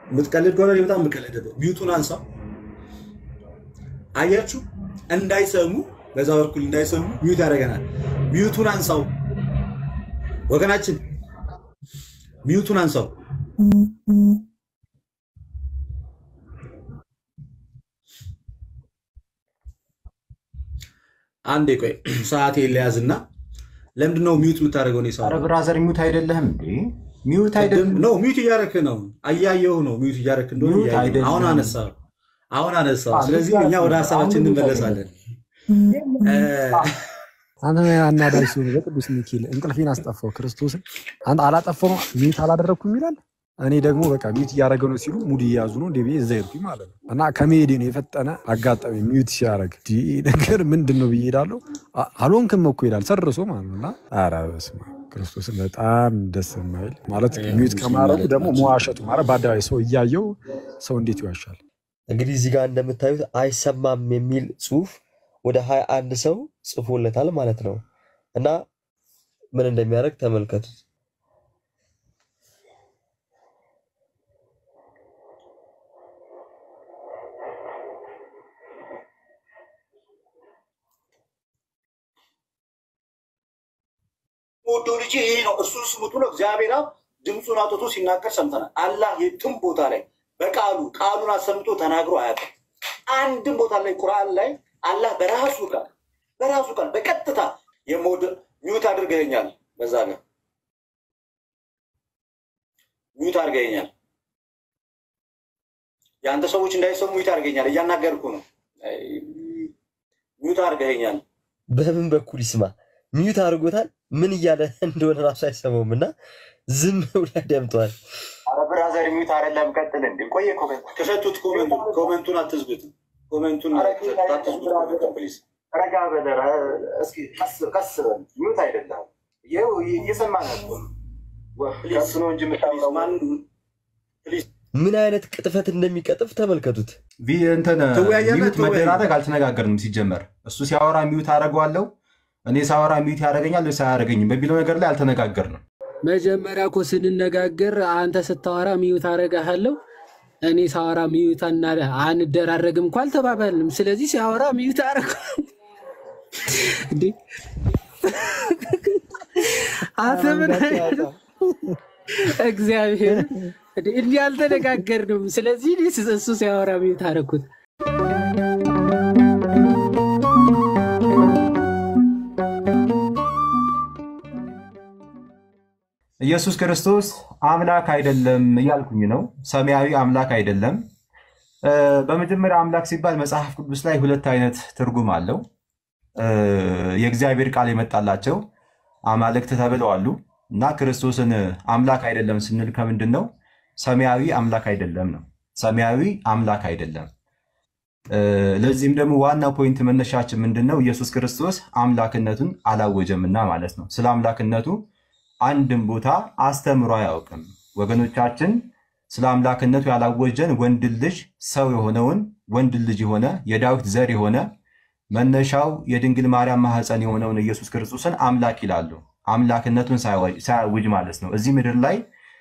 የምትቀልድ ከሆነ እኔ በጣም የምቀልድበት ሚዩቱን አንሳው። አያችሁ፣ እንዳይሰሙ በዛ በኩል እንዳይሰሙ ሚዩት ያደርገናል። ሚዩቱን አንሳው ወገናችን፣ ሚዩቱን አንሳው። አንዴ ቆይ ሰዓት የለያዝና ለምንድን ነው ሚዩት የምታደርገው? እኔ ሰው ኧረ ብራዘር ሚውት አይደለህም እንዴ? ሚውት አይደለም ነው ሚዩት እያደረክ ነው። አያየው ነው ሚዩት እያደረክ እንደሆነ ሚዩት እያየሁ ነው። አይደለም። አሁን አነሳ አሁን አነሳ። አዎ፣ ስለዚህ ሚዩት እኛ ወደ አይደለም። ሀሳባችን አሁን ሚዩት እንመለሳለን። አንተ አናዳጅ ሲሆን በቅዱስ ሚካኤል እንቅልፌን አስጠፋው። ክርስቶስን አንተ አላጠፋው ሚዩት አላደረግኩም ይላል። እኔ ደግሞ በቃ ሚዩት እያደረገ ነው ሲሉ ሙድ እየያዙ ነው እንደ ብዬ እዛ ሄድኩኝ ማለት ነው። እና ከመሄዴ ነው የፈጠነ አጋጣሚ ሚዩት ሲያደርግ ይህ ነገር ምንድን ነው ብዬ ሄዳለሁ። አ- አልሆንክም እኮ ይላል ሰርሶ ማለት ነው። እና ኧረ በስመ አብ ክርስቶስን በጣም ደስ የማይል ማለት ሚዩት ከማድረጉ ደግሞ መዋሸቱ ማለት በአደባባይ ሰው እያየው ሰው እንዴት ይዋሻል? እንግዲህ እዚህ ጋር እንደምታዩት አይሰማም የሚል ጽሁፍ ወደ ሀያ አንድ ሰው ጽፎለታል ማለት ነው። እና ምን እንደሚያደርግ ተመልከቱት። ወዶ ልጅ ይሄ ነው እርሱን ስሙት ብሎ እግዚአብሔር አብ ድምፁን አውጥቶ ሲናገር ሰምተናል። አላህ የትም ቦታ ላይ በቃሉ ቃሉን አሰምቶ ተናግሮ አያውቅም። አንድም ቦታ ላይ ቁርአን ላይ አላህ በራሱ ቃል በራሱ ቃል በቀጥታ የሞድ ሚዩት አድርገኛል፣ በዛ ጋር ሚዩት አድርገኛል፣ የአንተ ሰዎች እንዳይሰሙ ሚዩት አድርገኛል፣ እያናገርኩ ነው፣ ሚዩት አድርገኛል። በምን በኩል ይስማ? ሚዩት አድርጎታል። ምን እያለ እንደሆነ ራሱ አይሰማውም እና ዝም ብሎ ያደምጠዋል። ኧረ ብራዘር ሚውት አይደለም። ቀጥል እንዴ ቆየ እኮ ከ- ክፈቱት። ኮመንቱን ኮመንቱን አትዝጉት። ኮመንቱን አትዝጉት ፕሊዝ። ረጋ በል ኧረ እስኪ ቀስ ቀስ በል ሚውት አይደለም። ይኸው እየሰማን እኮ ነው። ቀስ ነው እንጂ የምታውራው ምን አይነት ቅጥፈት እንደሚቀጥፍ ተመልከቱት። ቪ- እንትን ትወያያለህ? ሚውት ትወያይ። መደራረግ አልተነጋገርንም። ሲጀመር እሱ ሲያወራ ሚውት አደርገዋለሁ፣ እኔ ሳወራ ሚውት ያደርገኛል ወይስ አያደርገኝም በሚለው ነገር ላይ አልተነጋገርንም። መጀመሪያ እኮ ስንነጋገር አንተ ስታወራ ሚዩት አረጋሃለሁ እኔ ሳወራ ሚዩት አና- አንደራረግም እኮ አልተባባልንም። ስለዚህ ሲያወራ ሚዩት አረግ እንዴ አንተ ምን አይነት እግዚአብሔር እንዴ እንዲህ አልተነጋገርንም። ስለዚህ እኔ እሱ ሲያወራ ሚዩት አረግኩት። ኢየሱስ ክርስቶስ አምላክ አይደለም እያልኩኝ ነው። ሰማያዊ አምላክ አይደለም። እ፣ በመጀመሪያ አምላክ ሲባል መጽሐፍ ቅዱስ ላይ ሁለት አይነት ትርጉም አለው። እ፣ የእግዚአብሔር ቃል የመጣላቸው አማልክት ተብለው አሉ እና ክርስቶስን አምላክ አይደለም ስንል ከምንድን ነው? ሰማያዊ አምላክ አይደለም ነው። ሰማያዊ አምላክ አይደለም። እ፣ ለዚህም ደግሞ ዋና ፖይንት መነሻችን ምንድን ነው? ኢየሱስ ክርስቶስ አምላክነቱን አላወጀምና ማለት ነው። ስለ አምላክነቱ አንድም ቦታ አስተምሮ አያውቅም። ወገኖቻችን ስለ አምላክነቱ ያላወጀን ወንድ ልጅ ሰው የሆነውን ወንድ ልጅ የሆነ የዳዊት ዘር የሆነ መነሻው የድንግል ማርያም ማህፀን የሆነውን ኢየሱስ ክርስቶስን አምላክ ይላሉ። አምላክነቱን ሳያወጅ ሳያውጅ ማለት ነው። እዚህ ምድር ላይ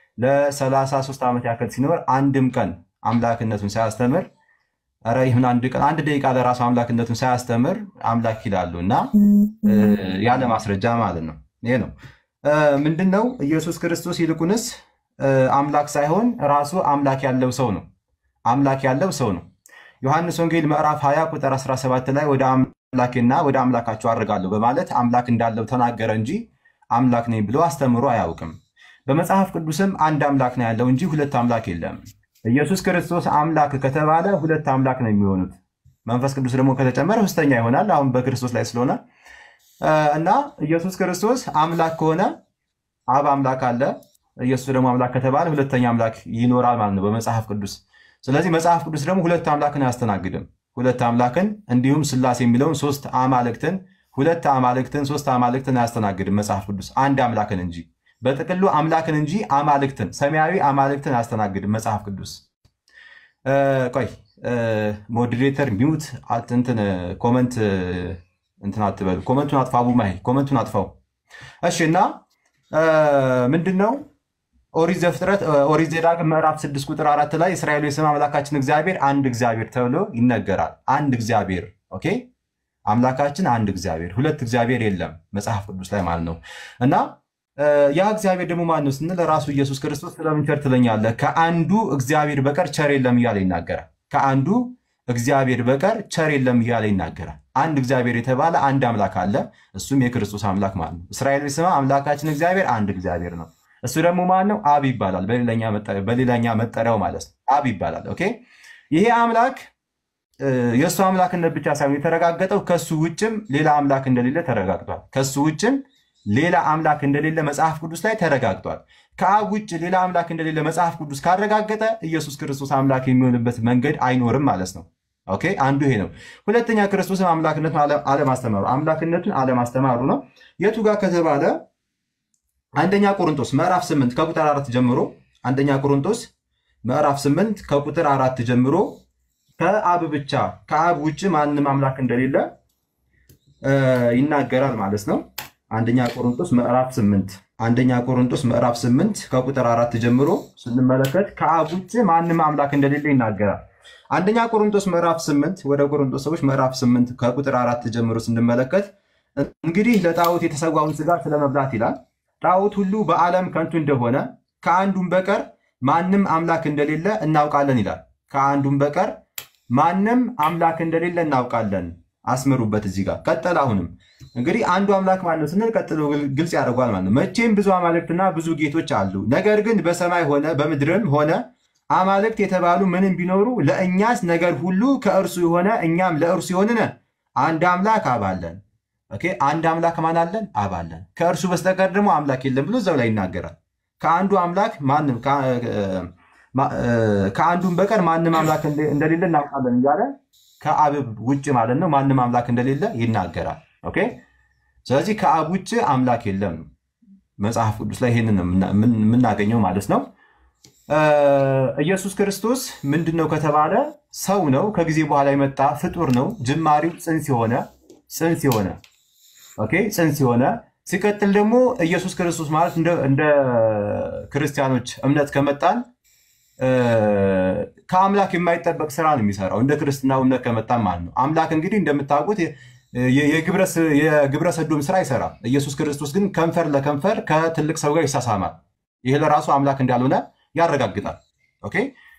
ለ33 ዓመት ያክል ሲኖር አንድም ቀን አምላክነቱን ሳያስተምር ኧረ ይሁን አንድ ቀን አንድ ደቂቃ ለራሱ አምላክነቱን ሳያስተምር አምላክ ይላሉ እና እ፣ ያለ ማስረጃ ማለት ነው። ይሄ ነው እ፣ ምንድን ነው ኢየሱስ ክርስቶስ ይልቁንስ እ፣ አምላክ ሳይሆን ራሱ አምላክ ያለው ሰው ነው። አምላክ ያለው ሰው ነው። ዮሐንስ ወንጌል ምዕራፍ 20 ቁጥር 17 ላይ ወደ አምላኬና ወደ አምላካቸው አድርጋለሁ በማለት አምላክ እንዳለው ተናገረ እንጂ አምላክ ነኝ ብሎ አስተምሮ አያውቅም። በመጽሐፍ ቅዱስም አንድ አምላክ ነው ያለው እንጂ ሁለት አምላክ የለም። ኢየሱስ ክርስቶስ አምላክ ከተባለ ሁለት አምላክ ነው የሚሆኑት። መንፈስ ቅዱስ ደግሞ ከተጨመረ ሶስተኛ ይሆናል። አሁን በክርስቶስ ላይ ስለሆነ እ፣ እና ኢየሱስ ክርስቶስ አምላክ ከሆነ አብ አምላክ አለ። ኢየሱስ ደግሞ አምላክ ከተባለ ሁለተኛ አምላክ ይኖራል ማለት ነው በመጽሐፍ ቅዱስ። ስለዚህ መጽሐፍ ቅዱስ ደግሞ ሁለት አምላክን አያስተናግድም። ሁለት አምላክን እንዲሁም ስላሴ የሚለውን ሶስት አማልክትን ሁለት አማልክትን ሶስት አማልክትን አያስተናግድም መጽሐፍ ቅዱስ አንድ አምላክን እንጂ በጥቅሉ አምላክን እንጂ አማልክትን ሰማያዊ አማልክትን አያስተናግድም መጽሐፍ ቅዱስ። እ፣ ቆይ ሞዴሬተር ሚውት አት- እንትን ኮመንት እንትን አትበሉ። ኮመንቱን አጥፋ። ቡማይ ኮመንቱን አጥፋው። እሺ እና እ፣ ምንድን ነው ኦሪት ዘፍጥረት ኦሪት ዘዳግም ምዕራፍ 6 ቁጥር አራት ላይ እስራኤል የስም አምላካችን እግዚአብሔር አንድ እግዚአብሔር ተብሎ ይነገራል። አንድ እግዚአብሔር ኦኬ፣ አምላካችን አንድ እግዚአብሔር፣ ሁለት እግዚአብሔር የለም መጽሐፍ ቅዱስ ላይ ማለት ነው። እና ያ እግዚአብሔር ደግሞ ማን ነው ስንል ራሱ ኢየሱስ ክርስቶስ ስለምን ቸር ትለኛለህ? ከአንዱ እግዚአብሔር በቀር ቸር የለም እያለ ይናገራል። ከአንዱ እግዚአብሔር በቀር ቸር የለም እያለ ይናገራል። አንድ እግዚአብሔር የተባለ አንድ አምላክ አለ፣ እሱም የክርስቶስ አምላክ ማለት ነው። እስራኤል ስማ አምላካችን እግዚአብሔር አንድ እግዚአብሔር ነው። እሱ ደግሞ ማን ነው? አብ ይባላል። በሌላኛ መጠሪያው ማለት ነው አብ ይባላል። ኦኬ ይሄ አምላክ የእሱ አምላክነት ብቻ ሳይሆን የተረጋገጠው ከሱ ውጭም ሌላ አምላክ እንደሌለ ተረጋግጧል። ከሱ ውጭም ሌላ አምላክ እንደሌለ መጽሐፍ ቅዱስ ላይ ተረጋግጧል። ከአብ ውጭ ሌላ አምላክ እንደሌለ መጽሐፍ ቅዱስ ካረጋገጠ ኢየሱስ ክርስቶስ አምላክ የሚሆንበት መንገድ አይኖርም ማለት ነው። ኦኬ አንዱ ይሄ ነው። ሁለተኛ ክርስቶስን አምላክነቱን አለማስተማሩ አምላክነቱን አለማስተማሩ ነው። የቱ ጋር ከተባለ አንደኛ ቆሮንቶስ ምዕራፍ 8 ከቁጥር አራት ጀምሮ አንደኛ ቆሮንቶስ ምዕራፍ 8 ከቁጥር አራት ጀምሮ ከአብ ብቻ ከአብ ውጭ ማንም አምላክ እንደሌለ ይናገራል ማለት ነው። አንደኛ ቆሮንቶስ ምዕራፍ 8 አንደኛ ቆሮንቶስ ምዕራፍ 8 ከቁጥር አራት ጀምሮ ስንመለከት ከአብ ውጭ ማንም አምላክ እንደሌለ ይናገራል። አንደኛ ቆሮንቶስ ምዕራፍ 8 ወደ ቆሮንቶስ ሰዎች ምዕራፍ 8 ከቁጥር አራት ጀምሮ ስንመለከት እንግዲህ ለጣዖት የተሰዋውን ስጋ ስለመብላት ይላል ጣዖት ሁሉ በዓለም ከንቱ እንደሆነ ከአንዱም በቀር ማንም አምላክ እንደሌለ እናውቃለን ይላል። ከአንዱም በቀር ማንም አምላክ እንደሌለ እናውቃለን። አስምሩበት እዚህ ጋር ቀጠል። አሁንም እንግዲህ አንዱ አምላክ ማለት ነው ስንል ቀጥሎ ግልጽ ያደርጓል ማለት ነው። መቼም ብዙ አማልክትና ብዙ ጌቶች አሉ፣ ነገር ግን በሰማይ ሆነ በምድርም ሆነ አማልክት የተባሉ ምንም ቢኖሩ ለእኛስ ነገር ሁሉ ከእርሱ የሆነ እኛም ለእርሱ የሆንን አንድ አምላክ አብ አለን። ኦኬ አንድ አምላክ ማን አለን? አብ አለን። ከእርሱ በስተቀር ደግሞ አምላክ የለም ብሎ እዛው ላይ ይናገራል። ከአንዱ አምላክ ማንም ከአንዱም በቀር ማንም አምላክ እንደሌለ እናውቃለን እያለ ከአብ ውጭ ማለት ነው ማንም አምላክ እንደሌለ ይናገራል። ኦኬ ስለዚህ ከአብ ውጭ አምላክ የለም መጽሐፍ ቅዱስ ላይ ይሄንን የምናገኘው ማለት ነው። ኢየሱስ ክርስቶስ ምንድን ነው ከተባለ ሰው ነው። ከጊዜ በኋላ የመጣ ፍጡር ነው። ጅማሬው ጽንስ የሆነ ጽንስ የሆነ ኦኬ ጽንስ የሆነ ሲቀጥል ደግሞ ኢየሱስ ክርስቶስ ማለት እንደ ክርስቲያኖች እምነት ከመጣን ከአምላክ የማይጠበቅ ስራ ነው የሚሰራው እንደ ክርስትና እምነት ከመጣን ማለት ነው። አምላክ እንግዲህ እንደምታውቁት የግብረ ሰዶም ስራ አይሰራም። ኢየሱስ ክርስቶስ ግን ከንፈር ለከንፈር ከትልቅ ሰው ጋር ይሳሳማል። ይህ ለራሱ አምላክ እንዳልሆነ ያረጋግጣል። ኦኬ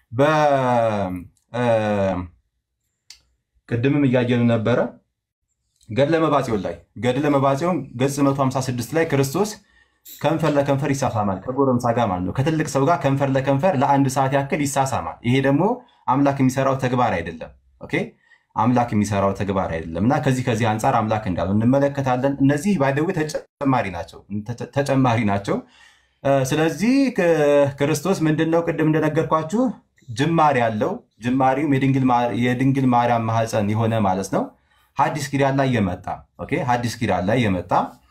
ቅድምም እያየን ነበረ ገድለ መባጽዮን ላይ ገድለ መባጽዮን ገጽ 156 ላይ ክርስቶስ ከንፈር ለከንፈር ይሳሳማል ከጎረምሳ ጋር ማለት ነው። ከትልቅ ሰው ጋር ከንፈር ለከንፈር ለአንድ ሰዓት ያክል ይሳሳማል። ይሄ ደግሞ አምላክ የሚሰራው ተግባር አይደለም። ኦኬ አምላክ የሚሰራው ተግባር አይደለም እና ከዚህ ከዚህ አንጻር አምላክ እንዳለው እንመለከታለን። እነዚህ ባይደዌ ተጨማሪ ናቸው ተጨማሪ ናቸው። ስለዚህ ክርስቶስ ምንድን ነው ቅድም እንደነገርኳችሁ ጅማሬ ያለው ጅማሬውም የድንግል ማርያም ማህፀን የሆነ ማለት ነው። ሐዲስ ኪዳን ላይ የመጣ ኦኬ ሐዲስ ኪዳን ላይ የመጣ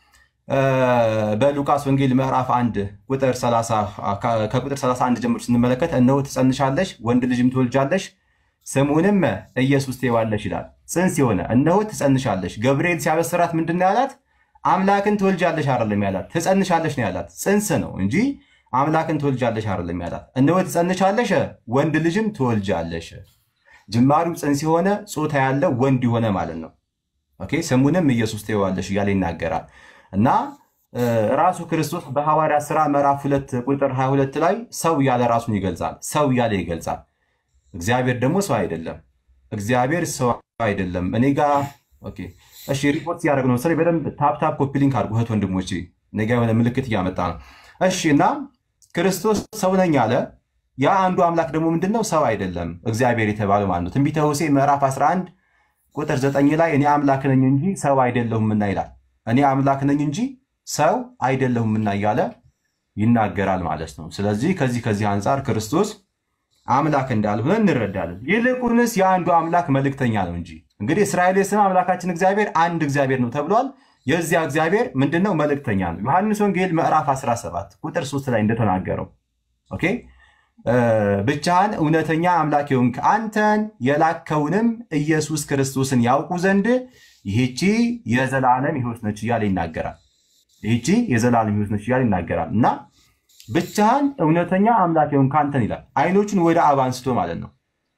በሉቃስ ወንጌል ምዕራፍ 1 ቁጥር 30 ከቁጥር 31 ጀምሮ ስንመለከት እነሆ ትጸንሻለሽ፣ ወንድ ልጅም ትወልጃለሽ፣ ስሙንም ኢየሱስ ትይዋለሽ ይላል። ጽንስ የሆነ እነሆ ትጸንሻለሽ። ገብርኤል ሲያበስራት ምንድን ነው ያላት? አምላክን ትወልጃለሽ አይደለም ያላት፣ ትጸንሻለሽ ነው ያላት። ጽንስ ነው እንጂ አምላክን ትወልጃለሽ አይደለም ያላት። እነሆ ትጸንሻለሽ፣ ወንድ ልጅም ትወልጃለሽ። ጅማሪው ጽንስ የሆነ ጾታ ያለው ወንድ የሆነ ማለት ነው። ኦኬ ስሙንም ኢየሱስ ትይዋለሽ እያለ ይናገራል። እና ራሱ ክርስቶስ በሐዋርያ ሥራ ምዕራፍ ሁለት ቁጥር 22 ላይ ሰው እያለ ራሱን ይገልጻል። ሰው እያለ ይገልጻል። እግዚአብሔር ደግሞ ሰው አይደለም። እግዚአብሔር ሰው አይደለም። እኔ ጋ ኦኬ፣ እሺ፣ ሪፖርት እያደረግ ነው። ስለዚህ በደንብ ታፕታፕ ኮፒ ሊንክ አድርጉ እህት ወንድሞቼ፣ እኔ ጋ የሆነ ምልክት እያመጣ ነው። እሺ። እና ክርስቶስ ሰው ነኝ አለ። ያ አንዱ አምላክ ደግሞ ምንድነው? ሰው አይደለም እግዚአብሔር የተባለው ማለት ነው። ትንቢተ ሆሴዕ ምዕራፍ 11 ቁጥር 9 ላይ እኔ አምላክ ነኝ እንጂ ሰው አይደለሁምና ይላል። እኔ አምላክ ነኝ እንጂ ሰው አይደለሁምና እያለ ይናገራል ማለት ነው። ስለዚህ ከዚህ ከዚህ አንጻር ክርስቶስ አምላክ እንዳልሆነ እንረዳለን። ይልቁንስ የአንዱ አምላክ መልእክተኛ ነው እንጂ እንግዲህ እስራኤል ስም አምላካችን እግዚአብሔር አንድ እግዚአብሔር ነው ተብሏል። የዚያ እግዚአብሔር ምንድነው? መልእክተኛ ነው። ዮሐንስ ወንጌል ምዕራፍ 17 ቁጥር 3 ላይ እንደተናገረው ኦኬ ብቻህን እውነተኛ አምላክ የሆንክ አንተን የላከውንም ኢየሱስ ክርስቶስን ያውቁ ዘንድ ይህቺ የዘላለም ሕይወት ነች እያለ ይናገራል። ይህቺ የዘላለም ሕይወት ነች እያለ ይናገራል እና ብቻህን እውነተኛ አምላክ የሆንክ አንተን ይላል። አይኖቹን ወደ አብ አንስቶ ማለት ነው።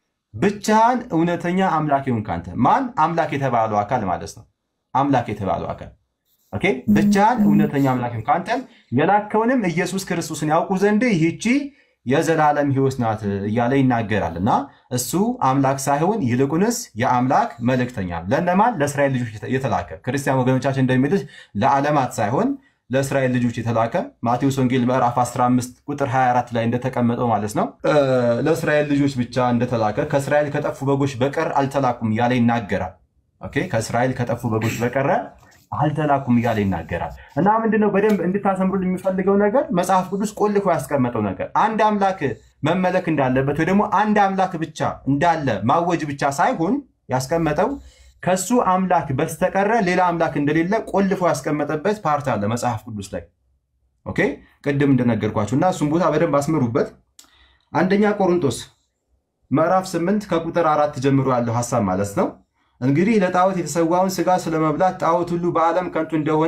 ብቻህን እውነተኛ አምላክ የሆንክ አንተ ማን? አምላክ የተባለው አካል ማለት ነው። አምላክ የተባለው አካል ኦኬ። ብቻህን እውነተኛ አምላክ የሆንክ አንተን የላከውንም ኢየሱስ ክርስቶስን ያውቁ ዘንድ ይህቺ የዘላለም ሕይወት ናት እያለ ይናገራል። እና እሱ አምላክ ሳይሆን ይልቁንስ የአምላክ መልእክተኛ ነው። ለእነማን? ለእስራኤል ልጆች የተላከ ክርስቲያን ወገኖቻችን እንደሚሉት ለዓለማት ሳይሆን ለእስራኤል ልጆች የተላከ ማቴዎስ ወንጌል ምዕራፍ 15 ቁጥር 24 ላይ እንደተቀመጠው ማለት ነው። ለእስራኤል ልጆች ብቻ እንደተላከ ከእስራኤል ከጠፉ በጎች በቀር አልተላኩም እያለ ይናገራል። ኦኬ ከእስራኤል ከጠፉ በጎች በቀረ አልተላኩም እያለ ይናገራል። እና ምንድነው በደንብ እንድታሰምሩ የሚፈልገው ነገር መጽሐፍ ቅዱስ ቆልፎ ያስቀመጠው ነገር አንድ አምላክ መመለክ እንዳለበት ወይ ደግሞ አንድ አምላክ ብቻ እንዳለ ማወጅ ብቻ ሳይሆን ያስቀመጠው ከሱ አምላክ በስተቀረ ሌላ አምላክ እንደሌለ ቆልፎ ያስቀመጠበት ፓርት አለ መጽሐፍ ቅዱስ ላይ። ኦኬ ቅድም እንደነገርኳችሁ እና እሱም ቦታ በደንብ አስምሩበት። አንደኛ ቆሮንቶስ ምዕራፍ 8 ከቁጥር አራት ጀምሮ ያለው ሀሳብ ማለት ነው። እንግዲህ ለጣዖት የተሰዋውን ስጋ ስለመብላት ጣዖት ሁሉ በዓለም ከንቱ እንደሆነ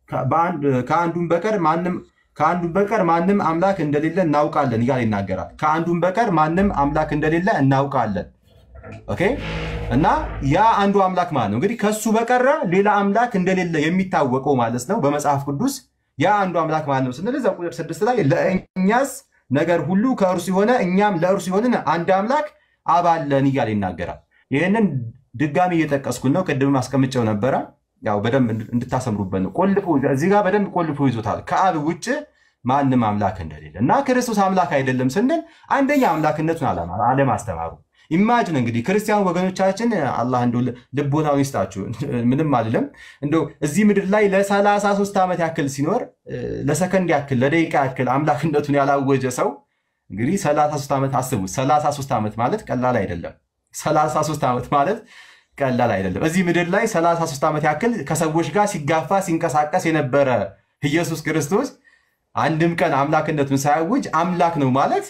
ከአንዱም በቀር ማንም ከአንዱም በቀር ማንም አምላክ እንደሌለ እናውቃለን እያለ ይናገራል። ከአንዱም በቀር ማንም አምላክ እንደሌለ እናውቃለን። ኦኬ እና ያ አንዱ አምላክ ማለት ነው እንግዲህ ከሱ በቀረ ሌላ አምላክ እንደሌለ የሚታወቀው ማለት ነው በመጽሐፍ ቅዱስ ያ አንዱ አምላክ ማለት ነው ስንል እዛ ቁጥር ስድስት ላይ ለእኛስ ነገር ሁሉ ከእርሱ የሆነ እኛም ለእርሱ የሆንን አንድ አምላክ አባለን እያለ ይናገራል። ይህንን ድጋሚ እየጠቀስኩን ነው። ቅድም አስቀምጨው ነበረ። ያው በደንብ እንድታሰምሩበት ነው። ቆልፎ እዚህ ጋር በደንብ ቆልፎ ይዞታል። ከአብ ውጭ ማንም አምላክ እንደሌለ እና ክርስቶስ አምላክ አይደለም ስንል አንደኛ አምላክነቱን አለማስተማሩ ኢማጅን እንግዲህ ክርስቲያን ወገኖቻችን አላህ እንደው ልቦናውን ይስጣችሁ። ምንም አልልም። እንደው እዚህ ምድር ላይ ለሰላሳ ሦስት ዓመት ያክል ሲኖር ለሰከንድ ያክል ለደቂቃ ያክል አምላክነቱን ያላወጀ ሰው እንግዲህ ሰላሳ ሦስት ዓመት አስቡት። ሰላሳ ሦስት ዓመት ማለት ቀላል አይደለም። ሰላሳ ሦስት ዓመት ማለት ቀላል አይደለም። እዚህ ምድር ላይ ሰላሳ ሦስት ዓመት ያክል ከሰዎች ጋር ሲጋፋ ሲንቀሳቀስ የነበረ ኢየሱስ ክርስቶስ አንድም ቀን አምላክነቱን ሳያውጅ አምላክ ነው ማለት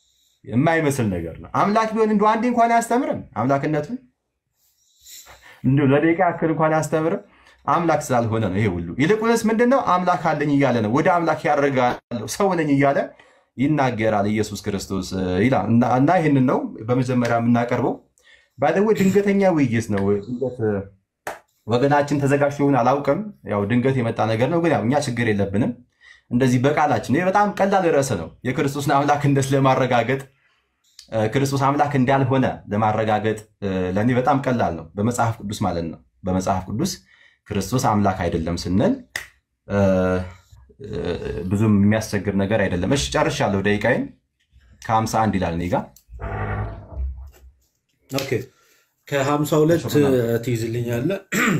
የማይመስል ነገር ነው። አምላክ ቢሆን እንደ አንዴ እንኳን አያስተምርም አምላክነቱን እንዲሁ ለደቂቃ ያክል እንኳን አያስተምርም። አምላክ ስላልሆነ ነው ይሄ ሁሉ። ይልቁንስ ምንድነው አምላክ አለኝ እያለ ነው። ወደ አምላክ ያደርጋለሁ ሰው ነኝ እያለ ይናገራል ኢየሱስ ክርስቶስ ይላል። እና ይህንን ነው በመጀመሪያ የምናቀርበው። ባይደዌ ድንገተኛ ውይይት ነው። ድንገት ወገናችን ተዘጋጅቶ ይሆን አላውቅም። ያው ድንገት የመጣ ነገር ነው። ግን ያው እኛ ችግር የለብንም። እንደዚህ በቃላችን ይህ በጣም ቀላል ርዕስ ነው። የክርስቶስን አምላክነት ለማረጋገጥ ክርስቶስ አምላክ እንዳልሆነ ለማረጋገጥ ለእኔ በጣም ቀላል ነው። በመጽሐፍ ቅዱስ ማለት ነው። በመጽሐፍ ቅዱስ ክርስቶስ አምላክ አይደለም ስንል ብዙም የሚያስቸግር ነገር አይደለም። እሺ ጨርሻለሁ። ደቂቃዬን ከሀምሳ አንድ ይላል እኔ ጋ ኦኬ ከሀምሳ ሁለት ትይዝልኛለህ።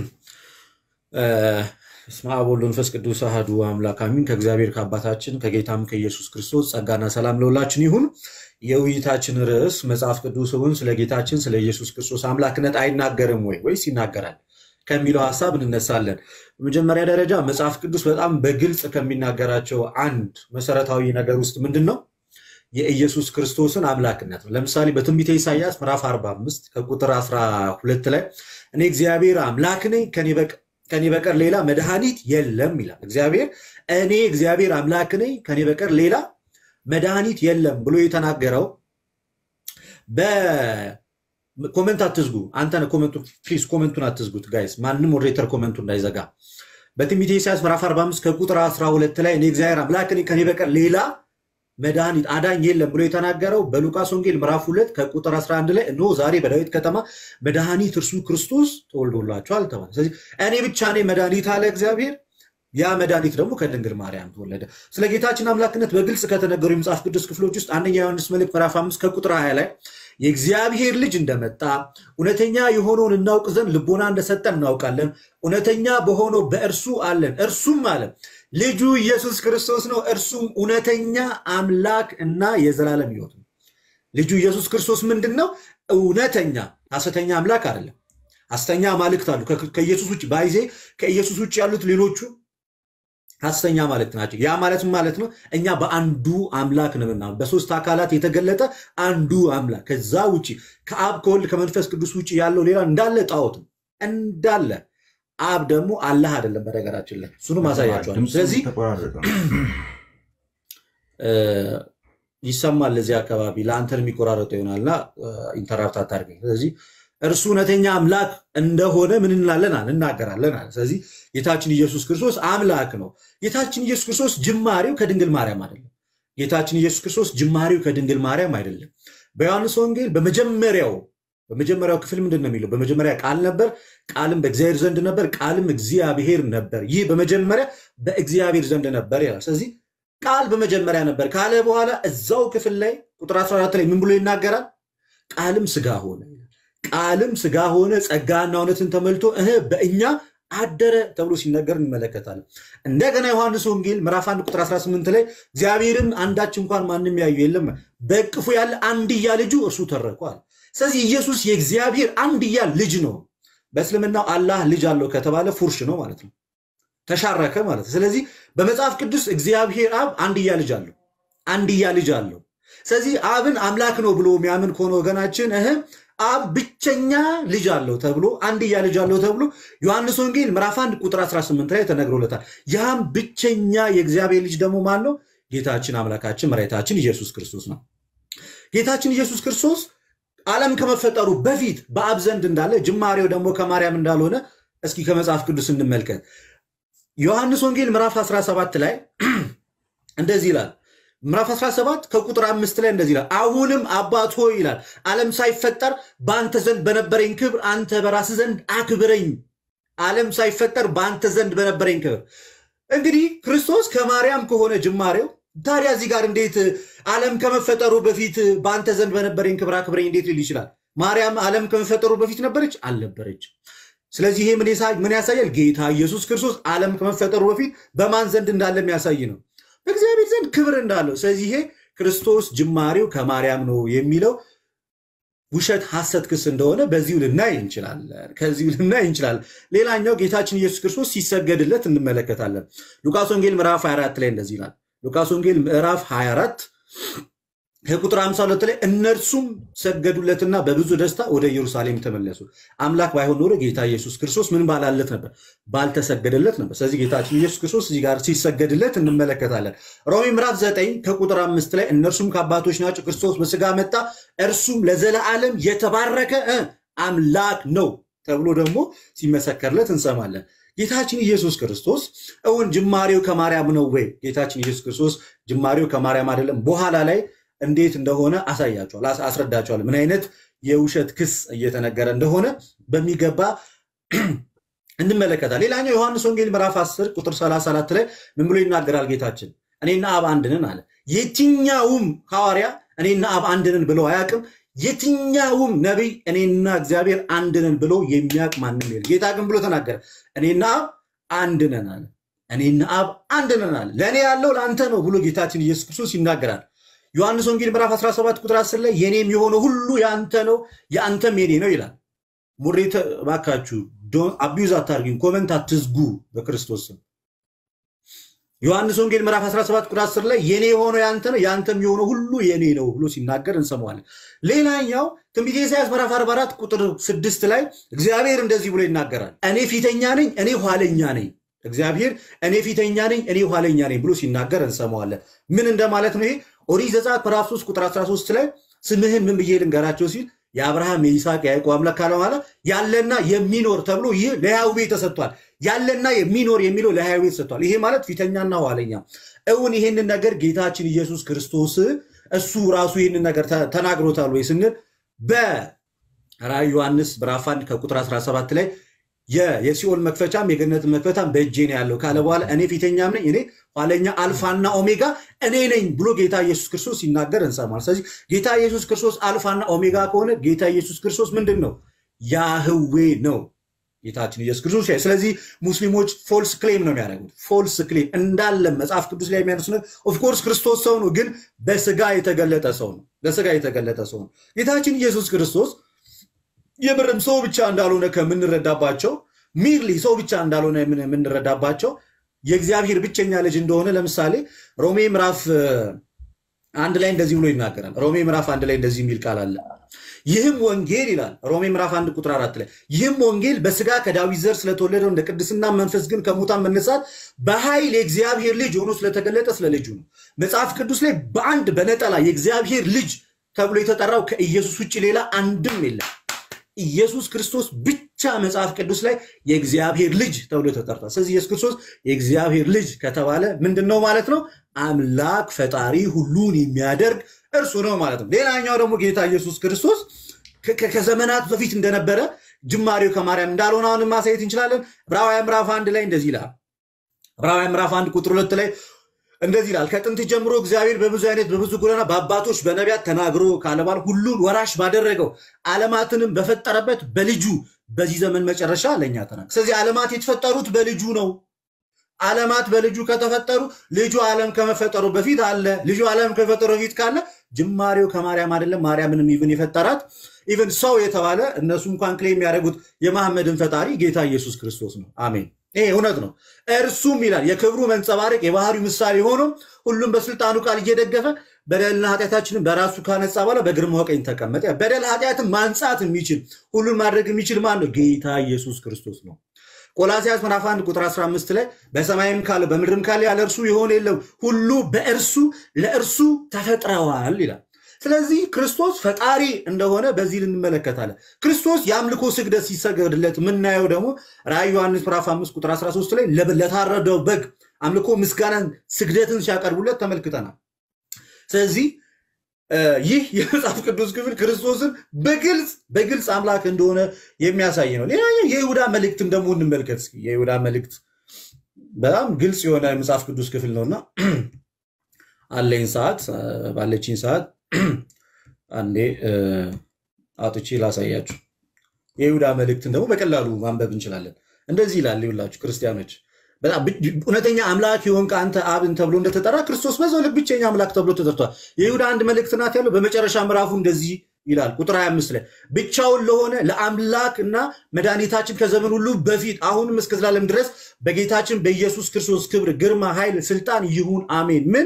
በስመ አብ ወወልድ ወመንፈስ ቅዱስ አሐዱ አምላክ አሚን። ከእግዚአብሔር ከአባታችን ከጌታም ከኢየሱስ ክርስቶስ ጸጋና ሰላም ለሁላችን ይሁን። የውይይታችን ርዕስ መጽሐፍ ቅዱስን ስለ ጌታችን ስለ ኢየሱስ ክርስቶስ አምላክነት አይናገርም ወይ ወይስ ይናገራል ከሚለው ሀሳብ እንነሳለን። በመጀመሪያ ደረጃ መጽሐፍ ቅዱስ በጣም በግልጽ ከሚናገራቸው አንድ መሰረታዊ ነገር ውስጥ ምንድን ነው? የኢየሱስ ክርስቶስን አምላክነት ነው። ለምሳሌ በትንቢተ ኢሳያስ ምዕራፍ 45 ከቁጥር 12 ላይ እኔ እግዚአብሔር አምላክ ነኝ ከኔ በቀር ሌላ መድኃኒት የለም ይላል። እግዚአብሔር እኔ እግዚአብሔር አምላክ ነኝ ከኔ በቀር ሌላ መድኃኒት የለም ብሎ የተናገረው በኮመንት አትዝጉ። አንተ ፕሊዝ ኮመንቱን አትዝጉት ጋይስ፣ ማንም ሞዴሬተር ኮመንቱ እንዳይዘጋ። በትንቢተ ኢሳያስ ምዕራፍ 45 ከቁጥር 12 ላይ እኔ እግዚአብሔር አምላክ ነኝ ከኔ በቀር ሌላ መድኃኒት አዳኝ የለም ብሎ የተናገረው በሉቃስ ወንጌል ምዕራፍ 2 ከቁጥር 11 ላይ እነሆ ዛሬ በዳዊት ከተማ መድኃኒት እርሱ ክርስቶስ ተወልዶላቸዋል ተባለ። ስለዚህ እኔ ብቻ ነኝ መድኃኒት አለ እግዚአብሔር። ያ መድኃኒት ደግሞ ከድንግል ማርያም ተወለደ። ስለ ጌታችን አምላክነት በግልጽ ከተነገሩ የመጽሐፍ ቅዱስ ክፍሎች ውስጥ አንደኛ ዮሐንስ መልእክት ምዕራፍ 5 ከቁጥር 20 ላይ የእግዚአብሔር ልጅ እንደመጣ እውነተኛ የሆነውን እናውቅ ዘንድ ልቦና እንደሰጠ እናውቃለን። እውነተኛ በሆነው በእርሱ አለን። እርሱም አለ ልጁ ኢየሱስ ክርስቶስ ነው። እርሱም እውነተኛ አምላክ እና የዘላለም ሕይወት ነው። ልጁ ኢየሱስ ክርስቶስ ምንድን ነው? እውነተኛ ሐሰተኛ አምላክ አይደለም። ሐሰተኛ አማልክት አሉ ከኢየሱስ ውጭ ባይዜ ከኢየሱስ ውጭ ያሉት ሌሎቹ ሐሰተኛ አማልክት ናቸው። ያ ማለት ማለት ነው እኛ በአንዱ አምላክ ነው ምናምን በሶስት አካላት የተገለጠ አንዱ አምላክ ከዛ ውጭ ከአብ ከወልድ ከመንፈስ ቅዱስ ውጭ ያለው ሌላ እንዳለ ጣዖት ነው እንዳለ አብ ደግሞ አላህ አይደለም። በነገራችን ላይ እሱንም አሳያቸዋል። ስለዚህ ይሰማል እዚህ አካባቢ ለአንተን የሚቆራረጠው ይሆናልና ኢንተራፕት አታድርገኝ። ስለዚህ እርሱ እውነተኛ አምላክ እንደሆነ ምን እንላለን አለ እናገራለን አለ። ስለዚህ ጌታችን ኢየሱስ ክርስቶስ አምላክ ነው። ጌታችን ኢየሱስ ክርስቶስ ጅማሬው ከድንግል ማርያም አይደለም። ጌታችን ኢየሱስ ክርስቶስ ጅማሬው ከድንግል ማርያም አይደለም። በዮሐንስ ወንጌል በመጀመሪያው በመጀመሪያው ክፍል ምንድን ነው የሚለው? በመጀመሪያ ቃል ነበር፣ ቃልም በእግዚአብሔር ዘንድ ነበር፣ ቃልም እግዚአብሔር ነበር። ይህ በመጀመሪያ በእግዚአብሔር ዘንድ ነበር ይላል። ስለዚህ ቃል በመጀመሪያ ነበር ካለ በኋላ እዛው ክፍል ላይ ቁጥር 14 ላይ ምን ብሎ ይናገራል? ቃልም ስጋ ሆነ ቃልም ስጋ ሆነ ጸጋና እውነትን ተመልቶ እህ በእኛ አደረ ተብሎ ሲነገር እንመለከታለን። እንደገና ዮሐንስ ወንጌል ምዕራፍ 1 ቁጥር 18 ላይ እግዚአብሔርን አንዳች እንኳን ማንም ያዩ የለም በእቅፉ ያለ አንድያ ልጁ እርሱ ተረኳል። ስለዚህ ኢየሱስ የእግዚአብሔር አንድያ ልጅ ነው። በእስልምናው አላህ ልጅ አለው ከተባለ ፉርሽ ነው ማለት ነው፣ ተሻረከ ማለት ነው። ስለዚህ በመጽሐፍ ቅዱስ እግዚአብሔር አብ አንድያ ልጅ አለው፣ አንድያ ልጅ አለው። ስለዚህ አብን አምላክ ነው ብሎ የሚያምን ከሆነ ወገናችን እህ አብ ብቸኛ ልጅ አለው ተብሎ አንድያ ልጅ አለው ተብሎ ዮሐንስ ወንጌል ምዕራፍ 1 ቁጥር 18 ላይ ተነግሮለታል። ያም ብቸኛ የእግዚአብሔር ልጅ ደግሞ ማን ነው? ጌታችን አምላካችን መድኃኒታችን ኢየሱስ ክርስቶስ ነው። ጌታችን ኢየሱስ ክርስቶስ ዓለም ከመፈጠሩ በፊት በአብ ዘንድ እንዳለ ጅማሬው ደግሞ ከማርያም እንዳልሆነ እስኪ ከመጽሐፍ ቅዱስ እንመልከት። ዮሐንስ ወንጌል ምዕራፍ 17 ላይ እንደዚህ ይላል ምዕራፍ 17 ከቁጥር አምስት ላይ እንደዚህ ይላል፣ አሁንም አባት ሆይ ይላል ዓለም ሳይፈጠር በአንተ ዘንድ በነበረኝ ክብር አንተ በራስህ ዘንድ አክብረኝ። ዓለም ሳይፈጠር በአንተ ዘንድ በነበረኝ ክብር። እንግዲህ ክርስቶስ ከማርያም ከሆነ ጅማሬው ታዲያ እዚህ ጋር እንዴት ዓለም ከመፈጠሩ በፊት በአንተ ዘንድ በነበረኝ ክብር አክብረኝ እንዴት ሊል ይችላል? ማርያም ዓለም ከመፈጠሩ በፊት ነበረች? አልነበረች። ስለዚህ ይሄ ምን ያሳያል? ጌታ ኢየሱስ ክርስቶስ ዓለም ከመፈጠሩ በፊት በማን ዘንድ እንዳለ የሚያሳይ ነው በእግዚአብሔር ዘንድ ክብር እንዳለው። ስለዚህ ይሄ ክርስቶስ ጅማሬው ከማርያም ነው የሚለው ውሸት ሐሰት ክስ እንደሆነ በዚሁ ልናይ እንችላለን። ከዚሁ ልናይ እንችላለን። ሌላኛው ጌታችን ኢየሱስ ክርስቶስ ሲሰገድለት እንመለከታለን። ሉቃስ ወንጌል ምዕራፍ 24 ላይ እንደዚህ ይላል። ሉቃስ ወንጌል ምዕራፍ 24 ከቁጥር 52 ላይ እነርሱም ሰገዱለትና በብዙ ደስታ ወደ ኢየሩሳሌም ተመለሱ። አምላክ ባይሆን ኖሮ ጌታ ኢየሱስ ክርስቶስ ምን ባላለት ነበር? ባልተሰገደለት ነበር። ስለዚህ ጌታችን ኢየሱስ ክርስቶስ እዚህ ጋር ሲሰገድለት እንመለከታለን። ሮሜ ምዕራፍ 9 ከቁጥር አምስት ላይ እነርሱም ከአባቶች ናቸው፣ ክርስቶስ በስጋ መጣ፣ እርሱም ለዘለዓለም የተባረከ አምላክ ነው ተብሎ ደግሞ ሲመሰከርለት እንሰማለን። ጌታችን ኢየሱስ ክርስቶስ እውን ጅማሬው ከማርያም ነው ወይ? ጌታችን ኢየሱስ ክርስቶስ ጅማሬው ከማርያም አይደለም። በኋላ ላይ እንዴት እንደሆነ አሳያቸዋል፣ አስረዳቸዋል። ምን አይነት የውሸት ክስ እየተነገረ እንደሆነ በሚገባ እንመለከታል። ሌላኛው ዮሐንስ ወንጌል ምዕራፍ 10 ቁጥር 34 ላይ ምን ብሎ ይናገራል? ጌታችን እኔና አብ አንድ ነን አለ። የትኛውም ሐዋርያ እኔና አብ አንድ ነን ብሎ አያውቅም። የትኛውም ነቢይ እኔና እግዚአብሔር አንድ ነን ብሎ የሚያውቅ ማንም የለም። ጌታ ግን ብሎ ተናገረ፣ እኔና አብ አንድ ነን አለ። እኔና አብ አንድ ነን አለ። ለእኔ ያለው ለአንተ ነው ብሎ ጌታችን ኢየሱስ ክርስቶስ ይናገራል። ዮሐንስ ወንጌል ምዕራፍ 17 ቁጥር 10 ላይ የኔም የሆነ ሁሉ የአንተ ነው የአንተም የኔ ነው ይላል። ሙሬተ እባካችሁ አቢዩዝ አታርጊኝ፣ ኮመንት አትዝጉ በክርስቶስ ስም። ዮሐንስ ወንጌል ምዕራፍ 17 ቁጥር 10 ላይ የኔ የሆነ የአንተ ነው የአንተም የሆነ ሁሉ የኔ ነው ብሎ ሲናገር እንሰማዋለን። ሌላኛው ትንቢተ ኢሳያስ ምዕራፍ 44 ቁጥር 6 ላይ እግዚአብሔር እንደዚህ ብሎ ይናገራል። እኔ ፊተኛ ነኝ፣ እኔ ኋለኛ ነኝ። እግዚአብሔር እኔ ፊተኛ ነኝ፣ እኔ ኋለኛ ነኝ ብሎ ሲናገር እንሰማዋለን። ምን እንደማለት ነው ይሄ? ኦሪት ዘጸአት ምዕራፍ 3 ቁጥር 13 ላይ ስምህን ምን ብዬ ልንገራቸው ሲል የአብርሃም የይስሐቅ የያዕቆብ አምላክ ካለ በኋላ ያለና የሚኖር ተብሎ ይህ ለያዕቆብ ተሰጥቷል። ያለና የሚኖር የሚለው ለያዕቆብ ተሰጥቷል። ይሄ ማለት ፊተኛና ኋለኛ። እውን ይህንን ነገር ጌታችን ኢየሱስ ክርስቶስ እሱ ራሱ ይህንን ነገር ተናግሮታል ወይ ስንል በራዕይ ዮሐንስ ምዕራፍ 1 ከቁጥር 17 ላይ የሲኦል መክፈቻም የገነት መክፈቻም በእጄ ነው ያለው ካለ በኋላ እኔ ፊተኛም ነኝ እኔ ኋለኛ አልፋና ኦሜጋ እኔ ነኝ ብሎ ጌታ ኢየሱስ ክርስቶስ ሲናገር እንሰማል። ስለዚህ ጌታ ኢየሱስ ክርስቶስ አልፋና ኦሜጋ ከሆነ ጌታ ኢየሱስ ክርስቶስ ምንድን ነው? ያህዌ ነው ጌታችን ኢየሱስ ክርስቶስ። ስለዚህ ሙስሊሞች ፎልስ ክሌም ነው የሚያደርጉት። ፎልስ ክሌም እንዳለ መጽሐፍ ቅዱስ ላይ የሚያነሱ ኦፍኮርስ ክርስቶስ ሰው ነው፣ ግን በስጋ የተገለጠ ሰው ነው። በስጋ የተገለጠ ሰው ነው ጌታችን ኢየሱስ ክርስቶስ የምርም ሰው ብቻ እንዳልሆነ ከምንረዳባቸው ሚርሊ ሰው ብቻ እንዳልሆነ የምንረዳባቸው የእግዚአብሔር ብቸኛ ልጅ እንደሆነ ለምሳሌ ሮሜ ምዕራፍ አንድ ላይ እንደዚህ ብሎ ይናገራል። ሮሜ ምዕራፍ አንድ ላይ እንደዚህ የሚል ቃል አለ። ይህም ወንጌል ይላል ሮሜ ምዕራፍ አንድ ቁጥር አራት ላይ ይህም ወንጌል በስጋ ከዳዊት ዘር ስለተወለደው እንደ ቅድስና መንፈስ ግን ከሙታን መነሳት በኃይል የእግዚአብሔር ልጅ ሆኖ ስለተገለጠ ስለ ልጁ ነው። መጽሐፍ ቅዱስ ላይ በአንድ በነጠላ የእግዚአብሔር ልጅ ተብሎ የተጠራው ከኢየሱስ ውጭ ሌላ አንድም የለም። ኢየሱስ ክርስቶስ ብቻ መጽሐፍ ቅዱስ ላይ የእግዚአብሔር ልጅ ተብሎ ተጠርቷል። ስለዚህ ኢየሱስ ክርስቶስ የእግዚአብሔር ልጅ ከተባለ ምንድን ነው ማለት ነው? አምላክ ፈጣሪ ሁሉን የሚያደርግ እርሱ ነው ማለት ነው። ሌላኛው ደግሞ ጌታ ኢየሱስ ክርስቶስ ከ- ከ- ከዘመናት በፊት እንደነበረ ጅማሬው ከማርያም እንዳልሆነ አሁንም ማሳየት እንችላለን። ዕብራውያን ምዕራፍ አንድ ላይ እንደዚህ ይላል። ዕብራውያን ምዕራፍ አንድ ቁጥር ሁለት ላይ እንደዚህ ይላል። ከጥንት ጀምሮ እግዚአብሔር በብዙ አይነት በብዙ ጎዳና በአባቶች በነቢያት ተናግሮ ካለ በኋላ ሁሉን ወራሽ ባደረገው ዓለማትንም በፈጠረበት በልጁ በዚህ ዘመን መጨረሻ ለእኛ ተናግሯል። ስለዚህ ዓለማት የተፈጠሩት በልጁ ነው። ዓለማት በልጁ ከተፈጠሩ ልጁ ዓለም ከመፈጠሩ በፊት አለ። ልጁ ዓለም ከመፈጠሩ በፊት ካለ ጅማሬው ከማርያም አይደለም። ማርያምንም ኢቭን የፈጠራት ኢቭን ሰው የተባለ እነሱ እንኳን ክሌም የሚያደርጉት የመሐመድን ፈጣሪ ጌታ ኢየሱስ ክርስቶስ ነው። አሜን። ይሄ እውነት ነው። እርሱም ይላል የክብሩ መንጸባረቅ የባህሪው ምሳሌ ሆኖ ሁሉም በስልጣኑ ቃል እየደገፈ በደልና ኃጢአታችንን በራሱ ካነጻ በኋላ በግርማው ቀኝ ተቀመጠ። በደል ኃጢአትን ማንጻት የሚችል ሁሉን ማድረግ የሚችል ማን ነው? ጌታ ኢየሱስ ክርስቶስ ነው። ቆላሲያስ ምዕራፍ 1 ቁጥር 15 ላይ በሰማይም ካለ በምድርም ካለ ያለ እርሱ የሆነ የለም፣ ሁሉ በእርሱ ለእርሱ ተፈጥረዋል ይላል። ስለዚህ ክርስቶስ ፈጣሪ እንደሆነ በዚህ እንመለከታለን። ክርስቶስ የአምልኮ ስግደት ሲሰገድለት የምናየው ደግሞ ራእይ ዮሐንስ ምዕራፍ 5 ቁጥር 13 ላይ ለበ- ለታረደው በግ አምልኮ ምስጋናን፣ ስግደትን ሲያቀርቡለት ተመልክተናል። ስለዚህ እ፣ ይህ የመጽሐፍ ቅዱስ ክፍል ክርስቶስን በግልጽ በግልጽ አምላክ እንደሆነ የሚያሳይ ነው። ሌላኛው የይሁዳ መልእክትን ደግሞ እንመልከት እስኪ። የይሁዳ መልእክት በጣም ግልጽ የሆነ የመጽሐፍ ቅዱስ ክፍል ነውና አለኝ ሰዓት እ፣ ባለችኝ ሰዓት አንዴ እ፣ አውጥቼ ላሳያችሁ። የይሁዳ መልእክትን ደግሞ በቀላሉ ማንበብ እንችላለን። እንደዚህ ይላል ይሁላችሁ ክርስቲያኖች በጣም ብ- እውነተኛ አምላክ የሆንክ አንተ አብን ተብሎ እንደተጠራ ክርስቶስ በዛው ልክ ብቸኛ አምላክ ተብሎ ተጠርቷል። የይሁዳ አንድ መልእክት ናት ያለው በመጨረሻ ምዕራፉ እንደዚህ ይላል ቁጥር 25 ላይ ብቻውን ለሆነ ለአምላክ እና መድኃኒታችን ከዘመን ሁሉ በፊት አሁንም እስከ ዘላለም ድረስ በጌታችን በኢየሱስ ክርስቶስ ክብር፣ ግርማ፣ ኃይል፣ ስልጣን ይሁን አሜን። ምን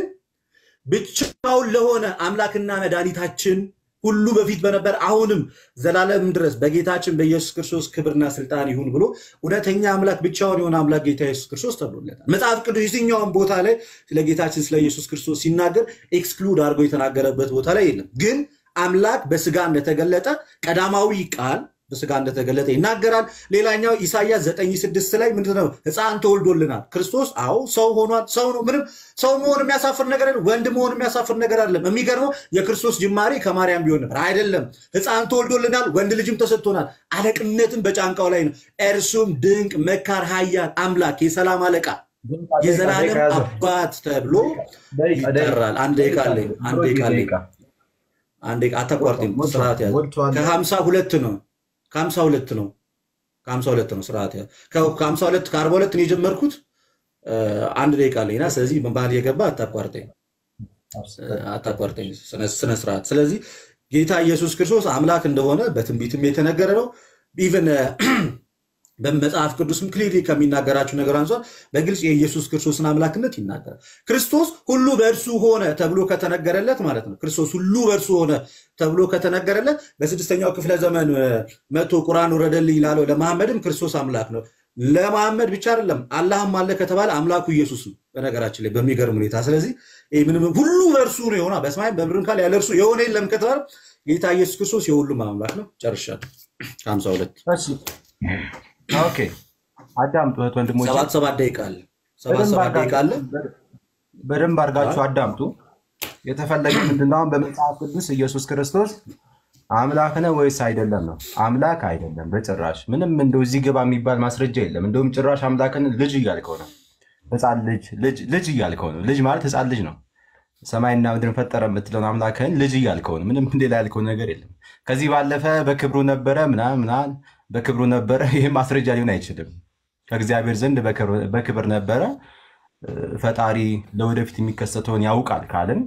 ብቻውን ለሆነ አምላክና መድኃኒታችን ሁሉ በፊት በነበር አሁንም ዘላለም ድረስ በጌታችን በኢየሱስ ክርስቶስ ክብርና ስልጣን ይሁን ብሎ እውነተኛ አምላክ ብቻውን የሆነ አምላክ ጌታ ኢየሱስ ክርስቶስ ተብሎለታል። መጽሐፍ ቅዱስ የትኛውን ቦታ ላይ ስለ ጌታችን ስለ ኢየሱስ ክርስቶስ ሲናገር ኤክስክሉድ አድርጎ የተናገረበት ቦታ ላይ የለም። ግን አምላክ በስጋ እንደተገለጠ ቀዳማዊ ቃል በስጋ እንደተገለጠ ይናገራል። ሌላኛው ኢሳያስ ዘጠኝ ስድስት ላይ ምንድነው? ሕፃን ተወልዶልናል። ክርስቶስ አዎ ሰው ሆኗል። ሰው ነው። ምንም ሰው መሆን የሚያሳፍር ነገር አይደለም። ወንድ መሆን የሚያሳፍር ነገር አይደለም። የሚገርመው የክርስቶስ ጅማሬ ከማርያም ቢሆን ነበር። አይደለም። ሕፃን ተወልዶልናል፣ ወንድ ልጅም ተሰጥቶናል፣ አለቅነትን በጫንቃው ላይ ነው። እርሱም ድንቅ መካር፣ ኃያል አምላክ፣ የሰላም አለቃ፣ የዘላለም አባት ተብሎ ይጠራል። አንድ ደቂቃ አለኝ። አንድ ደቂቃ አለኝ። አንድ ደቂቃ አታቋርጥም። ስርዓት ያዝ። ከሀምሳ ሁለት ነው ከሀምሳ ሁለት ነው ከሀምሳ ሁለት ነው ስርዓት ያዝ። ከ- ከሀምሳ ሁለት ከአርባ ሁለት ነው የጀመርኩት። እ፣ አንድ ደቂቃ አለኝና ስለዚህ በመሀል የገባ አታቋርጠኝ አታቋርጠኝ ስነ ስነ ስርዓት። ስለዚህ ጌታ ኢየሱስ ክርስቶስ አምላክ እንደሆነ በትንቢትም የተነገረ ነው። ኢቨን በመጽሐፍ ቅዱስም ክሊርሊ ከሚናገራቸው ነገር አንጻር በግልጽ የኢየሱስ ክርስቶስን አምላክነት ይናገራል። ክርስቶስ ሁሉ በእርሱ ሆነ ተብሎ ከተነገረለት ማለት ነው። ክርስቶስ ሁሉ በእርሱ ሆነ ተብሎ ከተነገረለት በስድስተኛው ክፍለ ዘመን እ፣ መቶ ቁርአን ወረደልኝ ላለው ለመሐመድም ክርስቶስ አምላክ ነው። ለመሐመድ ብቻ አይደለም አላህም አለ ከተባለ አምላኩ ኢየሱስ ነው። በነገራችን ላይ በሚገርም ሁኔታ ስለዚህ ይህ ምንም ሁሉ በእርሱ ነው የሆነ በሰማይም በምድርም ካለ ያለ እርሱ የሆነ የለም ከተባለ ጌታ ኢየሱስ ክርስቶስ የሁሉም አምላክ ነው። ጨርሻለሁ። ከሀምሳ ሁለት እሺ፣ ኦኬ አዳምጡ እህት ወንድሞቼ፣ ሰባት ሰባት ደቂቃ አለ። ሰባት በደንብ ሰባት ደቂቃ አለ። አድርጋችሁ በደንብ አድርጋችሁ አዳምጡ። የተፈለገ ምንድነው? አሁን በመጽሐፍ ቅዱስ ኢየሱስ ክርስቶስ አምላክ ነው ወይስ አይደለም ነው? አምላክ አይደለም በጭራሽ። ምንም እንደው እዚህ ግባ የሚባል ማስረጃ የለም። እንደውም ጭራሽ አምላክን ልጅ እያልከው ነው። ህፃን ልጅ ልጅ ልጅ እያልከው ነው። ልጅ ማለት ህፃን ልጅ ነው። ሰማይና ምድርን ፈጠረ የምትለውን አምላክህን ልጅ እያልከው ነው። ምንም ሌላ ያልከው ነገር የለም። ከዚህ ባለፈ በክብሩ ነበረ ምናምን ምናምን በክብሩ ነበረ። ይህ ማስረጃ ሊሆን አይችልም። ከእግዚአብሔር ዘንድ በክብር- በክብር ነበረ። እ፣ ፈጣሪ ለወደፊት የሚከሰተውን ያውቃል ካልን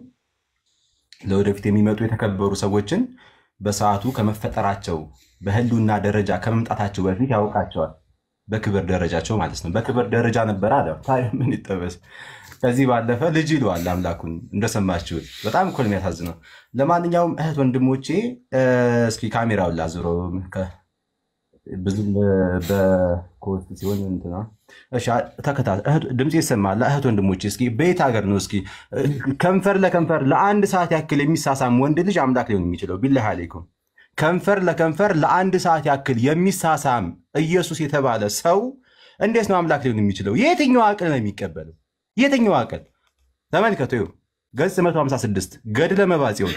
ለወደፊት የሚመጡ የተከበሩ ሰዎችን በሰዓቱ ከመፈጠራቸው በህልውና ደረጃ ከመምጣታቸው በፊት ያውቃቸዋል። በክብር ደረጃቸው ማለት ነው። በክብር ደረጃ ነበረ አለ። ታዲያ ምን ይጠበስ? ከዚህ ባለፈ ልጅ ይለዋል አምላኩን እንደሰማችሁት። በጣም እኮ ነው የሚያሳዝነው። ለማንኛውም እህት ወንድሞቼ እ፣ እስኪ ካሜራውን ላዙረው ከ- ብዙም በኮስት ሲሆን እንትና እሺ፣ ተከታተል። እህት- ድምፅ ይሰማል። እህት ወንድሞቼ እስኪ በየት ሀገር ነው እስኪ እ፣ ከንፈር ለከንፈር ለአንድ ሰዓት ያክል የሚሳሳም ወንድ ልጅ አምላክ ሊሆን የሚችለው? ቢላህ አለይኩም ከንፈር ለከንፈር ለአንድ ሰዓት ያክል የሚሳሳም ኢየሱስ የተባለ ሰው እንዴት ነው አምላክ ሊሆን የሚችለው? የትኛው አቅል ነው የሚቀበለው? የትኛው አቅል? ተመልከቱ፣ ይኸው ገጽ 156 ገድለ መባጽዮን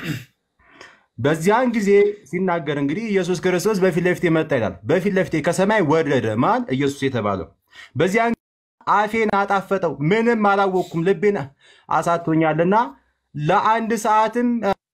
በዚያን ጊዜ ሲናገር እንግዲህ ኢየሱስ ክርስቶስ በፊት ለፊቴ መጣ ይላል። በፊት ለፊቴ ከሰማይ ወረደ ማን? ኢየሱስ የተባለው። በዚያን አፌን አጣፈጠው፣ ምንም አላወቅኩም፣ ልቤን አሳቶኛልና ለአንድ ሰዓትም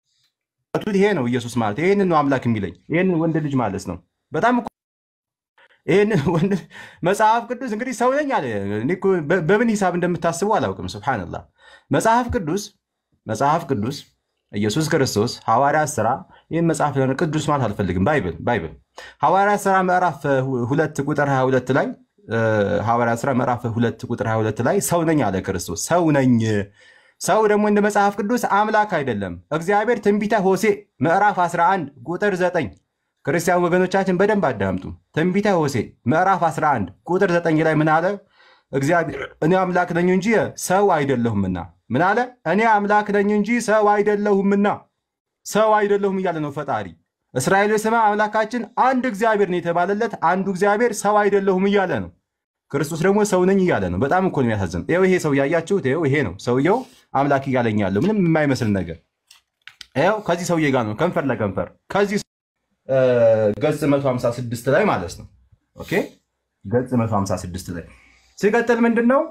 ይሄ ነው ኢየሱስ ማለት ይህንን ነው አምላክ የሚለኝ ይህንን ወንድ ልጅ ማለት ነው። በጣም እኮ ይህንን ወንድ መጽሐፍ ቅዱስ እንግዲህ ሰው ነኝ አለ። እኔ እኮ በ- በምን ሂሳብ እንደምታስቡ አላውቅም። ሱብሃነላህ መጽሐፍ ቅዱስ መጽሐፍ ቅዱስ ኢየሱስ ክርስቶስ ሐዋርያት ሥራ ይህን መጽሐፍ ለሆነ ቅዱስ ማለት አልፈልግም። ባይብል ባይብል ሐዋርያት ሥራ ምዕራፍ እ, ሁለት ቁጥር 22 ላይ እ, ሐዋርያት ሥራ ምዕራፍ ሁለት ቁጥር 22 ላይ ሰው ነኝ አለ ክርስቶስ። ሰው ነኝ ሰው ደግሞ እንደ መጽሐፍ ቅዱስ አምላክ አይደለም። እግዚአብሔር ትንቢተ ሆሴ ምዕራፍ 11 ቁጥር 9 ክርስቲያን ወገኖቻችን በደንብ አዳምጡ። ትንቢተ ሆሴ ምዕራፍ 11 ቁጥር 9 ላይ ምን አለ? እግዚአብሔር እኔ አምላክ ነኝ እንጂ ሰው አይደለሁምና። ምን አለ? እኔ አምላክ ነኝ እንጂ ሰው አይደለሁምና። ሰው አይደለሁም እያለ ነው ፈጣሪ። እስራኤል ስማ አምላካችን አንድ እግዚአብሔር ነው የተባለለት አንዱ እግዚአብሔር ሰው አይደለሁም እያለ ነው። ክርስቶስ ደግሞ ሰው ነኝ እያለ ነው። በጣም እኮ ነው የሚያሳዝን። ይኸው ይሄ ሰው ያያችሁት፣ ይኸው ይሄ ነው ሰውየው አምላክ እያለኝ ያለው ምንም የማይመስል ነገር። ይኸው ከዚህ ሰውዬ ጋር ነው ከንፈር ለከንፈር ከዚህ እ፣ ገጽ 156 ላይ ማለት ነው። ኦኬ ገጽ 156 ላይ ሲቀጥል ምንድን ነው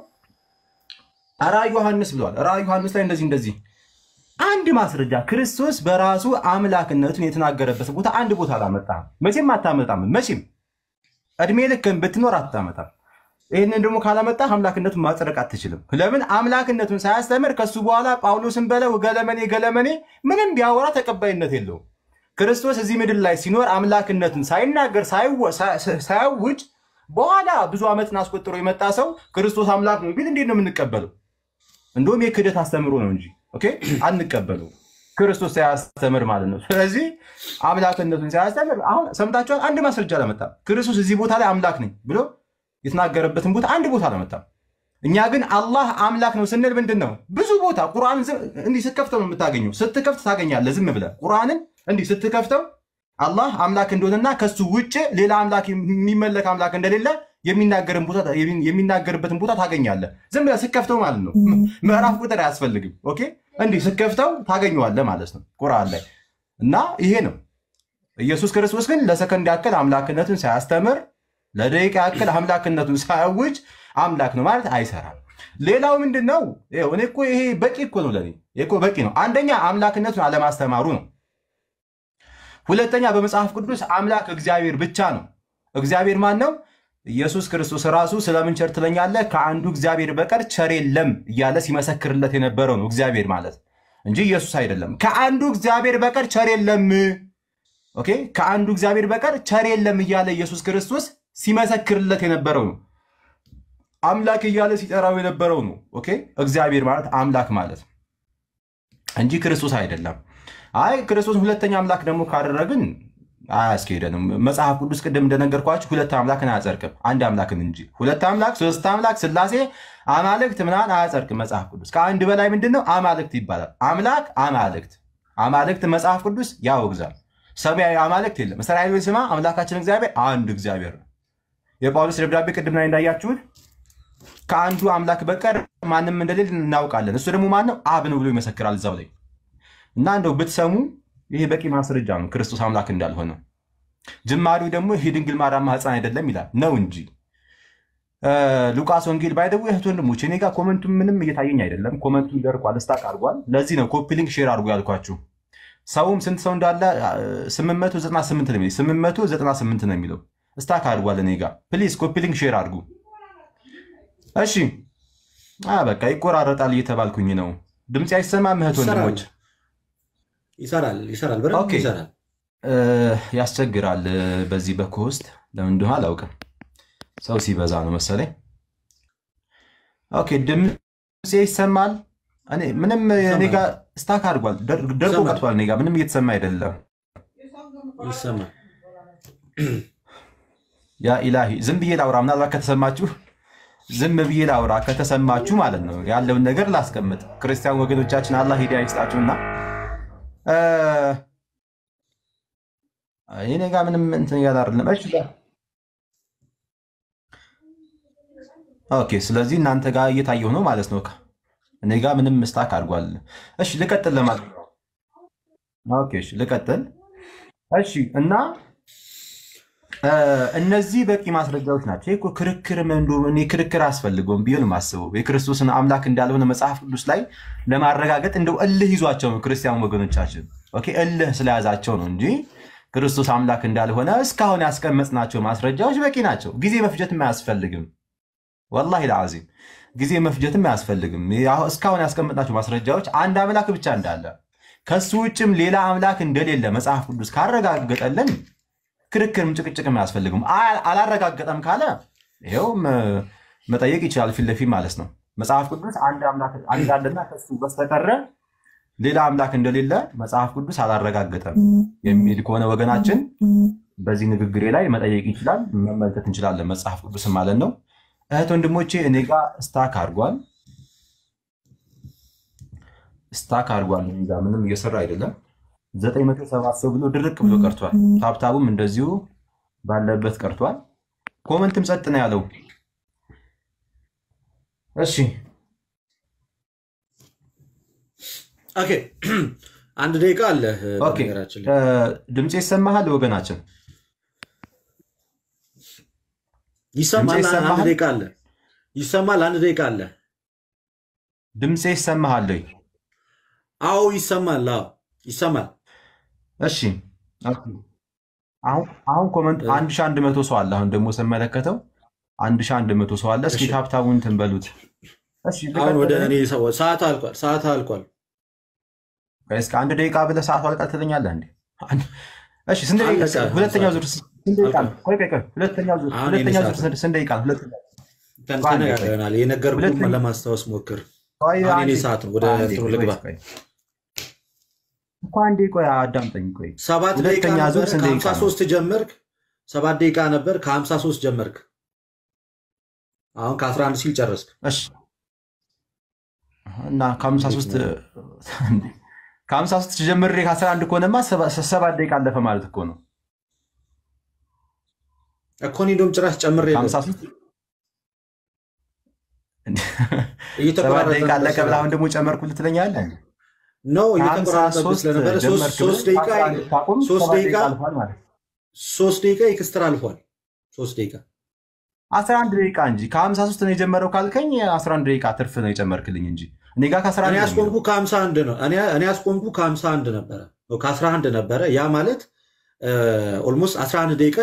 ራዕየ ዮሐንስ ብሏል። ራዕየ ዮሐንስ ላይ እንደዚህ እንደዚህ አንድ ማስረጃ ክርስቶስ በራሱ አምላክነቱን የተናገረበት ቦታ አንድ ቦታ አላመጣም። መቼም አታመጣም። መቼም እድሜ ልክን ብትኖር አታመጣም። ይህንን ደግሞ ካላመጣ አምላክነቱን ማጽደቅ አትችልም። ለምን አምላክነቱን ሳያስተምር ከሱ በኋላ ጳውሎስን በለው ገለመኔ ገለመኔ ምንም ቢያወራ ተቀባይነት የለውም። ክርስቶስ እዚህ ምድር ላይ ሲኖር አምላክነቱን ሳይናገር ሳይወ- ሳ- ሳያውጅ በኋላ ብዙ ዓመትን አስቆጥሮ የመጣ ሰው ክርስቶስ አምላክ ነው ቢል እንዴት ነው የምንቀበለው? እንደውም የክህደት አስተምሮ ነው እንጂ ኦኬ፣ አንቀበለው ክርስቶስ ሳያስተምር ማለት ነው። ስለዚህ አምላክነቱን ሳያስተምር አሁን ሰምታችኋል። አንድ ማስረጃ አላመጣም። ክርስቶስ እዚህ ቦታ ላይ አምላክ ነኝ ብሎ የተናገረበትን ቦታ አንድ ቦታ አላመጣም። እኛ ግን አላህ አምላክ ነው ስንል ምንድን ነው ብዙ ቦታ ቁርአን እንዲህ ስትከፍተው ነው የምታገኘው። ስትከፍት ታገኛለህ። ዝም ብለህ ቁርአንን እንዲህ ስትከፍተው አላህ አምላክ እንደሆነና ከሱ ውጭ ሌላ አምላክ የሚመለክ አምላክ እንደሌለ የሚናገርን ቦታ- የሚናገርበትን ቦታ ታገኛለህ። ዝም ብለህ ስትከፍተው ማለት ነው። ምዕራፍ ቁጥር አያስፈልግም። ኦኬ እንዲህ ስትከፍተው ታገኘዋለህ ማለት ነው ቁርአን ላይ እና ይሄ ነው። ኢየሱስ ክርስቶስ ግን ለሰከንድ ያክል አምላክነቱን ሳያስተምር ለደቂቃ ያክል አምላክነቱን ሳያውጅ አምላክ ነው ማለት አይሰራም። ሌላው ምንድን ነው? ይኸው እኔ እኮ ይሄ በቂ እኮ ነው ለእኔ ይሄ እኮ በቂ ነው። አንደኛ አምላክነቱን አለማስተማሩ ነው። ሁለተኛ በመጽሐፍ ቅዱስ አምላክ እግዚአብሔር ብቻ ነው። እግዚአብሔር ማን ነው? ኢየሱስ ክርስቶስ ራሱ ስለምን ቸር ትለኛለህ? ከአንዱ እግዚአብሔር በቀር ቸር የለም እያለ ሲመሰክርለት የነበረው ነው እግዚአብሔር ማለት እንጂ ኢየሱስ አይደለም። ከአንዱ እግዚአብሔር በቀር ቸር የለም። ኦኬ፣ ከአንዱ እግዚአብሔር በቀር ቸር የለም እያለ ኢየሱስ ክርስቶስ ሲመሰክርለት የነበረው ነው። አምላክ እያለ ሲጠራው የነበረው ነው። ኦኬ፣ እግዚአብሔር ማለት አምላክ ማለት እንጂ ክርስቶስ አይደለም። አይ ክርስቶስን ሁለተኛ አምላክ ደግሞ ካደረግን አያስኬደንም። መጽሐፍ ቅዱስ ቅድም እንደነገርኳችሁ ሁለት አምላክን አያጸድቅም፣ አንድ አምላክን እንጂ። ሁለት አምላክ፣ ሶስት አምላክ፣ ስላሴ፣ አማልክት ምናምን አያጸድቅም መጽሐፍ ቅዱስ። ከአንድ በላይ ምንድን ነው አማልክት ይባላል። አምላክ፣ አማልክት፣ አማልክት መጽሐፍ ቅዱስ ያወግዛል። ሰማያዊ አማልክት የለም። እስራኤል ስማ አምላካችን እግዚአብሔር አንድ እግዚአብሔር ነው። የጳውሎስ ደብዳቤ ቅድም ላይ እንዳያችሁት ከአንዱ አምላክ በቀር ማንም እንደሌለ እናውቃለን። እሱ ደግሞ ማን ነው? አብ ነው ብሎ ይመሰክራል እዛው ላይ እና እንደው ብትሰሙ ይሄ በቂ ማስረጃ ነው ክርስቶስ አምላክ እንዳልሆነ። ጅማሬው ደግሞ የድንግል ማርያም ማህፀን አይደለም ይላል ነው እንጂ ሉቃስ ወንጌል ባይደው እህት ወንድሞች፣ እኔ ጋር ኮመንቱ ምንም እየታየኝ አይደለም። ኮመንቱ ደርቋል፣ ስታክ አድርጓል። ለዚህ ነው ኮፒ ሊንክ ሼር አድርጎ ያልኳችሁ። ሰውም ስንት ሰው እንዳለ 898 ነው የሚለው 898 ነው የሚለው ስታክ አድርጓል። እኔ ጋር ፕሊዝ ኮፒ ሊንክ ሼር አድርጉ እሺ። በቃ ይቆራረጣል እየተባልኩኝ ነው። ድምፅ አይሰማም እህት ወንድሞች? ይሰራል ይሰራል፣ በደንብ ኦኬ። ይሰራል። ያስቸግራል። በዚህ በኮስት ለምን እንደሆነ አላውቅም። ሰው ሲበዛ ነው መሰለኝ። ኦኬ ድምፅ ይሰማል? እኔ ምንም እኔ ጋር ስታክ አድርጓል፣ ደር- ደርቆ ይሰማል። ቀጥቷል። እኔ ጋር ምንም እየተሰማ አይደለም። ይሰማል። ያ ኢላሂ ዝም ብዬ ላውራ፣ ምናልባት ከተሰማችሁ ዝም ብዬ ላውራ ከተሰማችሁ ማለት ነው ያለውን ነገር ላስቀምጥ። ክርስቲያን ወገኖቻችን አላህ ሂዳያ ይስጣችሁና እ፣ እኔ ጋር ምንም እንትን እያለ አይደለም። እሺ ኦኬ። ስለዚህ እናንተ ጋር እየታየው ነው ማለት ነው። እኔ ጋር ምንም ምስታክ አድርጓል። እሺ ልቀጥል ለማለት ነው። ኦኬ እሺ ልቀጥል። እሺ እና እ፣ እነዚህ በቂ ማስረጃዎች ናቸው። ይህ እኮ ክርክር መንዶ እኔ ክርክር አያስፈልገውም ብዬ ነው የማስበው። የክርስቶስን አምላክ እንዳልሆነ መጽሐፍ ቅዱስ ላይ ለማረጋገጥ እንደው እልህ ይዟቸው ነው ክርስቲያን ወገኖቻችን። ኦኬ እልህ ስለያዛቸው ነው እንጂ ክርስቶስ አምላክ እንዳልሆነ እስካሁን ያስቀመጥናቸው ማስረጃዎች በቂ ናቸው። ጊዜ መፍጀትም አያስፈልግም። ወላሂ ለዓዚም ጊዜ መፍጀትም አያስፈልግም። ያው እስካሁን ያስቀመጥናቸው ማስረጃዎች አንድ አምላክ ብቻ እንዳለ ከሱ ውጭም ሌላ አምላክ እንደሌለ መጽሐፍ ቅዱስ ካረጋገጠልን ክርክርም ጭቅጭቅም አያስፈልግም። አ- አላረጋገጠም ካለ ይኸው መ- መጠየቅ ይችላል ፊት ለፊት ማለት ነው። መጽሐፍ ቅዱስ አንድ አምላክ እንዳለና ከሱ በስተቀረ ሌላ አምላክ እንደሌለ መጽሐፍ ቅዱስ አላረጋገጠም የሚል ከሆነ ወገናችን በዚህ ንግግሬ ላይ መጠየቅ ይችላል፣ መመልከት እንችላለን መጽሐፍ ቅዱስም ማለት ነው። እህት ወንድሞቼ እኔ ጋር ስታክ አድርጓል፣ ስታክ አድርጓል። እኔ ጋር ምንም እየሰራ አይደለም። ዘጠኝ መቶ ሰባት ሰው ብሎ ድርቅ ብሎ ቀርቷል። ታብታቡም እንደዚሁ ባለበት ቀርቷል። ኮመንትም ጸጥ ነው ያለው። እሺ ኦኬ አንድ ደቂቃ አለ። ኦኬ፣ በነገራችን ላይ እ፣ ድምፄ ይሰማሃል ወገናችን? ይሰማል። ድምፄ አንድ ይሰማሃል? ደቂቃ አለ። ይሰማል። አንድ ደቂቃ አለ። ድምፄ ይሰማሃል ወይ? አዎ ይሰማል። አዎ ይሰማል። እሺ ኦኬ። አሁን አሁን ኮመንት አንድ ሺህ አንድ መቶ ሰው አለ። አሁን ደግሞ ስመለከተው አንድ ሺህ አንድ መቶ ሰው አለ። እስኪ እሺ። ታብታቡን እንትን በሉት። እሺ አሁን ወደ ልቀጥል? እኔ ሰው- ሰዓት አልቋል። ሰዓት አልቋል። እስከ አንድ ደቂቃ ብለህ ሰዓቱ አልቃል ትለኛለህ እንዴ? አንድ- እሺ ስንት ደቂቃ? አልቃል። ሁለተኛው ዙር ስንት ደቂቃ ነው? አልቃል። ቆይ ቆይ ቆይ፣ ሁለተኛው ዙር አሁን የኔ ሁለተኛው ሰዓት ዙር ስንት- ስንት ደቂቃ ነው? ሁለተኛው ተን- በአንድ ተነጋግረናል። የነገርኩህን ሁለተኛ- ለማስታወስ ሞክር። ቆይ አሁን አንዴ የኔ ሰዓት ነው። ወደ አንዴ እንትኑ ቆይ፣ ልግባ። ቆይ እኮ አንዴ ቆይ አዳምጠኝ ቆይ ሰባት ደቂቃ ሁለተኛ ዙር ነበር። ስንት ደቂቃ ከሀምሳ ነው? ሶስት ጀመርክ። ሰባት ደቂቃ ነበር። ከሀምሳ ሶስት ጀመርክ። አሁን ከአስራ አንድ ሲል ጨረስክ። እሺ እና ከሀምሳ ሶስት ከሀምሳ ሶስት ጀምሬ ከአስራ አንድ ከሆነማ ሰባ- ሰባት ደቂቃ አለፈ ማለት እኮ ነው። እኮ እኔ እንደውም ጭራሽ ጨምሬ ከሀምሳ ሶስት ሰባት እየተቆራረጠ ደቂቃ ነበር አለቀ ብለህ ስራ። አሁን ደግሞ ጨመርኩልህ ትለኛለህ? ነው ከሀምሳ እየተቆራረጠብህ ሶስት ስለነበረ ሶስት ጀመርክ ሶስት ብለህ ደቂቃ ከአስራ አንድ ታቆም ሶስት ሰባት ደቂቃ ደቂቃ አልፏል ማለት ነው። ሶስት ደቂቃ ኤክስትራ አልፏል። ሶስት ደቂቃ አስራ አንድ ደቂቃ እንጂ ከሀምሳ ሶስት ነው የጀመረው ካልከኝ አስራ አንድ ደቂቃ ትርፍ ነው የጨመርክልኝ እንጂ እኔ ጋር ከአስራ እኔ አንድ ነው ያስቆምኩ የሚለው። ከሀምሳ አንድ ነው። እኔ እኔ ያስቆምኩ ከሀምሳ አንድ ነበረ ነው ከአስራ አንድ ነበረ። ያ ማለት ኦልሞስት አስራ አንድ ደቂቃ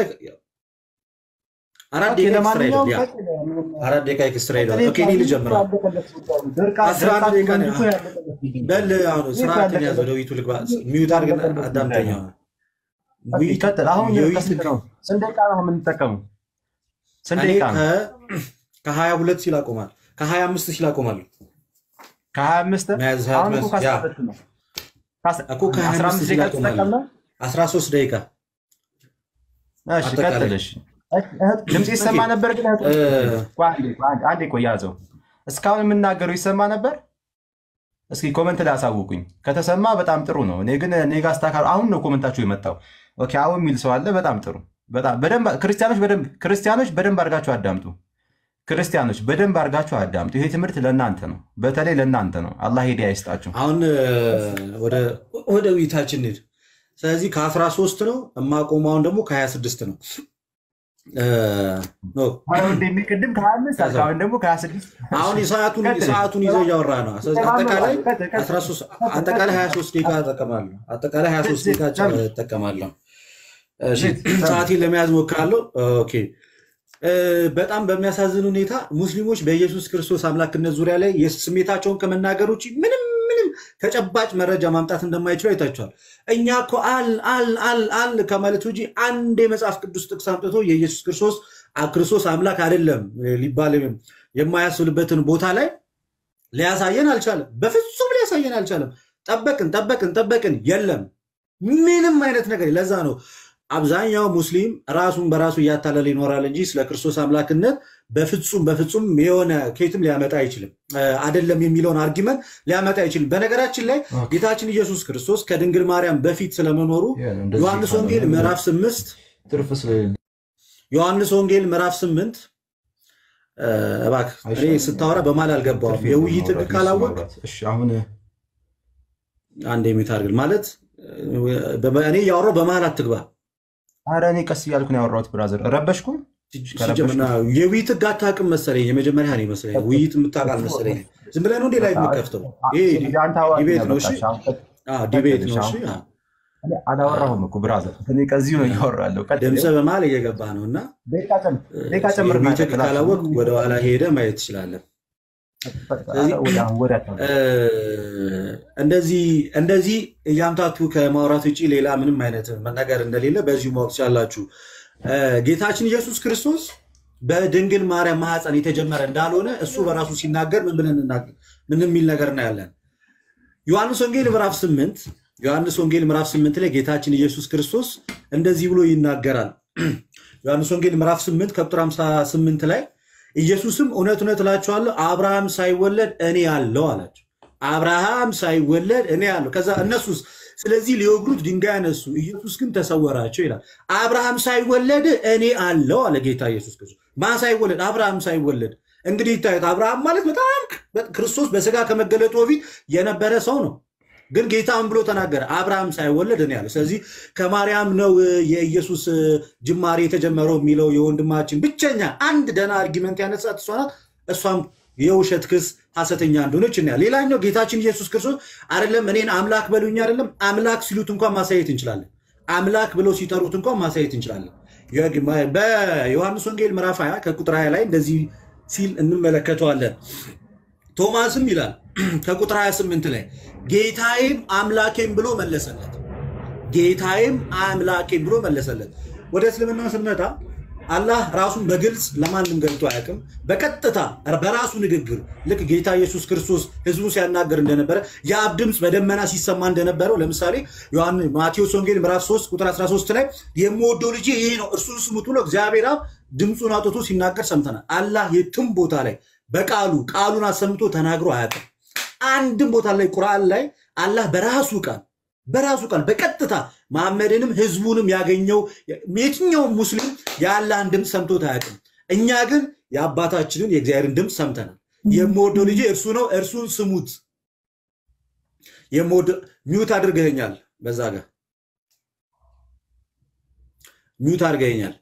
አራት ኦኬ፣ ደቂቃ ኤክስትራ ለማንኛውም ሄዷል። ያ ቀጥል። አራት ደቂቃ ኤክስትራ ሄዷል። እኔ ኦኬ እኔ ልጀምር አሁን። ደርቃ- አስራ አንድ ደርቃችሁ ደቂቃ ነው። እኮ ያለቀለት ጉዳይ ነው። በል አሁን ይህ ስርዓትን ያለቀለት ያዝ። ወደ ውይይቱ ልግባ። ሚዩት አድርግና ያለቀለት አዳምጠኝ። ጉዳይ ነው። አሁን ኦኬ፣ ውይይቱ ቀጥል። አሁን የውይይቱ ከስንት ነው? ስንት ደቂቃ ነው የምንጠቀመው? ስንት እኔ ደቂቃ ነው? ከሀያ ሁለት ሲል አቆማል። ከሀያ አምስት ሲል አቆማለሁ። ከሀያ አምስት መያዝ አሁን እኮ ያ ከአስራ ሁለት ነው። ከአስ- እኮ ከሀያ አስራ አምስት አምስት ሲል ደቂቃ አቆማለሁ። ተጠቀምነው? አስራ ሶስት ደቂቃ እሺ አጠቃላይ ቀጥል። እሺ እህት- ድምፅ ይሰማ ኦኬ። ነበር ግን እህት- እ- ቆይ አንዴ ቆይ አንዴ- አንዴ ቆይ ያዘው። እስካሁን የምናገረው ይሰማ ነበር? እስኪ ኮመንት ላይ አሳውቁኝ። ከተሰማ በጣም ጥሩ ነው። እኔ ግን እኔ ጋር ስታካ- አሁን ነው ኮመንታችሁ የመጣው። ኦኬ አሁን የሚል ሰው አለ። በጣም ጥሩ። በጣም በደንብ ክርስቲያኖች በደንብ ክርስቲያኖች በደንብ አድርጋችሁ አዳምጡ። ክርስቲያኖች በደንብ አድርጋችሁ አዳምጡ። ይሄ ትምህርት ለእናንተ ነው፣ በተለይ ለእናንተ ነው። አላህ ሂዳያ ይስጣችሁ። አሁን እ፣ ወደ ወደ ውይይታችን እንሂድ። ስለዚህ ከአስራ ሶስት ነው የማቆመው። አሁን ደግሞ ከሀያ ስድስት ነው እ፣ ኖ አሁን እንደሚቀድም ከሀያ አምስት ከዛ- አሁን ደግሞ ከሀያ ስድስት አሁን የሰዓቱን ቀጥል። ሰዓቱን ይዘው እያወራ ነው። ስለዚህ አጠቃላይ ቀጥል፣ ቀጥል። 13 አጠቃላይ 23 ደቂቃ እጠቀማለሁ። አጠቃላይ 23 ደቂቃ ጨምር። እጠቀማለሁ። እሺ ጨምር። ሰዓቴን ለመያዝ ሞክራለሁ። ኦኬ እ፣ በጣም በሚያሳዝን ሁኔታ ሙስሊሞች በኢየሱስ ክርስቶስ አምላክነት ዙሪያ ላይ ስሜታቸውን ከመናገር ውጭ ምንም ምንም ተጨባጭ መረጃ ማምጣት እንደማይችሉ አይታችኋል። እኛ እኮ አል አል አል አል ከማለት ውጭ አንድ የመጽሐፍ ቅዱስ ጥቅስ አምጥቶ የኢየሱስ ክርስቶስ አ- ክርስቶስ አምላክ አይደለም ሊባል የማያስብልበትን ቦታ ላይ ሊያሳየን አልቻለም። በፍጹም ሊያሳየን አልቻለም። ጠበቅን ጠበቅን ጠበቅን፣ የለም ምንም አይነት ነገር። ለዛ ነው አብዛኛው ሙስሊም ራሱን በራሱ እያታለለ ይኖራል እንጂ ስለ ክርስቶስ አምላክነት በፍጹም በፍጹም የሆነ ኬትም ሊያመጣ አይችልም። አይደለም የሚለውን አርጊመንት ሊያመጣ አይችልም። በነገራችን ላይ ጌታችን ኢየሱስ ክርስቶስ ከድንግል ማርያም በፊት ስለመኖሩ እንደዚህ ዮሐንስ ካልሆነ ወንጌል ምዕራፍ ስምንት ትርፍ ስለሌለ ዮሐንስ ወንጌል ምዕራፍ ስምንት እ፣ እባክህ እኔ አይሻልም? ስታወራ በማል አልገባውም። ትርፍ የውይይት የለውም ህግ ማውራት፣ ካላወቅ ማውራት። እሺ አሁን አንድ የሚታርግል ማለት እ፣ በ- እኔ እያወራሁ በመሀል አትግባ። ኧረ እኔ ቀስ እያልኩ ነው ያወራሁት። ብራዘር ረበሽኩ? ሲጀምርና የውይይት ህግ አታውቅም መሰለኝ። የመጀመሪያ ነው መሰለኝ ውይይት የምታውቅ አልመሰለኝ። ዝም ብለህ ነው እንዴ ላይ የምከፍተው? ይሄ እንግዲህ አንተ አዋቂ ዲቤት ነህ ነው። በቃ እሺ እሺ፣ አሁን ቀጥ- አዎ፣ ዲቤት ነው። ቀጥል፣ እሺ እሺ፣ አዎ። እኔ አላወራሁም እኮ ብራዘር፣ እኔ ከዚሁ ነው እያወራ ያለው። ቀጥል። ድምፅህ በመሀል እየገባ ነው እና ደቂቃ ጨም- ደቂቃ ጨምርና የውይይት ህግ ቀጥል። ካላወቅ ወደኋላ ሄደ ማየት ትችላለህ። ስለዚህ ወደ አሁን ወደ አታውራ። እ፣ እንደዚህ እንደዚህ እያምታቱ ከማውራት ውጭ ሌላ ምንም አይነት ነገር እንደሌለ በዚሁ ማወቅ ትችላላችሁ። እ፣ ጌታችን ኢየሱስ ክርስቶስ በድንግል ማርያም ማህፀን የተጀመረ እንዳልሆነ እሱ በራሱ ሲናገር ምን ብለን እናገር ምን የሚል ነገር እናያለን። ዮሐንስ ወንጌል ምዕራፍ ስምንት ዮሐንስ ወንጌል ምዕራፍ ስምንት ላይ ጌታችን ኢየሱስ ክርስቶስ እንደዚህ ብሎ ይናገራል። ዮሐንስ ወንጌል ምዕራፍ ስምንት ከቁጥር 58 ላይ ኢየሱስም እውነት እውነት እላችኋለሁ አብርሃም ሳይወለድ እኔ አለው አላቸው። አብርሃም ሳይወለድ እኔ አለው። ከዛ እነሱስ ስለዚህ ሊወግሩት ድንጋይ አነሱ፣ ኢየሱስ ግን ተሰወራቸው ይላል። አብርሃም ሳይወለድ እኔ አለው አለ ጌታ ኢየሱስ ክርስቶስ። ማን ሳይወለድ? አብርሃም ሳይወለድ። እንግዲህ ይታዩት አብርሃም ማለት በጣም ክርስቶስ በስጋ ከመገለጡ በፊት የነበረ ሰው ነው። ግን ጌታ ምን ብሎ ተናገረ? አብርሃም ሳይወለድ እኔ አለ። ስለዚህ ከማርያም ነው የኢየሱስ ጅማሬ የተጀመረው የሚለው የወንድማችን ብቸኛ አንድ ደና አርጊመንት ያነሳት እሷ ናት። እሷም የውሸት ክስ ሐሰተኛ እንደሆነች እናያለን። ሌላኛው ጌታችን ኢየሱስ ክርስቶስ አይደለም እኔን አምላክ በሉኝ አይደለም አምላክ ሲሉት እንኳን ማሳየት እንችላለን። አምላክ ብለው ሲጠሩት እንኳን ማሳየት እንችላለን። በዮሐንስ ወንጌል ምዕራፍ 20 ከቁጥር 20 ላይ እንደዚህ ሲል እንመለከተዋለን። ቶማስም ይላል ከቁጥር 28 ላይ ጌታዬም አምላኬም ብሎ መለሰለት። ጌታዬም አምላኬም ብሎ መለሰለት። ወደ እስልምና ስንመጣ አላህ ራሱን በግልጽ ለማንም ገልጦ አያውቅም። በቀጥታ በራሱ ንግግር ልክ ጌታ ኢየሱስ ክርስቶስ ሕዝቡ ሲያናገር እንደነበረ የአብ ድምፅ በደመና ሲሰማ እንደነበረው ለምሳሌ ዮሐን- ማቴዎስ ወንጌል ምዕራፍ 3 ቁጥር 13 ላይ የምወደው ልጄ ይሄ ነው እርሱን ስሙት ብሎ እግዚአብሔር አብ ድምፁን አውጥቶ ሲናገር ሰምተናል። አላህ የትም ቦታ ላይ በቃሉ ቃሉን አሰምቶ ተናግሮ አያውቅም። አንድም ቦታ ላይ ቁርአን ላይ አላህ በራሱ ቃል በራሱ ቃል በቀጥታ መሐመድንም ህዝቡንም ያገኘው የትኛውም ሙስሊም የአላህን ድምፅ ሰምቶት አያውቅም። እኛ ግን የአባታችንን የእግዚአብሔርን ድምፅ ሰምተናል። የምወደው ልጄ እርሱ ነው፣ እርሱን ስሙት። የምወደው ሚውት አድርገኸኛል፣ በዛ ጋር ሚውት አድርገኸኛል።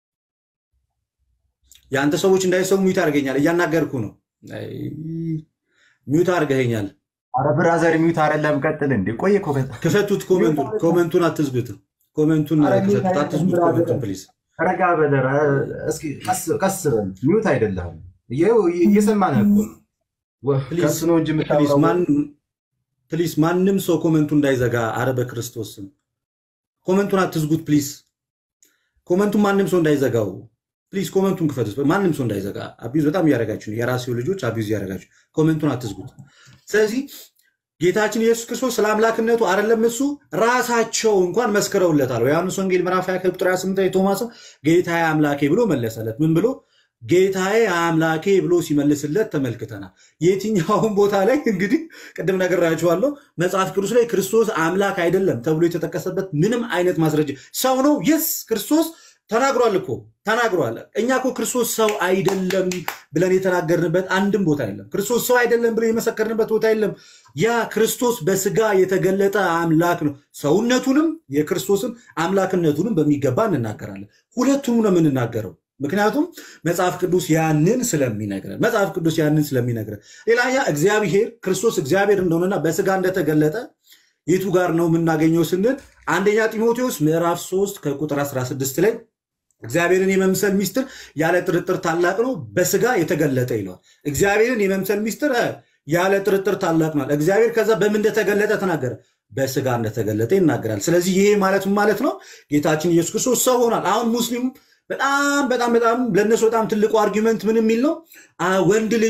የአንተ ሰዎች እንዳይሰሙ ሚውት አድርገኛል። እያናገርኩ ነው። አይ፣ ሚውት አድርገኸኛል። አረ ብራዘር ሚዩት አይደለም፣ ቀጥል እንዴ። ቆይ እኮ ከ- ክፈቱት። ኮመንቱን ኮመንቱን አትዝጉት። ኮመንቱን አረ ሚውት ክፈቱት። አይደለም አትዝጉት ብራዘር። ኮመንቱን ፕሊዝ። ረጋ በለር እስኪ ቀስ ቀስ በል። ሚዩት አይደለም፣ ይኸው እየሰማንህ እኮ ነው። ወ- ፕሊዝ ከሱ ነው እንጂ ፕሊዝ የምታወራው። ማን ፕሊዝ ማንም ሰው ኮመንቱ እንዳይዘጋ። አረ በክርስቶስ ስም ኮመንቱን አትዝጉት ፕሊዝ። ኮመንቱን ማንም ሰው እንዳይዘጋው ፕሊዝ። ኮመንቱን ክፈቱት። ማንም ሰው እንዳይዘጋ። አቢዩዝ በጣም እያደረጋችሁ ነው። የራሴው ልጆች አቢዩዝ እያደረጋችሁ ኮመንቱን አትዝጉት። ስለዚህ ጌታችን ኢየሱስ ክርስቶስ ስለ አምላክነቱ አይደለም እሱ ራሳቸው እንኳን መስክረውለታል። ዮሐንስ ወንጌል ምዕራፍ 20 ቁጥር 28 ላይ ቶማስም ጌታዬ አምላኬ ብሎ መለሰለት። ምን ብሎ ጌታዬ አምላኬ ብሎ ሲመልስለት ተመልክተናል። የትኛውን ቦታ ላይ እንግዲህ ቅድም ነግሬያችኋለሁ፣ መጽሐፍ ቅዱስ ላይ ክርስቶስ አምላክ አይደለም ተብሎ የተጠቀሰበት ምንም አይነት ማስረጃ ሰው ነው። የስ ክርስቶስ ተናግሯል እኮ ተናግሯል። እኛ እኮ ክርስቶስ ሰው አይደለም ብለን የተናገርንበት አንድም ቦታ የለም። ክርስቶስ ሰው አይደለም ብለን የመሰከርንበት ቦታ የለም። ያ ክርስቶስ በስጋ የተገለጠ አምላክ ነው። ሰውነቱንም የክርስቶስን አምላክነቱንም በሚገባ እንናገራለን። ሁለቱንም ነው የምንናገረው። ምክንያቱም መጽሐፍ ቅዱስ ያንን ስለሚነግረን መጽሐፍ ቅዱስ ያንን ስለሚነግረን። ሌላኛ እግዚአብሔር ክርስቶስ እግዚአብሔር እንደሆነና በስጋ እንደተገለጠ የቱ ጋር ነው የምናገኘው ስንል አንደኛ ጢሞቴዎስ ምዕራፍ 3 ከቁጥር 16 ላይ እግዚአብሔርን የመምሰል ሚስጥር ያለ ጥርጥር ታላቅ ነው፣ በስጋ የተገለጠ ይለዋል። እግዚአብሔርን የመምሰል ሚስጥር እ፣ ያለ ጥርጥር ታላቅ ነው። እግዚአብሔር ከዛ በምን እንደተገለጠ ተናገረ፣ በስጋ እንደተገለጠ ይናገራል። ስለዚህ ይሄ ማለት ምን ማለት ነው? ጌታችን ኢየሱስ ክርስቶስ ሰው ሆኗል። አሁን ሙስሊሙ በጣም በጣም በጣም ለእነሱ በጣም ትልቁ አርጊመንት ምን የሚል ነው? አ፣ ወንድ ልጅ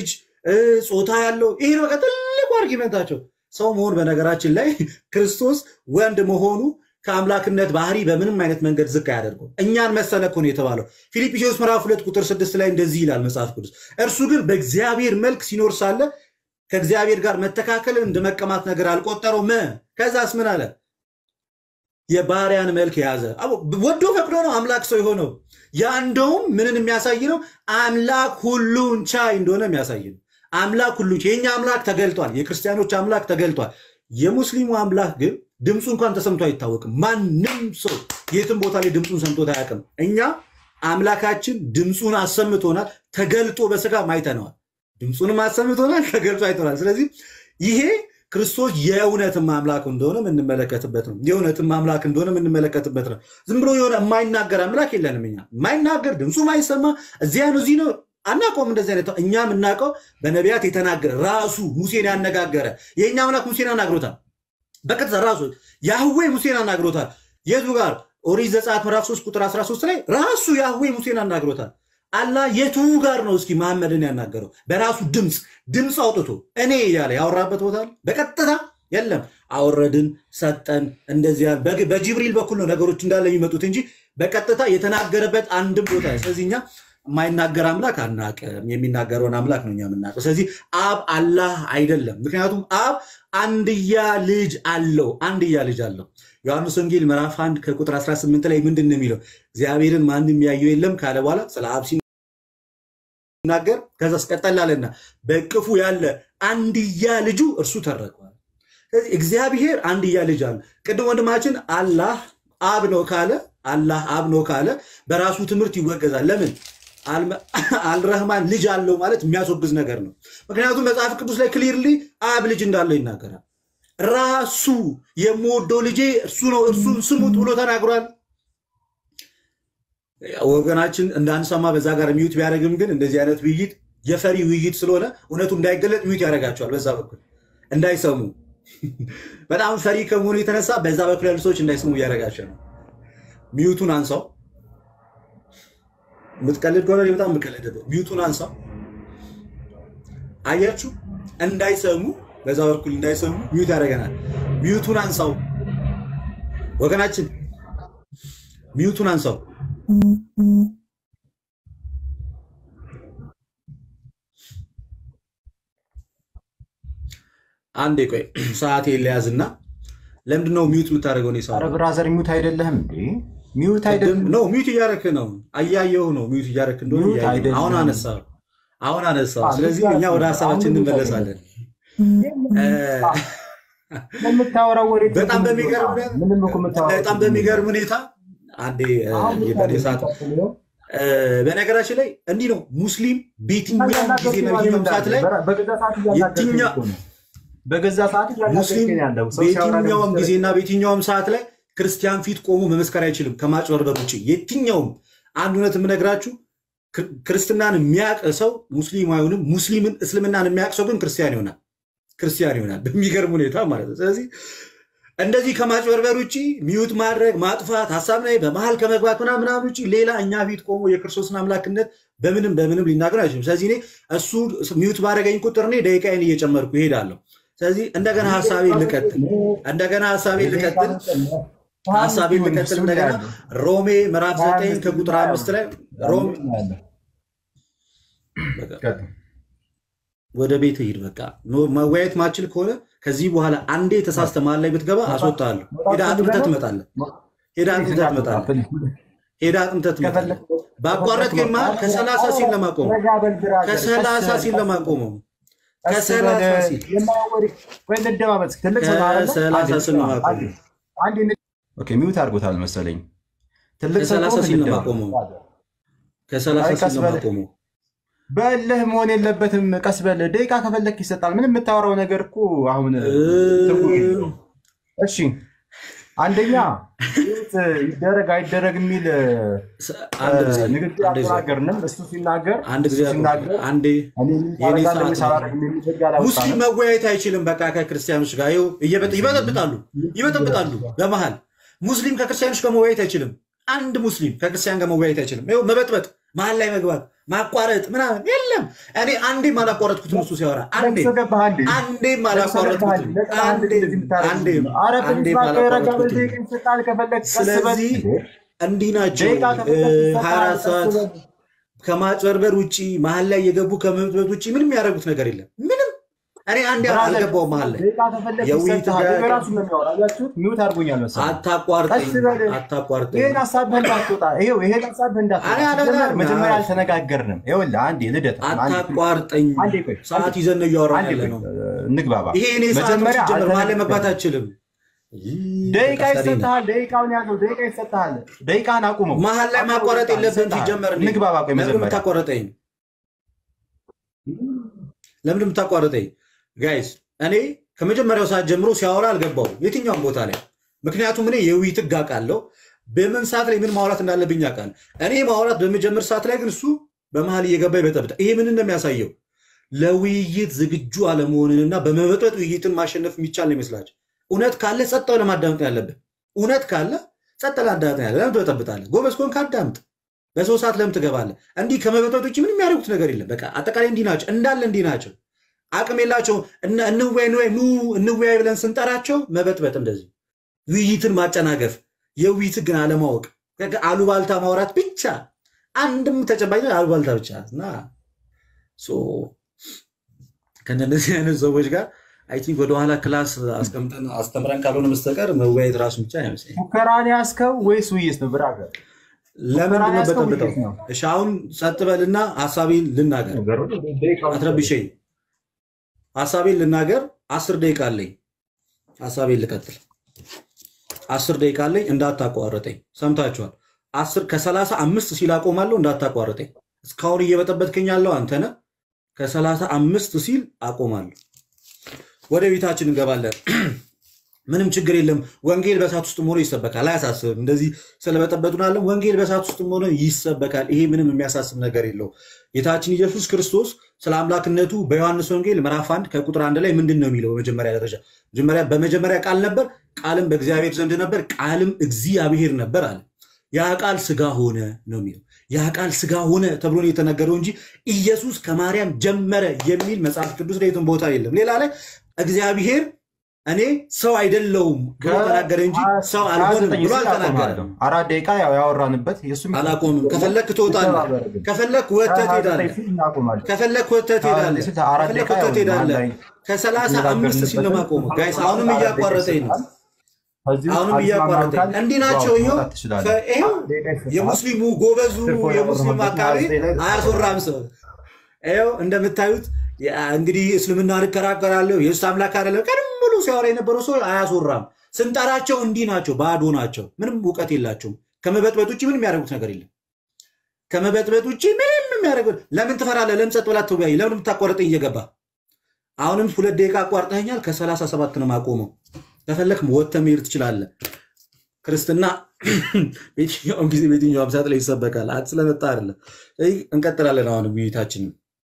እ፣ ጾታ ያለው ይሄ ነው በቃ ትልቁ አርጊመንታቸው። ሰው መሆን በነገራችን ላይ ክርስቶስ ወንድ መሆኑ ከአምላክነት ባህሪ በምንም አይነት መንገድ ዝቅ አያደርገው። እኛን መሰለ እኮ ነው የተባለው። ፊልጵስዩስ ምዕራፍ ሁለት ቁጥር ስድስት ላይ እንደዚህ ይላል መጽሐፍ ቅዱስ፣ እርሱ ግን በእግዚአብሔር መልክ ሲኖር ሳለ ከእግዚአብሔር ጋር መተካከልን እንደ መቀማት ነገር አልቆጠረውም። ከዛስ ምን አለ? የባሪያን መልክ የያዘ አቦ፣ ወዶ ፈቅዶ ነው አምላክ ሰው የሆነው። ያ እንደውም ምንን የሚያሳይ ነው? አምላክ ሁሉን ቻይ እንደሆነ የሚያሳይ ነው። አምላክ ሁሉን ቻይ። የኛ አምላክ ተገልጧል። የክርስቲያኖች አምላክ ተገልጧል። የሙስሊሙ አምላክ ግን ድምፁ እንኳን ተሰምቶ አይታወቅም። ማንም ሰው የትም ቦታ ላይ ድምፁን ሰምቶት አያውቅም። እኛ አምላካችን ድምፁን አሰምቶናል። ተገልጦ በስጋ አይተነዋል። ድምፁንም አሰምቶናል፣ ተገልጦ አይተናል። ስለዚህ ይሄ ክርስቶስ የእውነትም አምላክ እንደሆነ የምንመለከትበት ነው። የእውነትም አምላክ እንደሆነ የምንመለከትበት ነው። ዝም ብሎ የሆነ የማይናገር አምላክ የለንም። እኛ የማይናገር ድምፁ ማይሰማ እዚያ ነው እዚህ ነው አናውቀውም። እንደዚህ አይነት እኛ የምናውቀው በነቢያት የተናገረ ራሱ ሙሴን ያነጋገረ የእኛ አምላክ ሙሴን አናግሮታል። በቀጥታ ራሱ ያህዌ ሙሴን አናግሮታል። የቱ ጋር? ኦሪት ዘጸአት ምዕራፍ 3 ቁጥር 13 ላይ ራሱ ያህዌ ሙሴን አናግሮታል። አላህ የቱ ጋር ነው እስኪ መሐመድን ያናገረው? በራሱ ድምፅ ድምፅ አውጥቶ እኔ እያለ ያወራበት ቦታ አለ? በቀጥታ የለም። አወረድን፣ ሰጠን፣ እንደዚያ በግ- በጅብሪል በኩል ነው ነገሮች እንዳለ የሚመጡት እንጂ በቀጥታ የተናገረበት አንድም ቦታ ስለዚህ እኛ የማይናገር አምላክ አናቅም። የሚናገረውን አምላክ ነው እኛ የምናውቀው። ስለዚህ አብ አላህ አይደለም። ምክንያቱም አብ አንድያ ልጅ አለው። አንድያ ልጅ አለው። ዮሐንስ ወንጌል ምዕራፍ 1 ከቁጥር 18 ላይ ምንድን ነው የሚለው? እግዚአብሔርን ማንም ያየው የለም ካለ በኋላ ስለ አብ ሲናገር ከዛ ስቀጠላለና በቅፉ ያለ አንድያ ልጁ እርሱ ተረከዋል። ስለዚህ እግዚአብሔር አንድያ ልጅ አለ። ቅድም ወንድማችን አላህ አብ ነው ካለ አላህ አብ ነው ካለ በራሱ ትምህርት ይወገዛል። ለምን አልመ- አልረህማን ልጅ አለው ማለት የሚያስወግዝ ነገር ነው። ምክንያቱም መጽሐፍ ቅዱስ ላይ ክሊርሊ አብ ልጅ እንዳለው ይናገራል። ራሱ የምወደው ልጄ እርሱ ነው እርሱን ስሙት ብሎ ተናግሯል። ወገናችን እንዳንሰማ በዛ ጋር ሚዩት ቢያደርግም ግን እንደዚህ አይነት ውይይት የፈሪ ውይይት ስለሆነ እውነቱ እንዳይገለጥ ሚዩት ያደርጋቸዋል። በዛ በኩል እንዳይሰሙ በጣም ፈሪ ከመሆኑ የተነሳ በዛ በኩል ያሉ ሰዎች እንዳይሰሙ እያደረጋቸው ነው። ሚዩቱን አንሳው። የምትቀልድ ከሆነ እኔ በጣም የምቀልድበት ሚዩቱን አንሳው። አያችሁ፣ እንዳይሰሙ በዛ በኩል እንዳይሰሙ ሚዩት ያደርገናል። ሚዩቱን አንሳው ወገናችን፣ ሚዩቱን አንሳው። አንዴ ቆይ ሰዓት የለያዝና ለምንድን ነው ሚዩት የምታደርገው? እኔ ሰው ኧረ ብራዘር ሚውት አይደለህም እንዴ? ሚውት አይደለም። ነው ሚዩት እያደረክ ነው። አያየው ነው ሚዩት እያደረክ እንደሆነ ሚዩት እያየሁ ነው። አይደለም። አሁን አነሳው አሁን አነሳው። አዎ፣ ስለዚህ ሚዩት እኛ ወደ አይደለም። ሀሳባችን አሁን ሚዩት እንመለሳለን። የምታወራው ወሬ በጣም በሚገርም ምንም እኮ የምታወራው በጣም በሚገርም ሁኔታ አንዴ እ፣ አሁን በእኔ ሰዓት እ፣ በነገራችን ላይ እንዲህ ነው ሙስሊም በየትኛውም ጊዜና በየትኛውም ሰዓት ላይ በገዛ ሰዓት እያናገርከኝ የትኛ- እኮ ነው። በገዛ ሰዓት ሙስሊም እያናገርከኝ ያለው ሰው ሲያወራ ደግሞ በየትኛውም ጊዜና በየትኛውም ሰዓት ላይ ክርስቲያን ፊት ቆሞ መመስከር አይችልም ከማጭበርበር ውጭ። የትኛውም አንድ እውነት የምነግራችሁ ክር- ክርስትናን የሚያውቅ ሰው ሙስሊም አይሆንም። ሙስሊምን እስልምናን የሚያውቅ ሰው ግን ክርስቲያን ይሆናል። ክርስቲያን ይሆናል በሚገርም ሁኔታ ማለት ነው። ስለዚህ እንደዚህ ከማጭበርበር ውጭ ሚዩት ማድረግ ማጥፋት፣ ሀሳብ ላይ በመሀል ከመግባት ምናምን ምናምን ውጭ ሌላ እኛ ፊት ቆሞ የክርስቶስን አምላክነት በምንም በምንም ሊናገር አይችልም። ስለዚህ እኔ እሱ ሚዩት ባደረገኝ ቁጥር እኔ ደቂቃዬን እየጨመርኩ ይሄዳለሁ። ስለዚህ እንደገና ሀሳቤን ልቀጥል እንደገና ሀሳቤን ልቀጥል ሀሳቤን ልቀጥል እንደገና ሮሜ ምዕራፍ ዘጠኝ ከቁጥር አምስት ላይ ሮሜ ወደ ቤት ሂድ። በቃ ኖ- መወያየት ማችል ከሆነ ከዚህ በኋላ አንዴ ተሳስተ መሀል ላይ ብትገባ አስወጣለሁ። ሄዳ አጥምተህ ትመጣለህ። ሄዳ አጥምተህ ትመጣለህ። ሄዳ አጥምተህ ትመጣለህ። ባቋረጥ ግን መሀል ከሰላሳ ሲል ለማቆመው ከሰላሳ ሲል ለማቆመው ከሰላሳ ሲል ከሰላሳ ሲል ለማቆመው ሚውት አድርጎታል መሰለኝ። ትልቅ ሰው ከሰላሳ ከሆነ ሲል እንደማ- ለማቆመው ከሰላሳ አይ፣ ቀስ ሲል በል። ለማቆመው በእልህ መሆን የለበትም። ቀስ በል ደቂቃ ከፈለክ ይሰጣል። ምንም የምታወራው ነገር እኮ አሁን ትርጉም የለውም። እሺ አንደኛ ሚውት ይደረግ አይደረግ የሚል አንድ ጊዜ ንግግር አንድ ጊዜ አልተናገርንም። እሱ ሲናገር አንድ ጊዜ እሱ ሲናገር አንዴ እኔ ሚውት የኔ አደርጋለሁ ሰዓት ወይስ ነው። አላደርግም የሚል ህግ አላወጣንም። ሙስሊም መወያየት አይችልም። በቃ ከክርስቲያኖች ጋር ይኸው እየበጥ- ይበጠብጣሉ ይበጠብጣሉ። በመሀል ሙስሊም ከክርስቲያኖች ጋር መወያየት አይችልም። አንድ ሙስሊም ከክርስቲያን ጋር መወያየት አይችልም። ይኸው መበጥበጥ፣ መሀል ላይ መግባት፣ ማቋረጥ ምናምን የለም። እኔ አንዴም አላቋረጥኩትም እሱ ሲያወራ አንዴ ለቅሶ ገባህ አንዴ አንዴም ለቅሶ ገባህ አላቋረጥኩትም ለቅሶ አንዴ አንዴም እንደዚህ የምታደርግ አንዴም ኧረ ፕሊዝ አንዴም እባክህ ረጋ በል አላቋረጥኩትም። ደቂቃ ይሰጥሃል ከፈለግ ቀስ በል ስለዚህ እንዲህ ናቸው ደቂቃ ከፈለግ እ፣ ይሰጥሃል 24 ቀስ ሰዓት በል ከማጭበርበር ውጭ መሀል ላይ የገቡ ከመብትበት ውጭ ምንም ያደረጉት ነገር የለም። ምንም እኔ አንዴ ብራዘር አልገባውም መሀል ላይ ደቂቃ ከፈለግ የውይይት ይሰጥሃል ጋር በራሱ ነው የሚያወራ አያችሁት ሚውት አድርጎኛል መሰለኝ አታቋርጠኝ ቀስ በል አታቋርጠኝ። ይሄን ሀሳብህ እንዳትወጣ ይሄው ይሄን ሀሳብህ እንዳትወጣ እኔ አለ- ሲጀመር አለ- መጀመሪያ አለ- አልተነጋገርንም ይኸውልህ አንዴ ልደት አንዴ አታቋርጠኝ። አንዴ ቆይ ሰዓት ይዘን ነው እያወራን አንዴ ያለ ቆይ ነው። እንግባባ ይሄ እኔ ሰዓት መጀመሪያ ሲጀመር መሀል ላይ መግባት አልተነጋገርንም አልችልም። ይህ ደቂቃ በቃ ሰሪ ነው። ይሰጥሃል ደቂቃውን ያዘው ደቂቃ ይሰጥሃል ደቂቃን አቁመው መሀል ላይ ማቋረጥ የለብህም ይሰጥሃል። ሲጀመር። እኔ እንግባባ ቆይ ለምን መጀመሪያ የምታቋረጠኝ? ለምን የምታቋረጠኝ? ጋይስ እኔ ከመጀመሪያው ሰዓት ጀምሮ ሲያወራ አልገባው የትኛውም ቦታ ላይ ምክንያቱም እኔ የውይይት ህግ አውቃለሁ። በምን ሰዓት ላይ ምን ማውራት እንዳለብኝ አውቃለሁ። እኔ ማውራት በመጀመር ሰዓት ላይ ግን እሱ በመሀል እየገባ ይበጠብጣል። ይሄ ምን እንደሚያሳየው ለውይይት ዝግጁ አለመሆንንና በመበጥበጥ ውይይትን ማሸነፍ የሚቻል ነው ይመስላቸው። እውነት ካለ ጸጥ ብለህ ማዳመጥ ነው ያለብህ። እውነት ካለ ጸጥ ብለህ አዳምጥ ነው ያለብህ። ለምን ትበጠብጣለህ? ጎበዝ ከሆንክ አዳምጥ። በሰው ሰዓት ለምን ትገባለህ? እንዲህ ከመበጥበጥ ውጭ ምንም የሚያደርጉት ነገር የለም። በቃ አጠቃላይ እንዲህ ናቸው፣ እንዳለ እንዲህ ናቸው። አቅም የላቸው። እንወያይ እንወያይ ኑ እንወያይ ብለን ስንጠራቸው መበጥበጥ፣ እንደዚህ ውይይትን ማጨናገፍ፣ የውይይት ግን አለማወቅ፣ አሉባልታ ማውራት ብቻ አንድም ተጨባጭ አሉባልታ ብቻ እና ሶ ከእነዚህ አይነት ሰዎች ጋር አይ ቲንክ ወደኋላ ክላስ አስቀምጠን አስተምረን ካልሆነ በስተቀር መወያየት ራሱ ብቻ አይመስለኝም። ሙከራን ያዝከው ወይስ ውይይት ነው ብራዘር? ለምንድን ነው ያዝከው በጠብጠው? ውይይት ነው? እሺ አሁን ጸጥ በልና ሀሳቤን ልናገር። አትረብሸኝ። ሀሳቤን ልናገር። አስር ደቂቃ አለኝ። ሀሳቤን ልቀጥል። አስር ደቂቃ አለኝ። እንዳታቋርጠኝ። ሰምታችኋል። አስር ከሰላሳ አምስት ሲል አቆማለሁ። እንዳታቋርጠኝ። እስካሁን እየበጠበጥከኝ ያለው አንተ ነህ። ከሰላሳ አምስት ሲል አቆማለሁ። ወደ ቤታችን እንገባለን። ምንም ችግር የለም። ወንጌል በእሳት ውስጥ ሆኖ ይሰበካል። አያሳስብም። እንደዚህ ስለበጠበጡን አለም ወንጌል በእሳት ውስጥ ሆኖ ይሰበካል። ይሄ ምንም የሚያሳስብ ነገር የለው። ጌታችን ኢየሱስ ክርስቶስ ስለ አምላክነቱ በዮሐንስ ወንጌል ምዕራፍ አንድ ከቁጥር አንድ ላይ ምንድን ነው የሚለው? በመጀመሪያ ደረጃ መጀመሪያ በመጀመሪያ ቃል ነበር፣ ቃልም በእግዚአብሔር ዘንድ ነበር፣ ቃልም እግዚአብሔር ነበር አለ። ያ ቃል ስጋ ሆነ ነው የሚለው። ያ ቃል ስጋ ሆነ ተብሎ ነው የተነገረው እንጂ ኢየሱስ ከማርያም ጀመረ የሚል መጽሐፍ ቅዱስ ላይ የትም ቦታ የለም። ሌላ ላይ እግዚአብሔር እኔ ሰው አይደለውም ብሎ ተናገረ እንጂ ሰው አልሆንም ብሎ አልተናገረም። አራት ደቂቃ ያው ያወራንበት የእሱም አላቆምም። ከፈለክ ትወጣለህ፣ ከፈለክ ወጥተህ ትሄዳለህ፣ ከፈለክ ወጥተህ ትሄዳለህ፣ አራት ከፈለክ ደቂቃ ወጥተህ ያው ትሄዳለህ። ላይ ከሰላሳ አምስት ሲል ነው የማቆመው። ጋይስ አሁንም እያቋረጠኝ ነው። አሁንም እያቋረጠኝ እንዲህ ናቸው። ይኸው ከ- ይኸው የሙስሊሙ ጎበዙ የሙስሊም አካባቢ አያስወራም ሰው ይኸው እንደምታዩት ያ እንግዲህ እስልምና እንከራከራለሁ የእሱ አምላክ አይደለም ቀንም ሙሉ ሲያወራ የነበረው ሰው አያስወራም። ስንጠራቸው እንዲህ ናቸው፣ ባዶ ናቸው፣ ምንም እውቀት የላቸውም። ከመበጥበጥ ውጭ ምንም የሚያደርጉት ነገር የለም። ከመበጥበጥ ውጭ ምንም የሚያደርጉት ለምን ትፈራለህ? ለምን ጸጥ ብላ አትወያይ? ለምን የምታቋርጠኝ እየገባ አሁንም ሁለት ደቂቃ አቋርጠኛል። ከሰላሳ ሰባት ነው የማቆመው። ከፈለክ ወጥተህ መሄድ ትችላለህ። ክርስትና በየትኛውም ጊዜ በየትኛውም ሰዓት ላይ ይሰበካል። አት ስለመጣ አይደለም። ስለዚህ እንቀጥላለን። አሁንም ውይይታችንን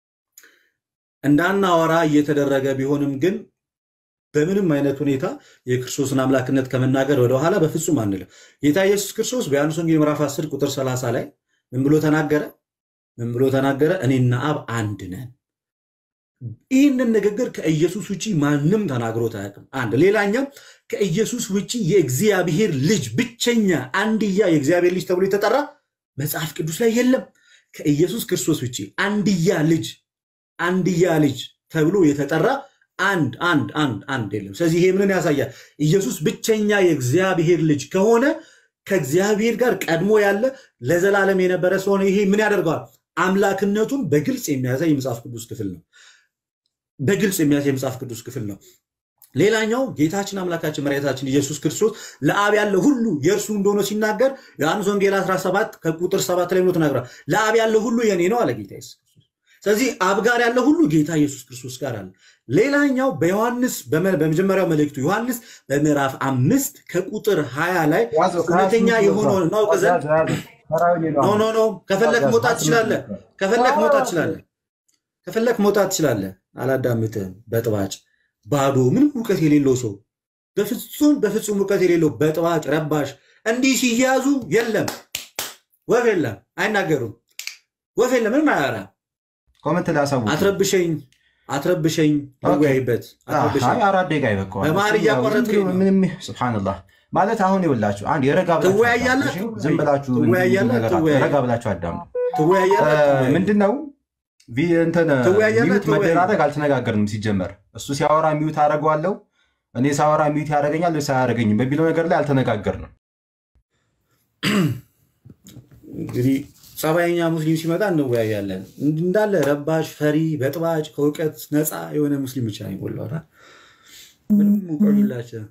እንዳናወራ እየተደረገ ቢሆንም ግን በምንም አይነት ሁኔታ የክርስቶስን አምላክነት ከመናገር ወደኋላ በፍጹም አንልም። ጌታ ኢየሱስ ክርስቶስ በዮሐንስ ወንጌል ምዕራፍ 10 ቁጥር 30 ላይ ምን ብሎ ተናገረ? ምን ብሎ ተናገረ? እኔና አብ አንድ ነን። ይህንን ንግግር ከኢየሱስ ውጭ ማንም ተናግሮት አያውቅም። አንድ ሌላኛው ከኢየሱስ ውጭ የእግዚአብሔር ልጅ ብቸኛ አንድያ የእግዚአብሔር ልጅ ተብሎ የተጠራ መጽሐፍ ቅዱስ ላይ የለም። ከኢየሱስ ክርስቶስ ውጭ አንድያ ልጅ አንድያ ልጅ ተብሎ የተጠራ አንድ አንድ አንድ አንድ የለም። ስለዚህ ይሄ ምንን ያሳያል? ኢየሱስ ብቸኛ የእግዚአብሔር ልጅ ከሆነ ከእግዚአብሔር ጋር ቀድሞ ያለ ለዘላለም የነበረ ስለሆነ ይሄ ምን ያደርገዋል? አምላክነቱን በግልጽ የሚያሳይ የመጽሐፍ ቅዱስ ክፍል ነው። በግልጽ የሚያሳይ የመጽሐፍ ቅዱስ ክፍል ነው። ሌላኛው ጌታችን አምላካችን መድኃኒታችን ኢየሱስ ክርስቶስ ለአብ ያለ ሁሉ የእርሱ እንደሆነ ሲናገር ዮሐንስ ወንጌል 17 ከቁጥር 7 ላይ ብሎ ተናግሯል። ለአብ ያለ ሁሉ የኔ ነው አለ ጌታ ኢየሱስ ክርስቶስ። ስለዚህ አብ ጋር ያለ ሁሉ ጌታ ኢየሱስ ክርስቶስ ጋር አለ። ሌላኛው በዮሐንስ በመ- በመጀመሪያው መልእክቱ ዮሐንስ በምዕራፍ አምስት ከቁጥር 20 ላይ እውነተኛ የሆነውን እናውቅ ዘንድ ኖ ኖ ኖ ከፈለክ መውጣት ትችላለህ። ከፈለክ መውጣት ትችላለህ። ከፈለክ መውጣት ትችላለህ። አላዳምጥህም። በጥባጭ ባዶ ምንም እውቀት የሌለው ሰው በፍጹም በፍጹም እውቀት የሌለው በጥባጭ ረባሽ እንዲህ ሲያዙ የለም ወፍ የለም አይናገሩም። ወፍ የለም ምንም አያወራ። ኮመንት ላይ አሳውቁ። አትረብሸኝ አትረብሸኝ እንወያይበት። አትረብሸኝ አይ አራት ደቂቃ ይበቃዋል። በመሀል እያቋረጥከኝ ነው። ምንም ስብሓንላህ ማለት አሁን ይኸውላችሁ አንድ የረጋ ብላችሁ ትወያያለህ? አዳምጡ፣ እሺ? ዝም ብላችሁ እንዲሁ ትወያያለህ? ነገር ትወያይ- ረጋ ብላችሁ አዳምጡ። ትወያያለህ? ትወያይ። ምንድን ነው ቪ- እንትን ትወያያለህ? ሚዩት ትወያይ። መደራረግ አልተነጋገርንም። ሲጀመር እሱ ሲያወራ ሚዩት አደርገዋለሁ እኔ ሳወራ ሚዩት ያደርገኛል ወይስ አያደርገኝም በሚለው ነገር ላይ አልተነጋገርንም። እንግዲህ ጸባይኛ ሙስሊም ሲመጣ እንወያያለን። እንዳለ ረባሽ፣ ፈሪ፣ በጥባጭ ከእውቀት ነፃ የሆነ ሙስሊም ብቻ ነው የሞላው። እና ምንም እውቀት የላቸውም።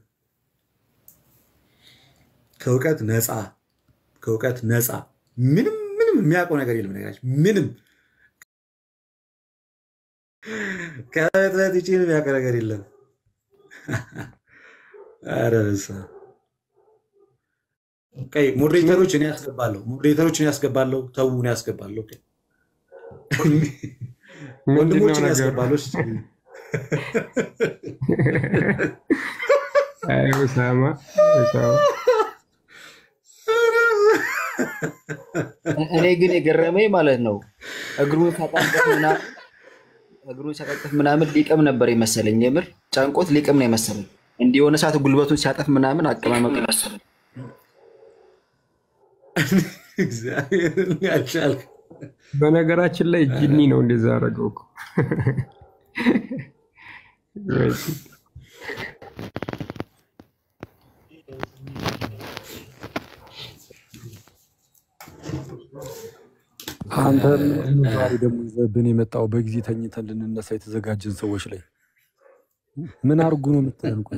ከእውቀት ነፃ ከእውቀት ነፃ ምንም ምንም የሚያውቀው ነገር የለም። ነገራችን ምንም ከእጥረት ውጭ ምንም የሚያውቀው ነገር የለም። ኧረ በስመ አብ። ቀይ ሞዴሬተሮች እኔ ያስገባለሁ። ሞዴሬተሮች እኔ ያስገባለሁ። ተው እኔ ያስገባለሁ። ወንድሞች እኔ ያስገባለሁ። እሺ። አይ ኡሳማ ኡሳማ እኔ ግን የገረመኝ ማለት ነው እግሩን ሳጣበት ምናምን እግሩን ሳጣጠፍ ምናምን ሊቅም ነበር የመሰለኝ። የምር ጨንቆት ሊቅም ነው የመሰለኝ። እንዲህ የሆነ ሰዓት ጉልበቱን ሲያጠፍ ምናምን አቀማመጡ መሰለኝ። እግዚአብሔርን ያልቻልክ በነገራችን ላይ ጂኒ ነው እንደዛ ያደረገው እኮ አንተ ምን ዛሬ ደግሞ ይዘህብን የመጣው በጊዜ ተኝተን ልንነሳ የተዘጋጀን ሰዎች ላይ ምን አርጉ ነው የምትለን? ቆይ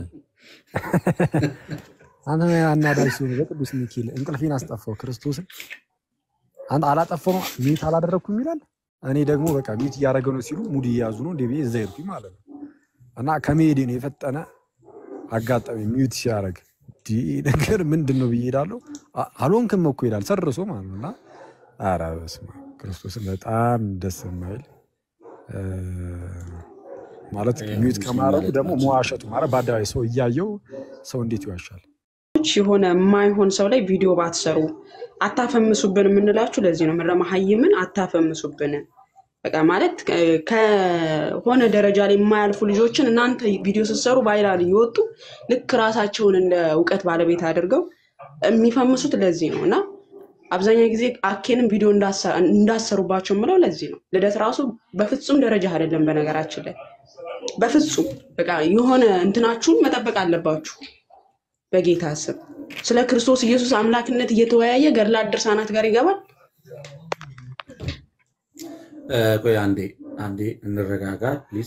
አንተ አናዳጅ ሲሆን በቅዱስ ሚካኤል እንቅልፌን አስጠፋው። ክርስቶስን አንተ አላጠፋው ሚት አላደረግኩም ይላል። እኔ ደግሞ በቃ ሚት እያደረገ ነው ሲሉ ሙድ እየያዙ ነው እንደ ብዬ እዛ ሄድኩኝ ማለት ነው። እና ከመሄዴ ነው የፈጠነ አጋጣሚ ሚዩት ሲያደርግ ይህ ነገር ምንድን ነው ብዬ ሄዳለሁ። አ- አልሆንክም እኮ ይላል ሰርሶ ማለት ነው። እና ኧረ በስመ አብ ክርስቶስን በጣም ደስ የማይል እ፣ ማለት ሚዩት ከማድረጉ ደግሞ መዋሸቱ ማለት በአደባባይ ሰው እያየው ሰው እንዴት ይዋሻል? የሆነ የማይሆን ሰው ላይ ቪዲዮ ባትሰሩ አታፈምሱብን የምንላችሁ ለዚህ ነው። መሀይምን አታፈምሱብን። በቃ ማለት ከ- ከሆነ ደረጃ ላይ የማያልፉ ልጆችን እናንተ ቪዲዮ ስትሰሩ ቫይራል እየወጡ ልክ ራሳቸውን እንደ እውቀት ባለቤት አድርገው የሚፈምሱት ለዚህ ነው እና አብዛኛው ጊዜ አኬንም ቪዲዮ እንዳሰ- እንዳሰሩባቸው የምለው ለዚህ ነው። ልደት ራሱ በፍጹም ደረጃ አይደለም። በነገራችን ላይ በፍጹም በቃ የሆነ እንትናችሁን መጠበቅ አለባችሁ። በጌታ ስም ስለ ክርስቶስ ኢየሱስ አምላክነት እየተወያየ ገድላት ድርሳናት ጋር ይገባል። እ፣ ቆይ አንዴ አንዴ እንረጋጋ ፕሊዝ።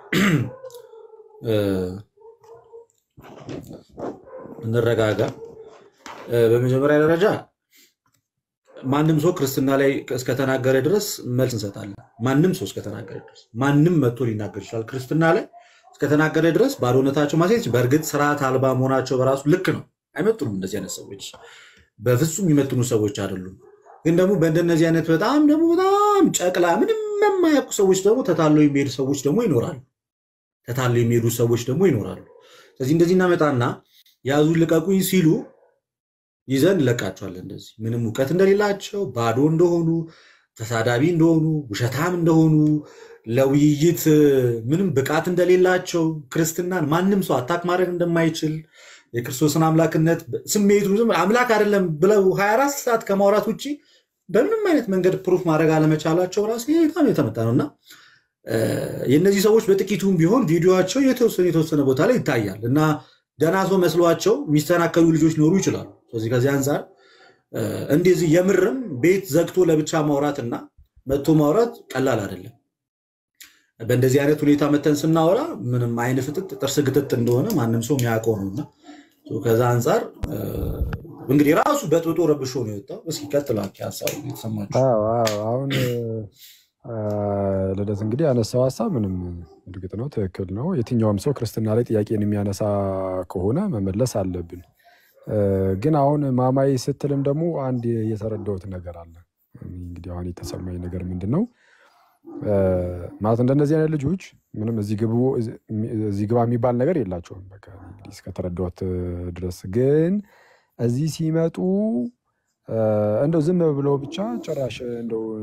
እንረጋጋ። እ፣ በመጀመሪያ ደረጃ ማንም ሰው ክርስትና ላይ እስከተናገረ ድረስ መልስ እንሰጣለን። ማንም ሰው እስከተናገረ ድረስ ማንም መጥቶ ሊናገር ይችላል። ክርስትና ላይ እስከተናገረ ድረስ ባዶነታቸው ማሳየት በእርግጥ ስርዓት አልባ መሆናቸው በራሱ ልክ ነው። አይመጡንም። እንደዚህ አይነት ሰዎች በፍጹም የሚመጥኑ ሰዎች አይደሉም። ግን ደግሞ በእንደነዚህ አይነት በጣም ደግሞ በጣም ጨቅላ ምንም የማያውቁ ሰዎች ደግሞ ተታለው የሚሄዱ ሰዎች ደግሞ ይኖራሉ። ተታለው የሚሄዱ ሰዎች ደግሞ ይኖራሉ። ስለዚህ እንደዚህ እናመጣና ያዙ ልቀቁኝ ሲሉ ይዘን እንለቃቸዋለን። እንደዚህ ምንም እውቀት እንደሌላቸው ባዶ እንደሆኑ ተሳዳቢ እንደሆኑ ውሸታም እንደሆኑ ለውይይት ምንም ብቃት እንደሌላቸው ክርስትናን ማንም ሰው አታክ ማድረግ እንደማይችል የክርስቶስን አምላክነት ስሜቱ ዝም አምላክ አይደለም ብለው 24 ሰዓት ከማውራት ውጭ በምንም አይነት መንገድ ፕሩፍ ማድረግ አለመቻላቸው ራሱ ይሄ በጣም የተመጣ ነው እና እ፣ የእነዚህ ሰዎች በጥቂቱም ቢሆን ቪዲዮቸው የተወሰነ የተወሰነ ቦታ ላይ ይታያል እና ደህና ሰው መስሏቸው የሚስተናከሉ ልጆች ሊኖሩ ይችላሉ። ስለዚህ ከዚህ አንጻር እ፣ እንደዚህ የምርም ቤት ዘግቶ ለብቻ ማውራት እና መጥቶ ማውራት ቀላል አይደለም። በእንደዚህ አይነት ሁኔታ መተን ስናወራ ምንም አይን ፍጥጥ ጥርስ ግጥጥ እንደሆነ ማንም ሰው የሚያውቀው ነው እና ከዛ አንጻር እ፣ እንግዲህ ራሱ በጥብጦ ረብሾ ነው የወጣው። እስኪ ቀጥሉ አኬ፣ ሀሳቡ የተሰማችሁ አዎ አዎ። አሁን አ፣ ልደት እንግዲህ ያነሳው ሀሳብ ምንም እርግጥ ነው ትክክል ነው። የትኛውም ሰው ክርስትና ላይ ጥያቄን የሚያነሳ ከሆነ መመለስ አለብን። እ፣ ግን አሁን ማማይ ስትልም ደግሞ አንድ የተረዳሁት ነገር አለ። እንግዲህ አሁን የተሰማኝ ነገር ምንድን ነው እ፣ ማለት እንደነዚህ አይነት ልጆች ምንም እዚህ ግቡ እዚህ ግባ የሚባል ነገር የላቸውም። በቃ እንግዲህ እስከተረዳሁት ድረስ ግን እዚህ ሲመጡ እ፣ እንደው ዝም ብለው ብቻ ጭራሽ እንደው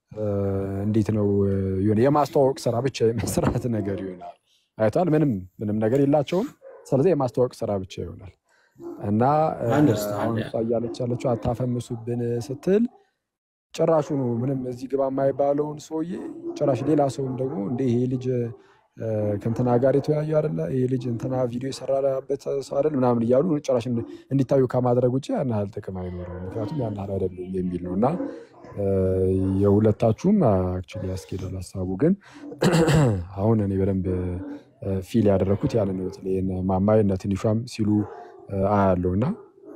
እንዴት ነው የሆነ የማስተዋወቅ ስራ ብቻ የመስራት ነገር ይሆናል። አይቷል። ምንም ምንም ነገር የላቸውም። ስለዚህ የማስተዋወቅ ስራ ብቻ ይሆናል እና አሁን እሷ እያለች ያለችው አታፈምሱብን ስትል ጭራሹኑ ምንም እዚህ ግባ የማይባለውን ሰውዬ ጭራሽ ሌላ ሰውም ደግሞ እንደ ይሄ ልጅ ከእንትና ጋር የተወያዩ አይደለ ይሄ ልጅ እንትና ቪዲዮ የሰራበት ሰው አይደል ምናምን እያሉ ጭራሽ እንዲታዩ ከማድረግ ውጭ ያን ያህል ጥቅም አይኖረውም። ምክንያቱም ያን ያህል አይደሉም የሚል ነው እና የሁለታችሁም አክቹዋሊ ያስኬዳል ሀሳቡ። ግን አሁን እኔ በደንብ ፊል ያደረግኩት ያን ነው። በተለይ ማማይ እነ ትንሿም ሲሉ አያለው እና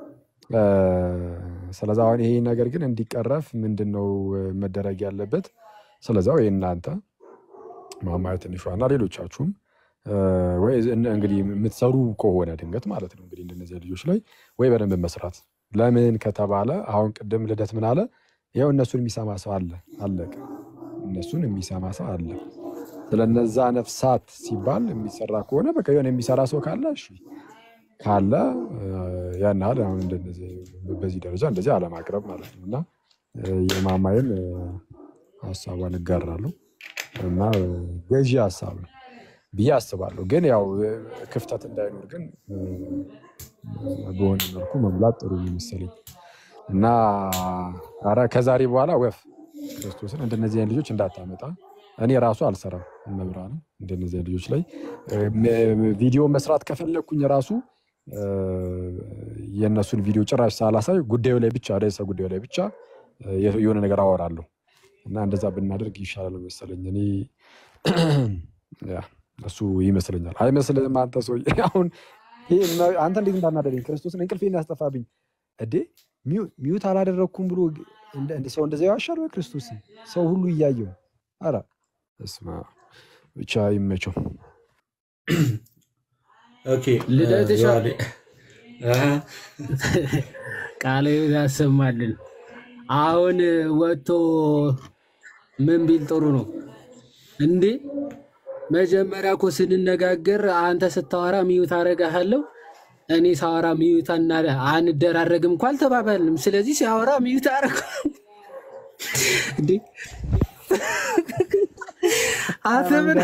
ስለዚ አሁን ይሄ ነገር ግን እንዲቀረፍ ምንድን ነው መደረግ ያለበት? ስለዚያው ይህ እናንተ ማማየ ትንሿ እና ሌሎቻችሁም ወይ እንግዲህ የምትሰሩ ከሆነ ድንገት ማለት ነው እንግዲህ እንደነዚህ ልጆች ላይ ወይ በደንብ መስራት። ለምን ከተባለ አሁን ቅድም ልደት ምን አለ? ይኸው እነሱን የሚሰማ ሰው አለ፣ አለቀ። እነሱን የሚሰማ ሰው አለ። ስለነዛ ነፍሳት ሲባል የሚሰራ ከሆነ በቃ የሆነ የሚሰራ ሰው ካለ እሺ ካለ ያን ያህል አሁን በዚህ ደረጃ እንደዚህ አለማቅረብ ማለት ነው እና የማማይን ሀሳቧን እጋራለሁ እና ገዢ ሀሳብ ነው ብዬ አስባለሁ። ግን ያው ክፍተት እንዳይኖር ግን በሆነ መልኩ መሙላት ጥሩ ነው መሰለኝ እና ኧረ ከዛሬ በኋላ ወፍ ክርስቶስን እንደነዚህ አይነት ልጆች እንዳታመጣ እኔ ራሱ አልሰራም። መብራን እንደነዚህ አይነት ልጆች ላይ ቪዲዮ መስራት ከፈለግኩኝ ራሱ የእነሱን ቪዲዮ ጭራሽ ሳላሳይ ጉዳዩ ላይ ብቻ ርዕሰ ጉዳዩ ላይ ብቻ የሆነ ነገር አወራለሁ እና እንደዛ ብናደርግ ይሻላል መሰለኝ። እኔ እሱ ይመስለኛል። አይመስልህም? አንተ ሰውዬ አሁን አንተ እንዴት እንዳናደደኝ ክርስቶስን እንቅልፌን ያስጠፋብኝ እዴ ሚዩት አላደረግኩም ብሎ ሰው እንደዚያ ያዋሻል ወይ? ክርስቶስን ሰው ሁሉ እያየው ኧረ እስማ ብቻ ይመቸው። ልደትሻ ቃለ ያሰማልን። አሁን ወጥቶ ምን ቢል ጥሩ ነው እንዴ? መጀመሪያ እኮ ስንነጋገር አንተ ስታወራ ሚዩት አረጋሃለሁ፣ እኔ ሳወራ ሚዩት አንደራረግም እኮ አልተባባልንም። ስለዚህ ሲያወራ ሚዩት አረግ እንዴ አንተ ምን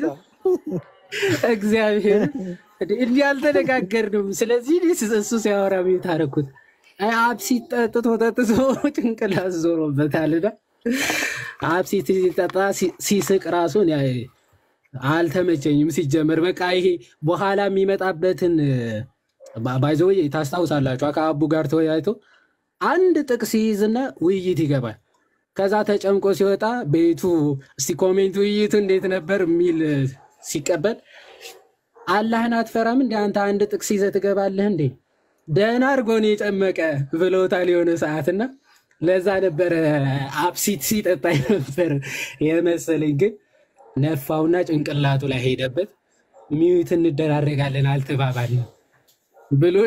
እግዚአብሔር እንዲህ አልተነጋገርንም። ስለዚህ እሱ ሲያወራ ሚዩት አረግኩት። አብሲት ጠጥቶ ጠጥቶ ጭንቅላት ዞሮበታልና አብሲት ሲጠጣ ሲስቅ ራሱን አልተመቸኝም። ሲጀመር በቃ ይሄ በኋላ የሚመጣበትን ባይዘወይ ታስታውሳላችሁ። ከአቡ ጋር ተወያይቶ አንድ ጥቅስ ይይዝና ውይይት ይገባል። ከዛ ተጨምቆ ሲወጣ ቤቱ እስቲ ኮሜንት ውይይቱ እንዴት ነበር የሚል ሲቀበል አላህን አትፈራም እንደ አንተ አንድ ጥቅስ ይዘህ ትገባለህ እንዴ? ደህና አድርጎ ነው የጨመቀ ብለውታል የሆነ ሰዓትና ለዛ ነበረ አብሲት ሲጠጣ ነበር የመሰለኝ። ግን ነፋውና ጭንቅላቱ ላይ ሄደበት። ሚዩት እንደራረጋለን አልተባባልንም ብሎ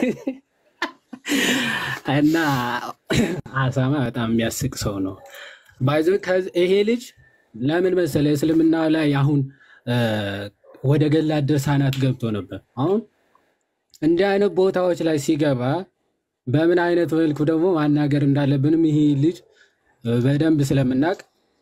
እና አሳማ በጣም የሚያስቅ ሰው ነው። ባይዞ ይሄ ልጅ ለምን መሰለ እስልምና ላይ አሁን ወደ ገላት ድርሳናት ገብቶ ነበር። አሁን እንዲህ አይነት ቦታዎች ላይ ሲገባ በምን አይነት መልኩ ደግሞ ማናገር እንዳለብንም ይሄ ልጅ በደንብ ስለምናውቅ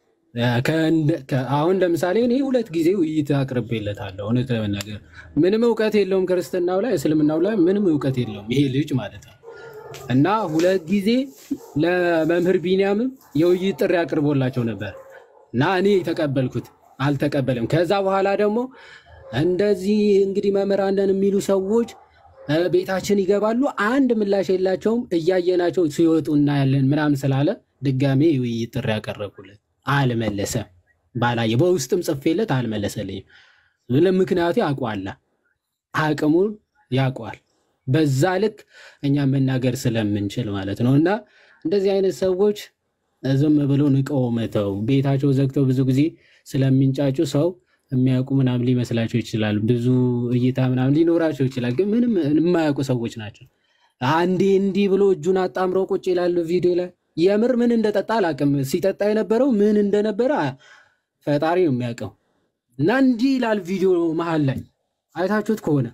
አሁን ለምሳሌ እኔ ሁለት ጊዜ ውይይት አቅርቤለታለሁ። እውነት ለመናገር ምንም እውቀት የለውም ክርስትናው ላይ እስልምናው ላይ ምንም እውቀት የለውም ይሄ ልጅ ማለት ነው። እና ሁለት ጊዜ ለመምህር ቢንያምም የውይይት ጥሪ አቅርቦላቸው ነበር እና እኔ ተቀበልኩት፣ አልተቀበልም። ከዛ በኋላ ደግሞ እንደዚህ እንግዲህ መምህራንን የሚሉ ሰዎች ቤታችን ይገባሉ፣ አንድ ምላሽ የላቸውም፣ እያየናቸው ሲወጡ እናያለን ምናምን ስላለ ድጋሜ የውይይት ጥሪ ያቀረብኩለት አልመለሰም። ባላየ በውስጥም ጽፌለት አልመለሰልኝም። ምክንያቱ ያውቋል፣ አቅሙን ያውቋል። በዛ ልክ እኛ መናገር ስለምንችል ማለት ነው። እና እንደዚህ አይነት ሰዎች ዝም ብሎ ንቀው መተው ቤታቸው ዘግተው ብዙ ጊዜ ስለሚንጫጩ ሰው የሚያውቁ ምናምን ሊመስላቸው ይችላል። ብዙ እይታ ምናምን ሊኖራቸው ይችላል። ግን ምንም የማያውቁ ሰዎች ናቸው። አንዴ እንዲህ ብሎ እጁን አጣምረው ቁጭ ይላሉ ቪዲዮ ላይ። የምር ምን እንደጠጣ አላውቅም። ሲጠጣ የነበረው ምን እንደነበረ ፈጣሪ ነው የሚያውቀው። እና እንዲህ ይላል ቪዲዮ መሀል ላይ አይታችሁት ከሆነ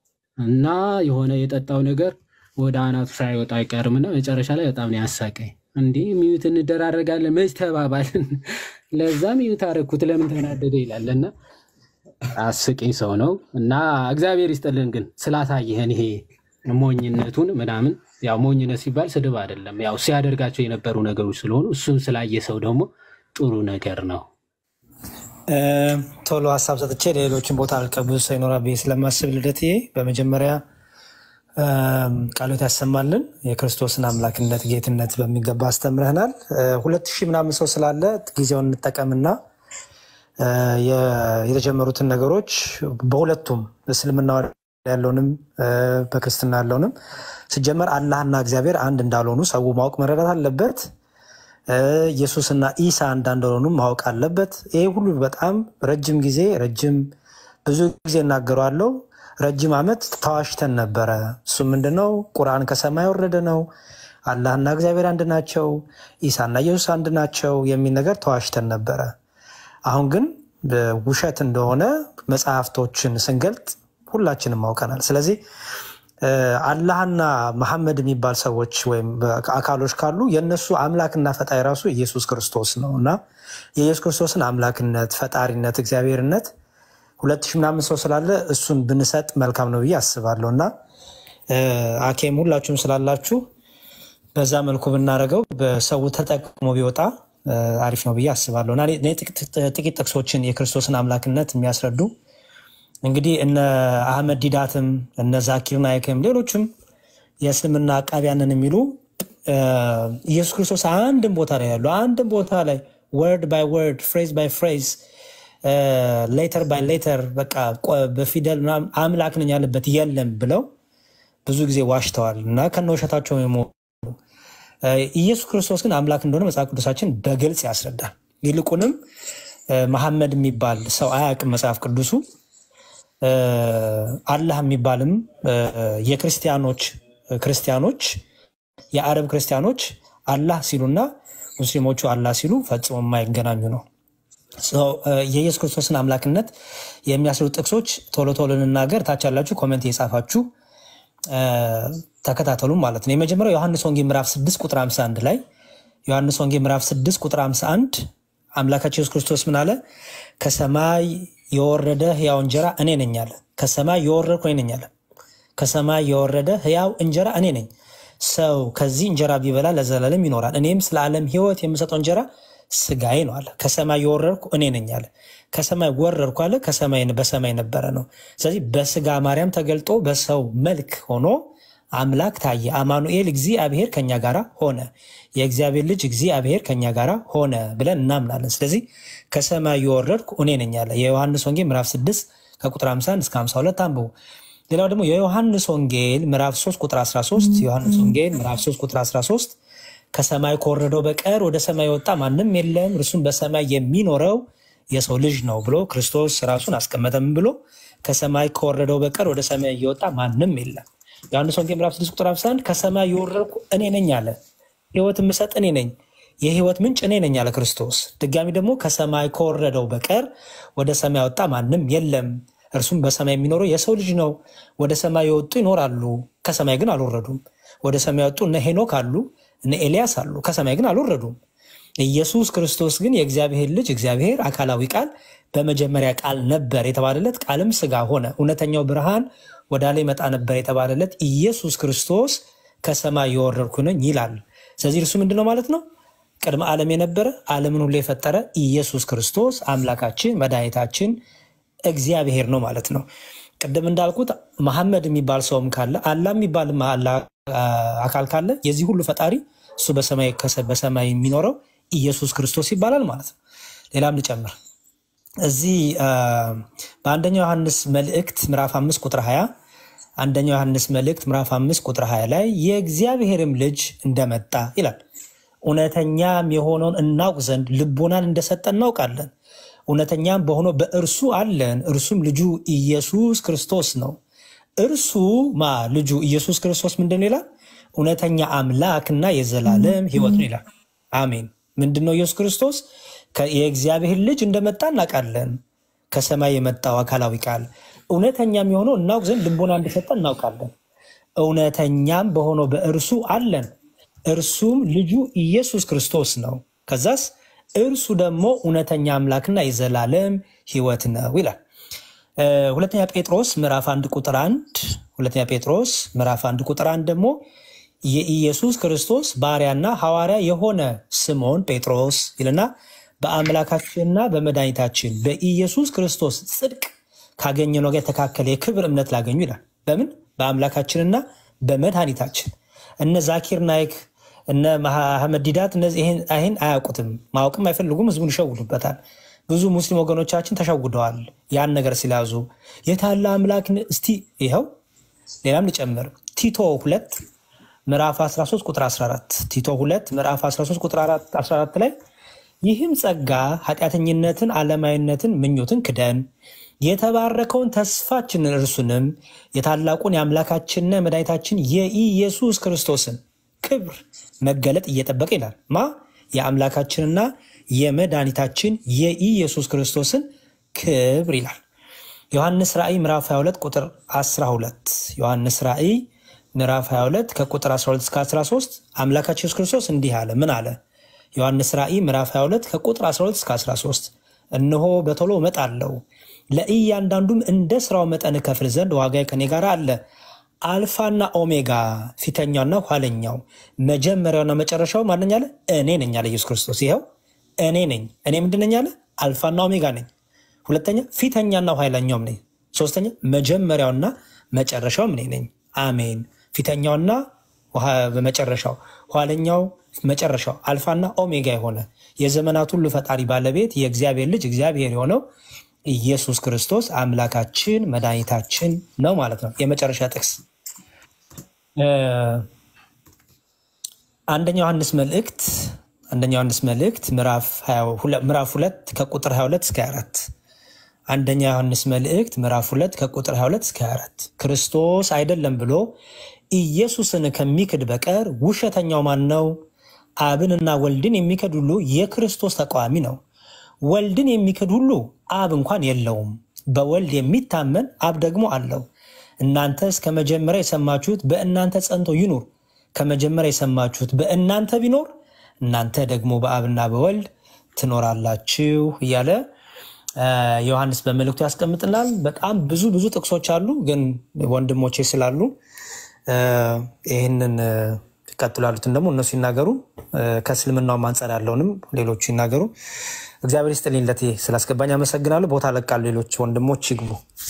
እና የሆነ የጠጣው ነገር ወደ አናቱ ሳይወጣ አይቀርምና መጨረሻ ላይ በጣም ነው ያሳቀኝ። እንዲህ ሚዩት እንደራረጋለን መች ተባባልን? ለዛ ሚዩት አደረኩት ለምን ተናደደ ይላል እና አስቂኝ ሰው ነው እና እግዚአብሔር ይስጥልን ግን ስላሳየህን ይሄ ሞኝነቱን ምናምን ያው ሞኝነት ሲባል ስድብ አይደለም፣ ያው ሲያደርጋቸው የነበሩ ነገሮች ስለሆኑ እሱን ስላየ ሰው ደግሞ ጥሩ ነገር ነው። እ፣ ቶሎ ሀሳብ ሰጥቼ ሌሎችን ቦታ አልቀብዝ ሰው ይኖራል ብዬ ስለማስብ ልደትዬ በመጀመሪያ እም፣ ቃሎት ያሰማልን የክርስቶስን አምላክነት ጌትነት በሚገባ አስተምረህናል። እ፣ ሁለት ሺህ ምናምን ሰው ስላለ ጊዜውን እንጠቀምና እ፣ የ- የተጀመሩትን ነገሮች በሁለቱም በእስልምና ያለውንም እ፣ በክርስትና ያለውንም ሲጀመር አላህና እግዚአብሔር አንድ እንዳልሆኑ ሰው ማወቅ መረዳት አለበት። እ፣ ኢየሱስና ኢሳ አንድ እንደሆኑ ማወቅ አለበት። ይሄ ሁሉ በጣም ረጅም ጊዜ ረጅም ብዙ ጊዜ እናገረዋለሁ። ረጅም ዓመት ተዋሽተን ነበረ። እሱ ምንድነው? ቁርአን ከሰማይ ወረደ ነው። አላህና እግዚአብሔር አንድ ናቸው፣ ኢሳና ኢየሱስ አንድ ናቸው የሚል ነገር ተዋሽተን ነበረ። አሁን ግን ውሸት እንደሆነ መጽሐፍቶችን ስንገልጥ ሁላችንም አውቀናል። ስለዚህ እ፣ አላህና መሐመድ የሚባል ሰዎች ወይም አካሎች ካሉ የእነሱ አምላክና ፈጣሪ ራሱ ኢየሱስ ክርስቶስ ነው እና የኢየሱስ ክርስቶስን አምላክነት፣ ፈጣሪነት፣ እግዚአብሔርነት ሁለት ሺህ ምናምን ሰው ስላለ እሱን ብንሰጥ መልካም ነው ብዬ አስባለሁ እና እ፣ አኬም ሁላችሁም ስላላችሁ በዛ መልኩ ብናደርገው በሰው ተጠቅሞ ቢወጣ እ፣ አሪፍ ነው ብዬ አስባለሁ እና እኔ- እኔ ጥቂት ጥቂት ጥቅሶችን የክርስቶስን አምላክነት የሚያስረዱ እንግዲህ እነ አህመድ ዲዳትም እነ ዛኪር ናይክም ሌሎችም የእስልምና አቃቢያንን የሚሉ እ፣ ኢየሱስ ክርስቶስ አንድም ቦታ ላይ ያሉ አንድም ቦታ ላይ ወርድ ባይ ወርድ ፍሬዝ ባይ ፍሬዝ ሌተር ባይ ሌተር በቃ ቆ- በፊደል ምናምን አምላክ ነኝ ያለበት የለም ብለው ብዙ ጊዜ ዋሽተዋል እና ከነ ውሸታቸው የሞ እ፣ ኢየሱስ ክርስቶስ ግን አምላክ እንደሆነ መጽሐፍ ቅዱሳችን በግልጽ ያስረዳል። ይልቁንም እ፣ መሐመድ የሚባል ሰው አያውቅም መጽሐፍ ቅዱሱ እ፣ አላህ የሚባልም እ፣ የክርስቲያኖች ክርስቲያኖች የአረብ ክርስቲያኖች አላህ ሲሉና ሙስሊሞቹ አላህ ሲሉ ፈጽሞ የማይገናኙ ነው። ሰው፣ እ፣ የኢየሱስ ክርስቶስን አምላክነት የሚያስሩ ጥቅሶች ቶሎ ቶሎ ልናገር። ታች ያላችሁ ኮሜንት የጻፋችሁ እ፣ ተከታተሉ ማለት ነው። የመጀመሪያው ዮሐንስ ወንጌል ምዕራፍ 6 ቁጥር 51 ላይ ዮሐንስ ወንጌል ምዕራፍ 6 ቁጥር 51 አምላካችን ኢየሱስ ክርስቶስ ምን አለ? ከሰማይ የወረደ ሕያው እንጀራ እኔ ነኝ አለ። ከሰማይ የወረድኩ እኔ ነኝ አለ። ከሰማይ የወረደ ሕያው እንጀራ እኔ ነኝ። ሰው ከዚህ እንጀራ ቢበላ ለዘላለም ይኖራል። እኔም ስለ ዓለም ሕይወት የምሰጠው እንጀራ ስጋዬ ነው አለ። ከሰማይ የወረድኩ እኔ ነኝ አለ። ከሰማይ ወረድኩ አለ። ከሰማይ በሰማይ ነበረ ነው። ስለዚህ በስጋ ማርያም ተገልጦ በሰው መልክ ሆኖ አምላክ ታየ። አማኑኤል እግዚአብሔር ከኛ ጋር ሆነ፣ የእግዚአብሔር ልጅ እግዚአብሔር ከኛ ጋር ሆነ ብለን እናምናለን። ስለዚህ ከሰማይ የወረድኩ እኔ ነኝ አለ። የዮሐንስ ወንጌል ምዕራፍ 6 ከቁጥር 51 እስከ 52 አንብቡ። ሌላው ደግሞ የዮሐንስ ወንጌል ምዕራፍ 3 ቁጥር 13 ዮሐንስ ወንጌል ምዕራፍ 3 ቁጥር 13 ከሰማይ ከወረደው በቀር ወደ ሰማይ የወጣ ማንም የለም፣ እርሱም በሰማይ የሚኖረው የሰው ልጅ ነው ብሎ ክርስቶስ ራሱን አስቀመጠም ብሎ ከሰማይ ከወረደው በቀር ወደ ሰማይ እየወጣ ማንም የለም። ዮሐንስ ወንጌል ምዕራፍ 6 ቁጥር 51 ከሰማይ የወረድኩ እኔ ነኝ አለ። ሕይወት የምሰጥ እኔ ነኝ፣ የሕይወት ምንጭ እኔ ነኝ አለ ክርስቶስ። ድጋሚ ደግሞ ከሰማይ ከወረደው በቀር ወደ ሰማይ ወጣ ማንም የለም፣ እርሱም በሰማይ የሚኖረው የሰው ልጅ ነው። ወደ ሰማይ የወጡ ይኖራሉ፣ ከሰማይ ግን አልወረዱም። ወደ ሰማይ የወጡ እነ ሄኖክ አሉ፣ እነ ኤልያስ አሉ፣ ከሰማይ ግን አልወረዱም። ኢየሱስ ክርስቶስ ግን የእግዚአብሔር ልጅ እግዚአብሔር አካላዊ ቃል በመጀመሪያ ቃል ነበር የተባለለት ቃልም ስጋ ሆነ፣ እውነተኛው ብርሃን ወደ ላይ መጣ ነበር የተባለለት ኢየሱስ ክርስቶስ ከሰማይ የወረድኩ ነኝ ይላል። ስለዚህ እርሱ ምንድን ነው ማለት ነው? ቅድመ ዓለም የነበረ ዓለምን ሁሉ የፈጠረ ኢየሱስ ክርስቶስ አምላካችን መድኃኒታችን እግዚአብሔር ነው ማለት ነው። ቅድም እንዳልኩት መሐመድ የሚባል ሰውም ካለ አላህ የሚባል አካል ካለ የዚህ ሁሉ ፈጣሪ እሱ በሰማይ ከሰ- በሰማይ የሚኖረው ኢየሱስ ክርስቶስ ይባላል ማለት ነው። ሌላም ልጨምር እዚህ አ፣ በአንደኛው ዮሐንስ መልእክት ምዕራፍ አምስት ቁጥር 20 አንደኛው ዮሐንስ መልእክት ምዕራፍ አምስት ቁጥር 20 ላይ የእግዚአብሔርም ልጅ እንደመጣ ይላል። እውነተኛም የሆነውን እናውቅ ዘንድ ልቦናን እንደሰጠ እናውቃለን። እውነተኛም በሆነው በእርሱ አለን፣ እርሱም ልጁ ኢየሱስ ክርስቶስ ነው። እርሱ ማ ልጁ ኢየሱስ ክርስቶስ ምንድን ነው ይላል? እውነተኛ አምላክና የዘላለም ሕይወት ነው ይላል። አሜን። ምንድን ነው ኢየሱስ ክርስቶስ? ከ- የእግዚአብሔር ልጅ እንደመጣ እናውቃለን። ከሰማይ የመጣው አካላዊ ቃል እውነተኛም የሆነው እናውቅ ዘንድ ልቦና እንደሰጠ እናውቃለን። እውነተኛም በሆነው በእርሱ አለን፣ እርሱም ልጁ ኢየሱስ ክርስቶስ ነው። ከዛስ እርሱ ደግሞ እውነተኛ አምላክና የዘላለም ሕይወት ነው ይላል። እ፣ ሁለተኛ ጴጥሮስ ምዕራፍ አንድ ቁጥር አንድ ሁለተኛ ጴጥሮስ ምዕራፍ አንድ ቁጥር አንድ ደግሞ የኢየሱስ ክርስቶስ ባሪያና ሐዋርያ የሆነ ስምዖን ጴጥሮስ ይልና በአምላካችንና በመድኃኒታችን በኢየሱስ ክርስቶስ ጽድቅ ካገኘነው ጋር የተካከለ የክብር እምነት ላገኙ ይላል። በምን በአምላካችንና በመድኃኒታችን እነ ዛኪር ናይክ እነ መሐመድ ዲዳት እነዚህ ይሄን ይሄን አያውቁትም፣ ማወቅም አይፈልጉም። ህዝቡን ይሸውዱበታል። ብዙ ሙስሊም ወገኖቻችን ተሸውደዋል። ያን ነገር ሲላዙ የታለ አምላክ ን- እስቲ ይኸው ሌላም ልጨምር ቲቶ ሁለት ምዕራፍ 13 ቁጥር 14 ቲቶ ሁለት ምዕራፍ 13 ቁጥር 14 ላይ ይህም ጸጋ ኃጢአተኝነትን፣ ዓለማዊነትን፣ ምኞትን ክደን የተባረከውን ተስፋችንን እርሱንም የታላቁን የአምላካችንና የመድኃኒታችን የኢየሱስ ክርስቶስን ክብር መገለጥ እየጠበቀ ይላል። ማ የአምላካችንና የመድኃኒታችን የኢየሱስ ክርስቶስን ክብር ይላል። ዮሐንስ ራእይ ምዕራፍ 22 ቁጥር 12 ዮሐንስ ራእይ ምዕራፍ 22 ከቁጥር 12 እስከ 13 አምላካችን ኢየሱስ ክርስቶስ እንዲህ አለ። ምን አለ? ዮሐንስ ራእይ ምዕራፍ 22 ከቁጥር 12 እስከ 13 እነሆ በቶሎ እመጣለሁ፣ ለእያንዳንዱም እንደ ስራው መጠን እከፍል ዘንድ ዋጋዬ ከኔ ጋር አለ። አልፋና ኦሜጋ ፊተኛውና ኋለኛው መጀመሪያውና መጨረሻው ማንኛ አለ? እኔ ነኝ አለ ኢየሱስ ክርስቶስ። ይኸው እኔ ነኝ። እኔ ምንድን ነኝ አለ? አልፋና ኦሜጋ ነኝ። ሁለተኛ ፊተኛና ኋለኛውም ነኝ። ሶስተኛ መጀመሪያውና መጨረሻውም እኔ ነኝ። አሜን። ፊተኛውና ውሃ- በመጨረሻው ኋለኛው መጨረሻው አልፋና ኦሜጋ የሆነ የዘመናት ሁሉ ፈጣሪ ባለቤት የእግዚአብሔር ልጅ እግዚአብሔር የሆነው ኢየሱስ ክርስቶስ አምላካችን መድኃኒታችን ነው ማለት ነው። የመጨረሻ ጥቅስ እ፣ አንደኛ ዮሐንስ መልእክት አንደኛ ዮሐንስ መልእክት ምዕራፍ 22 ምዕራፍ 2 ከቁጥር 22 እስከ 24 አንደኛ ዮሐንስ መልእክት ምዕራፍ 2 ከቁጥር 22 እስከ 24 ክርስቶስ አይደለም ብሎ ኢየሱስን ከሚክድ በቀር ውሸተኛው ማን ነው? አብንና ወልድን የሚክድ ሁሉ የክርስቶስ ተቃዋሚ ነው። ወልድን የሚክድ ሁሉ አብ እንኳን የለውም። በወልድ የሚታመን አብ ደግሞ አለው። እናንተ እስከ መጀመሪያ የሰማችሁት በእናንተ ጸንቶ ይኑር። ከመጀመሪያ የሰማችሁት በእናንተ ቢኖር እናንተ ደግሞ በአብና በወልድ ትኖራላችሁ እያለ አ፣ ዮሐንስ በመልእክቱ ያስቀምጥናል። በጣም ብዙ ብዙ ጥቅሶች አሉ፣ ግን ወንድሞቼ ስላሉ አ፣ ይህንን አ፣ ይቀጥሉ ያሉትን ደግሞ እነሱ ይናገሩ። አ፣ ከእስልምናውም አንጻር ያለውንም ሌሎቹ ይናገሩ። እግዚአብሔር ይስጥልኝ። ለቴ ስላስገባኝ አመሰግናለሁ። ቦታ ለቃሉ ሌሎች ወንድሞች ይግቡ።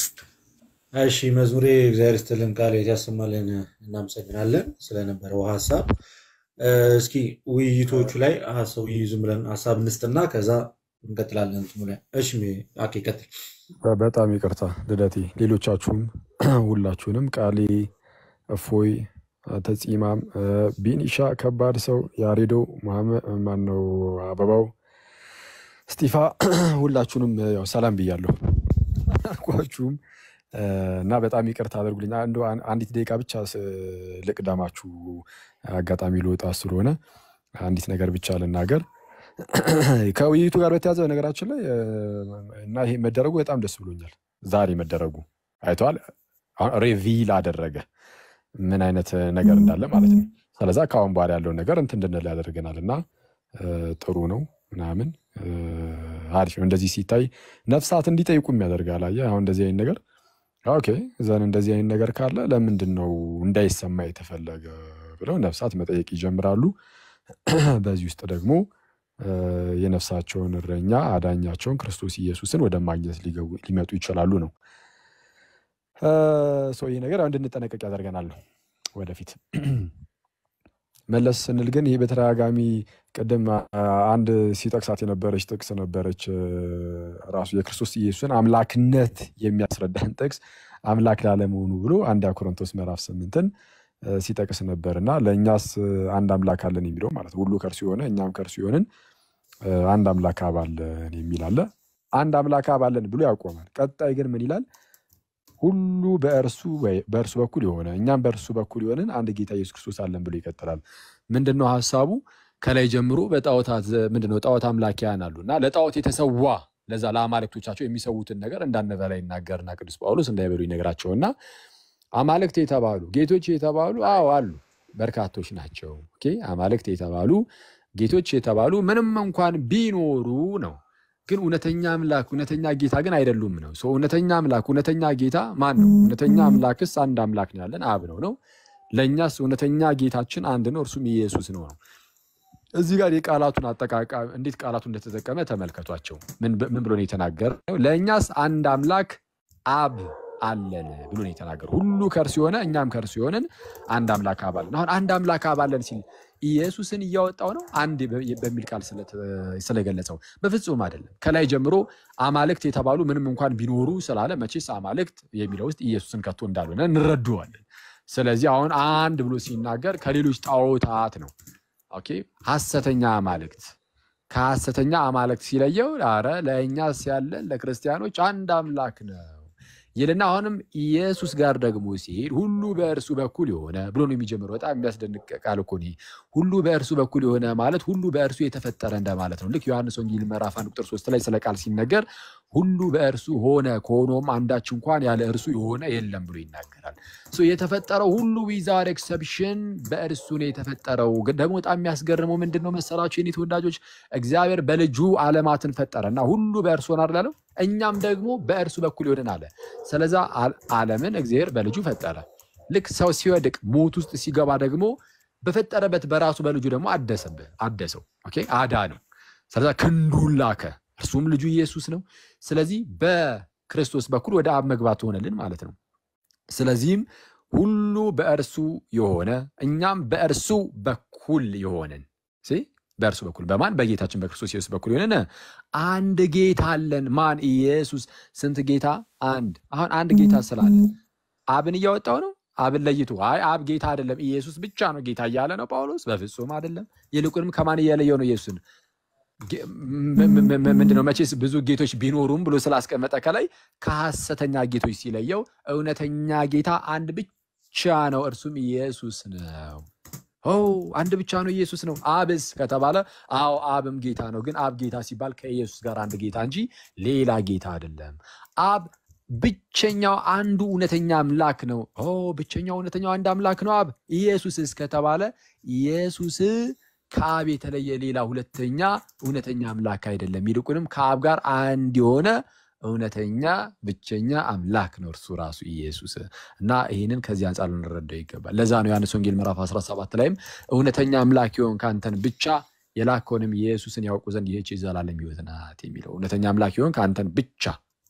እሺ መዝሙሬ እግዚአብሔር ይስጥልን ቃል ያሰማልን። እናመሰግናለን ስለነበረው ሀሳብ። እ፣ እስኪ ውይይቶቹ ላይ ሀሳብ ይይዙ ብለን ሀሳብ እንስጥና ከዛ እንቀጥላለን። እንትኑ ላይ እሺ አኬ ቀጥል። በጣም ይቅርታ ልደቴ፣ ሌሎቻችሁም ሁላችሁንም ቃሌ፣ እፎይ፣ ተጺማም፣ ቢኒሻ፣ ከባድ ሰው፣ ያሬዶ፣ ማነው አበባው፣ ስጢፋ ሁላችሁንም ያው ሰላም ብያለሁ አልኳችሁም እና በጣም ይቅርታ አድርጉልኝ። አንዱ አንዲት ደቂቃ ብቻ ስ- ልቅደማችሁ አጋጣሚ ልወጣ ስለሆነ አንዲት ነገር ብቻ ልናገር። ከውይይቱ ጋር በተያዘ ነገራችን ላይ እ፣ እና ይሄ መደረጉ በጣም ደስ ብሎኛል። ዛሬ መደረጉ አይተዋል። አሁን ሬቪል አደረገ ምን አይነት ነገር እንዳለ ማለት ነው። ስለዛ ከአሁን በኋላ ያለውን ነገር እንትን እንድንል ያደርገናል እና እ፣ ጥሩ ነው ምናምን እ፣ አሪፍ ነው። እንደዚህ ሲታይ ነፍሳት እንዲጠይቁም ያደርጋል። አየህ አሁን እንደዚህ አይነት ነገር ኦኬ ዘን እንደዚህ አይነት ነገር ካለ ለምንድን ነው እንዳይሰማ የተፈለገ ብለው ነፍሳት መጠየቅ ይጀምራሉ። በዚህ ውስጥ ደግሞ እ፣ የነፍሳቸውን እረኛ አዳኛቸውን ክርስቶስ ኢየሱስን ወደ ማግኘት ሊገቡ ሊመጡ ይችላሉ ነው። ሰው ይህ ነገር ያው እንድንጠነቀቅ ያደርገናል ነው ወደፊት መለስ ስንል ግን ይህ በተደጋጋሚ ቅድም አ- አንድ ሲጠቅሳት የነበረች ጥቅስ ነበረች እ፣ ራሱ የክርስቶስ ኢየሱስን አምላክነት የሚያስረዳን ጥቅስ አምላክ ላለመሆኑ ብሎ አንድ ቆሮንቶስ ምዕራፍ ስምንትን እ፣ ሲጠቅስ ነበር እና ለእኛስ እ፣ አንድ አምላክ አለን የሚለው ማለት ነው። ሁሉ ከእርሱ የሆነ እኛም ከእርሱ የሆንን እ፣ አንድ አምላክ አብ አለን የሚል አለ። አንድ አምላክ አብ አለን ብሎ ያቆማል። ቀጣይ ግን ምን ይላል? ሁሉ በእርሱ ወይ- በእርሱ በኩል የሆነ እኛም በእርሱ በኩል የሆንን አንድ ጌታ ኢየሱስ ክርስቶስ አለን ብሎ ይቀጥላል። ምንድን ነው ሀሳቡ? ከላይ ጀምሮ በጣዖታት ምንድን ነው ጣዖት አምላኪያን አሉ እና ለጣዖት የተሰዋ ለዛ ለአማልክቶቻቸው የሚሰዉትን ነገር እንዳንበላ ይናገርና ቅዱስ ጳውሎስ እንዳይበሉ ይነግራቸውና አማልክት የተባሉ ጌቶች የተባሉ አዎ አሉ። በርካቶች ናቸው። ኦኬ አማልክት የተባሉ ጌቶች የተባሉ ምንም እንኳን ቢኖሩ ነው ግን እውነተኛ አምላክ እውነተኛ ጌታ ግን አይደሉም ነው። ሰው እውነተኛ አምላክ እውነተኛ ጌታ ማን ነው? እውነተኛ አምላክስ አንድ አምላክ ነው ያለን አብ ነው ነው። ለእኛስ እውነተኛ ጌታችን አንድ ነው፣ እርሱም ኢየሱስ ነው ነው። እዚህ ጋር የቃላቱን አጠቃቀም እንዴት ቃላቱ እንደተጠቀመ ተመልከቷቸው። ምን ብ- ምን ብሎ ነው የተናገረው? ለእኛስ አንድ አምላክ አብ አለን ብሎ ነው የተናገረው። ሁሉ ከእርሱ የሆነ እኛም ከእርሱ የሆንን አንድ አምላክ አብ አለን። አሁን አንድ አምላክ አብ አለን ሲል ኢየሱስን እያወጣው ነው አንድ በ- በሚል ቃል ስለተ- ስለገለጸው በፍጹም አይደለም። ከላይ ጀምሮ አማልክት የተባሉ ምንም እንኳን ቢኖሩ ስላለ መቼስ አማልክት የሚለው ውስጥ ኢየሱስን ከቶ እንዳልሆነ እንረዳዋለን። ስለዚህ አሁን አንድ ብሎ ሲናገር ከሌሎች ጣዖታት ነው። ኦኬ ሐሰተኛ አማልክት ከሐሰተኛ አማልክት ሲለየው አረ ለእኛስ ያለን ለክርስቲያኖች አንድ አምላክ ነው ይልና አሁንም ኢየሱስ ጋር ደግሞ ሲሄድ ሁሉ በእርሱ በኩል የሆነ ብሎ ነው የሚጀምረው። በጣም የሚያስደንቅ ቃል እኮ ነው ይሄ። ሁሉ በእርሱ በኩል የሆነ ማለት ሁሉ በእርሱ የተፈጠረ እንደማለት ነው። ልክ ዮሐንስ ወንጌል ምዕራፍ አንድ ቁጥር ሶስት ላይ ስለ ቃል ሲነገር ሁሉ በእርሱ ሆነ ከሆኖም አንዳች እንኳን ያለ እርሱ የሆነ የለም ብሎ ይናገራል። ሶ የተፈጠረው ሁሉ ዊዛር ኤክሰፕሽን በእርሱ ነው የተፈጠረው። ግን ደግሞ በጣም የሚያስገርመው ምንድን ነው መሰላችሁ የኔ ተወዳጆች፣ እግዚአብሔር በልጁ ዓለማትን ፈጠረ እና ሁሉ በእርሱ ሆነ አይደል ያለው? እኛም ደግሞ በእርሱ በኩል ይሆንን አለ። ስለዛ አ- ዓለምን እግዚአብሔር በልጁ ፈጠረ። ልክ ሰው ሲወድቅ ሞት ውስጥ ሲገባ ደግሞ በፈጠረበት በራሱ በልጁ ደግሞ አደሰብህ አደሰው ኦኬ አዳነው። ስለዛ ክንዱን ላከ፣ እርሱም ልጁ ኢየሱስ ነው። ስለዚህ በክርስቶስ በኩል ወደ አብ መግባት ሆነልን ማለት ነው። ስለዚህም ሁሉ በእርሱ የሆነ እኛም በእርሱ በኩል የሆንን ሲ በእርሱ በኩል በማን በጌታችን በክርስቶስ ኢየሱስ በኩል የሆነን አንድ ጌታ አለን። ማን? ኢየሱስ። ስንት ጌታ? አንድ። አሁን አንድ ጌታ ስላለ አብን እያወጣው ነው። አብን ለይቶ አይ አብ ጌታ አይደለም ኢየሱስ ብቻ ነው ጌታ እያለ ነው ጳውሎስ። በፍጹም አይደለም። ይልቁንም ከማን እያለየው ነው ኢየሱስን ጌ- ም- ም- ም- ምንድነው መቼስ ብዙ ጌቶች ቢኖሩም ብሎ ስላስቀመጠ ከላይ ከሐሰተኛ ጌቶች ሲለየው እውነተኛ ጌታ አንድ ብቻ ነው፣ እርሱም ኢየሱስ ነው። ኦ አንድ ብቻ ነው ኢየሱስ ነው። አብስ ከተባለ አዎ አብም ጌታ ነው። ግን አብ ጌታ ሲባል ከኢየሱስ ጋር አንድ ጌታ እንጂ ሌላ ጌታ አይደለም። አብ ብቸኛው አንዱ እውነተኛ አምላክ ነው። ኦ ብቸኛው እውነተኛው አንድ አምላክ ነው አብ። ኢየሱስስ ከተባለ ኢየሱስ ከአብ የተለየ ሌላ ሁለተኛ እውነተኛ አምላክ አይደለም። ይልቁንም ከአብ ጋር አንድ የሆነ እውነተኛ ብቸኛ አምላክ ነው እርሱ ራሱ ኢየሱስ እና ይህንን ከዚህ አንጻር ልንረዳው ይገባል። ለዛ ነው ዮሐንስ ወንጌል ምዕራፍ 17 ላይም እውነተኛ አምላክ የሆን ከአንተን ብቻ የላከውንም ኢየሱስን ያውቁ ዘንድ ይህች የዘላለም ሕይወት ናት የሚለው እውነተኛ አምላክ የሆን ከአንተን ብቻ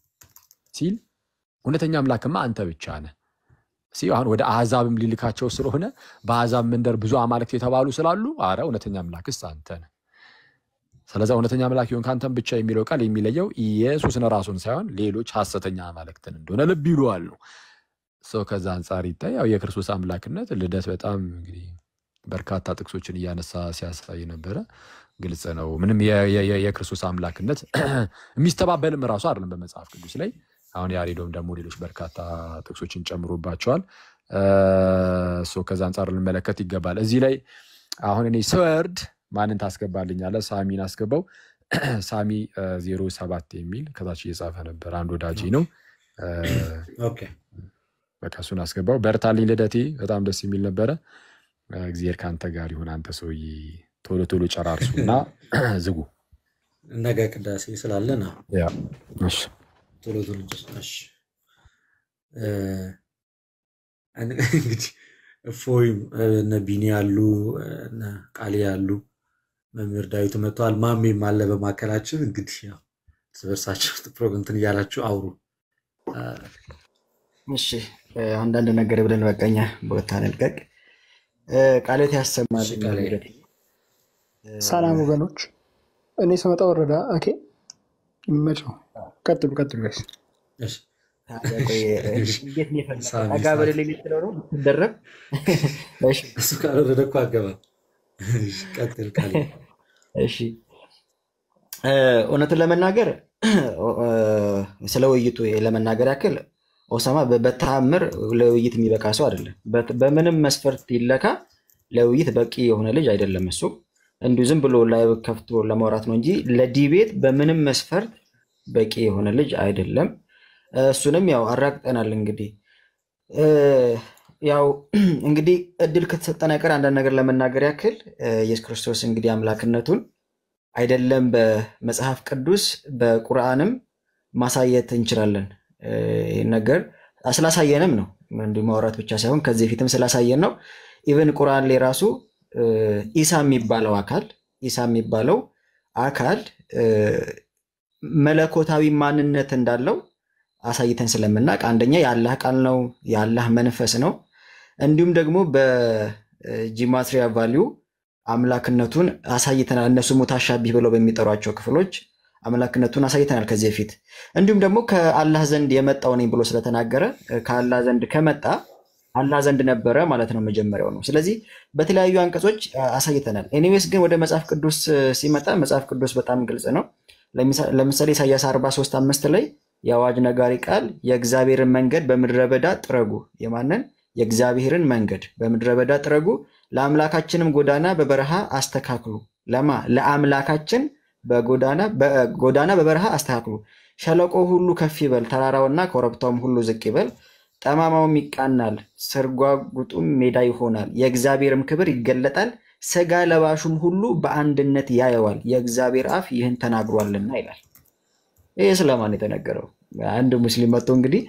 ሲል እውነተኛ አምላክማ አንተ ብቻ ነህ። ሲ አሁን ወደ አሕዛብም ሊልካቸው ስለሆነ በአሕዛብ መንደር ብዙ አማልክት የተባሉ ስላሉ አረ እውነተኛ አምላክስ አንተ ነህ። ስለዚ እውነተኛ አምላክ ይሆን ከአንተም ብቻ የሚለው ቃል የሚለየው ኢየሱስን ራሱን ሳይሆን ሌሎች ሐሰተኛ አማልክትን እንደሆነ ልብ ይሉዋል ነው። ሰው ከዛ አንጻር ይታይ ያው የክርስቶስ አምላክነት ልደት በጣም እንግዲህ በርካታ ጥቅሶችን እያነሳ ሲያሳይ ነበረ። ግልጽ ነው። ምንም የ- የ- የ- የክርስቶስ አምላክነት የሚስተባበልም ራሱ አይደለም በመጽሐፍ ቅዱስ ላይ። አሁን ያሬዶም ደግሞ ሌሎች በርካታ ጥቅሶችን ጨምሮባቸዋል። ሶ ከዛ አንጻር ልንመለከት ይገባል። እዚህ ላይ አሁን እኔ ስወርድ ማንን ታስገባልኛለህ? ሳሚን አስገባው። ሳሚ ዜሮ ሰባት የሚል ከታች እየጻፈ ነበር። አንድ ወዳጄ ነው። እ፣ ኦኬ በቃ እሱን አስገባው። በርታልኝ ልደቴ፣ በጣም ደስ የሚል ነበረ። እ፣ እግዚአብሔር ከአንተ ጋር ይሁን። አንተ ሰውዬ ቶሎ ቶሎ ጨራርሱ እና ዝጉ። ነገ ቅዳሴ ስላለ ነው። ያ እሺ። ቶሎ ቶሎ ጨርስ። እሺ እ፣ እንግዲህ እፎይም እነ ቢኒ ያሉ እነ ቃሌ ያሉ መምህር ዳዊት መጥተዋል። ማሜም አለ በማካከላችን። እንግዲህ ያው እርስ በርሳችሁ ፕሮግራም እንትን እያላችሁ አውሩ። አ፣ እሺ እ፣ አንዳንድ ነገር ብለን በቀኛ ቦታ እንልቀቅ። እ፣ ቃልዎት ያሰማል። እሺ ቃሌ ልደቴ። ሰላም ወገኖች፣ እኔ ስመጣ ወረዳ። ኦኬ ይመቸው። ቀጥሉ ቀጥሉ ጋይስ። እሺ ታዲያ ቆይ እ፣ እንዴት ነው የፈለገው? ሳሚ ጠጋ ሳሚ በደል ልትለው ነው ልትደረብ? እሺ እሱ ካልወረደ እኮ አገባም። እሺ፣ ቀጥል ቃሌ። እሺ እ፣ እውነቱን ለመናገር እ፣ ስለ ውይይቱ ለመናገር ያክል ኦሳማ በ- በተአምር ለውይይት የሚበቃ ሰው አይደለም። በት- በምንም መስፈርት ይለካ ለውይይት በቂ የሆነ ልጅ አይደለም። እሱ እንዲሁ ዝም ብሎ ላይ ከፍቶ ለማውራት ነው እንጂ ለዲቤት በምንም መስፈርት በቂ የሆነ ልጅ አይደለም። እሱንም ያው አራግጠናል። እንግዲህ እ፣ ያው እንግዲህ እድል ከተሰጠን አይቀር አንዳንድ ነገር ለመናገር ያክል እ፣ ኢየሱስ ክርስቶስ እንግዲህ አምላክነቱን አይደለም በመጽሐፍ ቅዱስ በቁርአንም ማሳየት እንችላለን። እ፣ ይህን ነገር ስላሳየንም ነው እንዲሁ ማውራት ብቻ ሳይሆን ከዚህ በፊትም ስላሳየን ነው። ኢቨን ቁርአን ላይ ራሱ እ፣ ኢሳ የሚባለው አካል ኢሳ የሚባለው አካል እ፣ መለኮታዊ ማንነት እንዳለው አሳይተን ስለምናውቅ አንደኛ የአላህ ቃል ነው፣ የአላህ መንፈስ ነው። እንዲሁም ደግሞ በጂማትሪያ ቫሊዩ አምላክነቱን አሳይተናል። እነሱ ሙታሻቢህ ብለው በሚጠሯቸው ክፍሎች አምላክነቱን አሳይተናል ከዚህ በፊት። እንዲሁም ደግሞ ከአላህ ዘንድ የመጣው ነኝ ብሎ ስለተናገረ ከአላህ ዘንድ ከመጣ አላህ ዘንድ ነበረ ማለት ነው መጀመሪያው ነው። ስለዚህ በተለያዩ አንቀጾች አ- አሳይተናል። ኤኒዌይስ ግን ወደ መጽሐፍ ቅዱስ እ፣ ሲመጣ መጽሐፍ ቅዱስ በጣም ግልጽ ነው። ለሚሳ- ለምሳሌ ኢሳያስ 43 አምስት ላይ የአዋጅ ነጋሪ ቃል የእግዚአብሔርን መንገድ በምድረ በዳ ጥረጉ። የማንን? የእግዚአብሔርን መንገድ በምድረ በዳ ጥረጉ፣ ለአምላካችንም ጎዳና በበረሃ አስተካክሉ። ለማ ለአምላካችን በጎዳና በ- ጎዳና በበረሃ አስተካክሉ። ሸለቆ ሁሉ ከፍ ይበል፣ ተራራውና ኮረብታውም ሁሉ ዝቅ ይበል። ጠማማውም ይቃናል፣ ስርጓጉጡም ሜዳ ይሆናል። የእግዚአብሔርም ክብር ይገለጣል፣ ሥጋ ለባሹም ሁሉ በአንድነት ያየዋል። የእግዚአብሔር አፍ ይህን ተናግሯልና ይላል። ይህ ስለማን የተነገረው? አንድ ሙስሊም መጥቶ እንግዲህ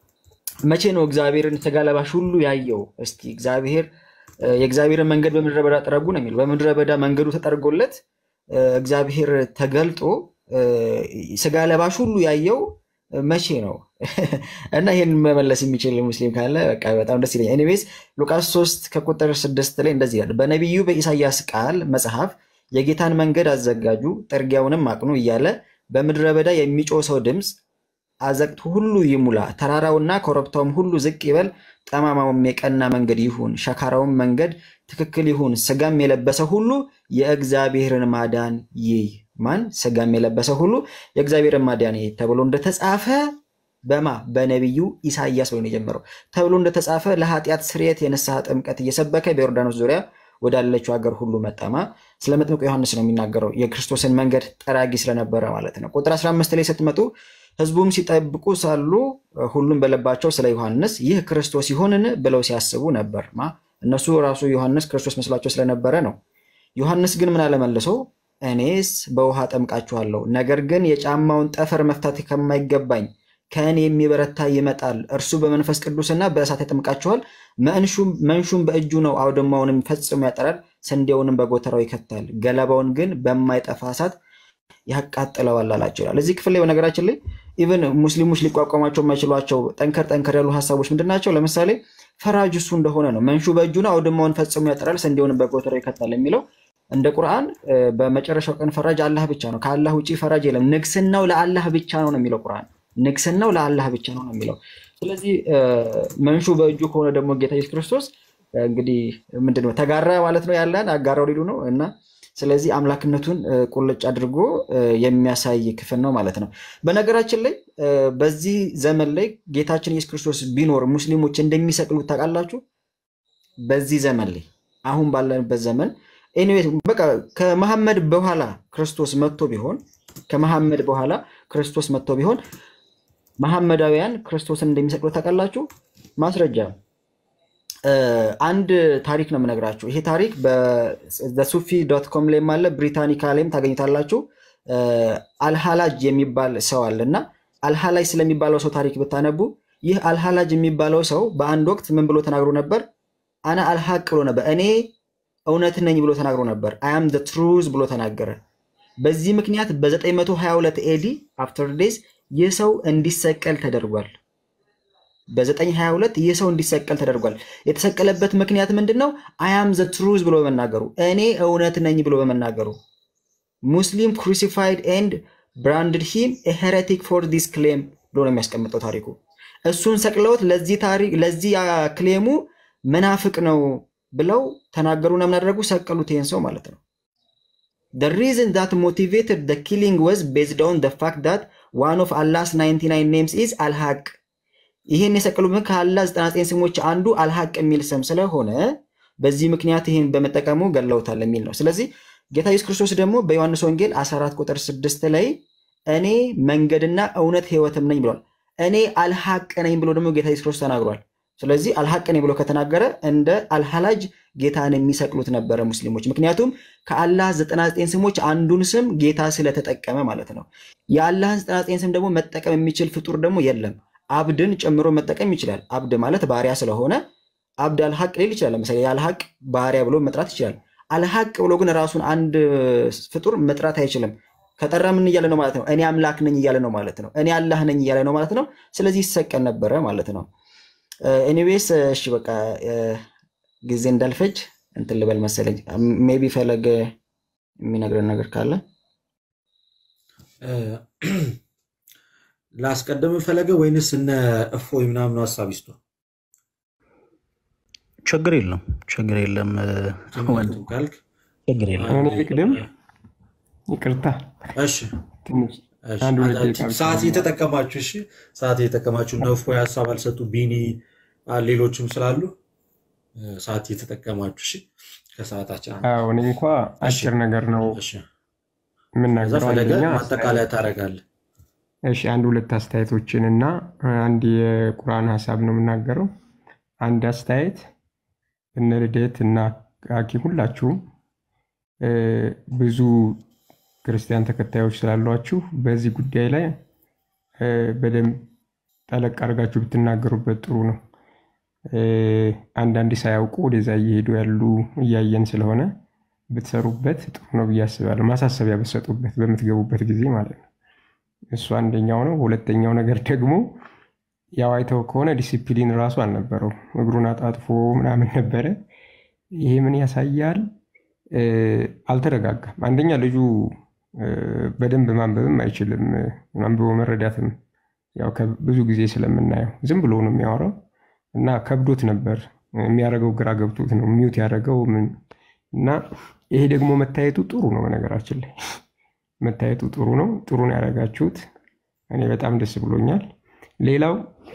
መቼ ነው እግዚአብሔርን ሥጋ ለባሽ ሁሉ ያየው? እስቲ እግዚአብሔር እ፣ የእግዚአብሔርን መንገድ በምድረ በዳ ጥረጉ ነው የሚለው። በምድረ በዳ መንገዱ ተጠርጎለት እ፣ እግዚአብሔር ተገልጦ እ፣ ሥጋ ለባሽ ሁሉ ያየው እ፣ መቼ ነው? እና ይህን መመለስ የሚችል ሙስሊም ካለ በቃ በጣም ደስ ይለኛል። ኤኒዌይስ ሉቃስ 3 ከቁጥር 6 ላይ እንደዚህ ይላል፣ በነቢዩ በኢሳይያስ ቃል መጽሐፍ የጌታን መንገድ አዘጋጁ፣ ጥርጊያውንም አቅኑ እያለ በምድረ በዳ የሚጮህ ሰው ድምፅ አዘቅት ሁሉ ይሙላ፣ ተራራውና ኮረብታውም ሁሉ ዝቅ ይበል፣ ጠማማውም የቀና መንገድ ይሁን፣ ሸካራውም መንገድ ትክክል ይሁን። ሥጋም የለበሰ ሁሉ የእግዚአብሔርን ማዳን ይይ። ማን? ሥጋም የለበሰ ሁሉ የእግዚአብሔርን ማዳን ይይ ተብሎ እንደተጻፈ በማ በነቢዩ ኢሳይያስ ብሎ ነው የጀመረው። ተብሎ እንደተጻፈ ለኃጢአት ስርየት የንስሐ ጥምቀት እየሰበከ በዮርዳኖስ ዙሪያ ወዳለችው ሀገር ሁሉ መጠማ። ስለ መጥምቁ ዮሐንስ ነው የሚናገረው የክርስቶስን መንገድ ጠራጊ ስለነበረ ማለት ነው። ቁጥር 15 ላይ ስትመጡ ሕዝቡም ሲጠብቁ ሳሉ ሁሉም በልባቸው ስለ ዮሐንስ ይህ ክርስቶስ ይሆንን ብለው ሲያስቡ ነበር። ማ እነሱ ራሱ ዮሐንስ ክርስቶስ መስሏቸው ስለነበረ ነው። ዮሐንስ ግን ምን አለመልሶ እኔስ በውሃ ጠምቃችኋለሁ፣ ነገር ግን የጫማውን ጠፈር መፍታት ከማይገባኝ ከእኔ የሚበረታ ይመጣል፣ እርሱ በመንፈስ ቅዱስና በእሳት ያጠምቃችኋል። መንሹም መንሹም በእጁ ነው፣ አውድማውንም ፈጽሞ ያጠራል፣ ስንዴውንም በጎተራው ይከታል፣ ገለባውን ግን በማይጠፋ እሳት ያቃጥለዋል አላቸው ይላል። እዚህ ክፍል ላይ በነገራችን ላይ ኢቨን ሙስሊሞች ሊቋቋሟቸው የማይችሏቸው ጠንከር ጠንከር ያሉ ሀሳቦች ምንድን ናቸው? ለምሳሌ ፈራጅ እሱ እንደሆነ ነው። መንሹ በእጁ ነው፣ አውድማውን ፈጽሞ ያጠራል፣ ስንዴውንም በጎተራው ይከታል የሚለው እንደ ቁርአን እ፣ በመጨረሻው ቀን ፈራጅ አላህ ብቻ ነው። ከአላህ ውጭ ፈራጅ የለም። ንግስናው ለአላህ ብቻ ነው ነው የሚለው ቁርአን። ንግስናው ለአላህ ብቻ ነው ነው የሚለው። ስለዚህ እ፣ መንሹ በእጁ ከሆነ ደግሞ ጌታ ኢየሱስ ክርስቶስ እ፣ እንግዲህ ምንድነው ተጋራ ማለት ነው ያለን አጋራው ሊሉ ነው እና ስለዚህ አምላክነቱን እ፣ ቁልጭ አድርጎ እ፣ የሚያሳይ ክፍል ነው ማለት ነው። በነገራችን ላይ እ፣ በዚህ ዘመን ላይ ጌታችን ኢየሱስ ክርስቶስ ቢኖር ሙስሊሞች እንደሚሰቅሉት ታውቃላችሁ። በዚህ ዘመን ላይ አሁን ባለንበት ዘመን ኤኒዌይስ በቃ ከመሐመድ በኋላ ክርስቶስ መጥቶ ቢሆን ከመሐመድ በኋላ ክርስቶስ መጥቶ ቢሆን መሐመዳውያን ክርስቶስን እንደሚሰቅሉት ታውቃላችሁ። ማስረጃ እ፣ አንድ ታሪክ ነው የምነግራችሁ። ይሄ ታሪክ በሱፊ ዶት ኮም ላይም አለ፣ ብሪታኒካ ላይም ታገኙታላችሁ። እ፣ አልሃላጅ የሚባል ሰው አለ እና አልሃላጅ ስለሚባለው ሰው ታሪክ ብታነቡ ይህ አልሃላጅ የሚባለው ሰው በአንድ ወቅት ምን ብሎ ተናግሮ ነበር? አና አልሐቅ ብሎ ነበር። እኔ እውነት ነኝ ብሎ ተናግሮ ነበር። አያም ዘ ትሩዝ ብሎ ተናገረ። በዚህ ምክንያት በ922 ኤዲ አፍተር ዴዝ ይህ ሰው እንዲሰቀል ተደርጓል። በ922 ይህ ሰው እንዲሰቀል ተደርጓል። የተሰቀለበት ምክንያት ምንድን ነው? አያም ዘ ትሩዝ ብሎ በመናገሩ እኔ እውነት ነኝ ብሎ በመናገሩ ሙስሊም ክሩሲፋይድ ኤንድ ብራንድድ ሂም ሄሬቲክ ፎር ዲስ ክሌም ብሎ ነው የሚያስቀምጠው ታሪኩ። እሱን ሰቅለውት ለዚህ ታሪክ ለዚህ ክሌሙ መናፍቅ ነው ብለው ተናገሩና ምን አደረጉ? ሰቀሉት ይህን ሰው ማለት ነው። The reason that motivated the killing was based on the fact that one of Allah's 99 names is Al-Haq. ይህን የሰቀሉበት ከአላህ 99 ስሞች አንዱ አልሐቅ የሚል ስም ስለሆነ በዚህ ምክንያት ይህን በመጠቀሙ ገለውታል የሚል ነው። ስለዚህ ጌታ ኢየሱስ ክርስቶስ ደግሞ በዮሐንስ ወንጌል 14 ቁጥር 6 ላይ እኔ መንገድና እውነት ሕይወትም ነኝ ብሏል። እኔ አልሐቅ ነኝ ብሎ ደግሞ ጌታ ኢየሱስ ክርስቶስ ተናግሯል። ስለዚህ አልሐቅ ነኝ ብሎ ከተናገረ እንደ አልሐላጅ ጌታን የሚሰቅሉት ነበረ ሙስሊሞች። ምክንያቱም ከአላህ 99 ስሞች አንዱን ስም ጌታ ስለተጠቀመ ማለት ነው። የአላህን 99 ስም ደግሞ መጠቀም የሚችል ፍጡር ደግሞ የለም። አብድን ጨምሮ መጠቀም ይችላል። አብድ ማለት ባሪያ ስለሆነ አብድ አልሐቅ ሊል ይችላል። ለምሳሌ የአልሐቅ ባሪያ ብሎ መጥራት ይችላል። አልሐቅ ብሎ ግን ራሱን አንድ ፍጡር መጥራት አይችልም። ከጠራ ምን እያለ ነው ማለት ነው? እኔ አምላክ ነኝ እያለ ነው ማለት ነው። እኔ አላህ ነኝ እያለ ነው ማለት ነው። ስለዚህ ይሰቀል ነበረ ማለት ነው። ኤኒዌይስ እሺ በቃ ጊዜ እንዳልፈጅ እንትን ልበል መሰለኝ። ሜቢ ፈለገ የሚነግረን ነገር ካለ ላስቀደም ፈለገ ወይንስ እነ እፎይ ምናምኑ ሀሳብ ይስጡ? ችግር የለም ችግር የለም ወንድ ካልክ ችግር የለም። እኔ ልቅድም። ይቅርታ እሺ ትንሽ እሺ፣ አንድ ሁለት ደቂቃ ብቻ ሰዓት እየተጠቀማችሁ እሺ፣ ሰዓት እየተጠቀማችሁ እነ እፎይ ሀሳብ አልሰጡ ቢኒ አ፣ ሌሎችም ስላሉ እ፣ ሰዓት እየተጠቀማችሁ እሺ፣ ከሰዓታችን አንድ አዎ፣ እኔ እንኳ እሺ፣ አጭር ነገር ነው እሺ። ከዛ የምናገረው። ፈለገ አንደኛ ማጠቃለያ አስተያየት ታደርጋለህ። እሺ አንድ ሁለት አስተያየቶችን እና አንድ የቁርአን ሀሳብ ነው የምናገረው። አንድ አስተያየት እነ ልደት እና አኪ ሁላችሁም እ፣ ብዙ ክርስቲያን ተከታዮች ስላሏችሁ በዚህ ጉዳይ ላይ እ፣ በደንብ ጠለቅ አድርጋችሁ ብትናገሩበት ጥሩ ነው። እ፣ አንዳንድ ሳያውቁ ወደዛ እየሄዱ ያሉ እያየን ስለሆነ ብትሰሩበት ጥሩ ነው ብዬ አስባለሁ። ማሳሰቢያ ብትሰጡበት በምትገቡበት ጊዜ ማለት ነው። እሱ አንደኛው ነው። ሁለተኛው ነገር ደግሞ ያው አይተው ከሆነ ዲሲፕሊን ራሱ አልነበረው። እግሩን አጣጥፎ ምናምን ነበረ። ይሄ ምን ያሳያል? እ፣ አልተረጋጋም። አንደኛ ልጁ እ፣ በደንብ ማንበብም አይችልም፣ አንብቦ መረዳትም ያው ብዙ ጊዜ ስለምናየው ዝም ብሎ ነው የሚያወራው እና ከብዶት ነበር የሚያደርገው፣ ግራ ገብቶት ነው ሚውት ያደረገው ምን እና ይሄ ደግሞ መታየቱ ጥሩ ነው። በነገራችን ላይ መታየቱ ጥሩ ነው። ጥሩ ነው ያደረጋችሁት። እኔ በጣም ደስ ብሎኛል። ሌላው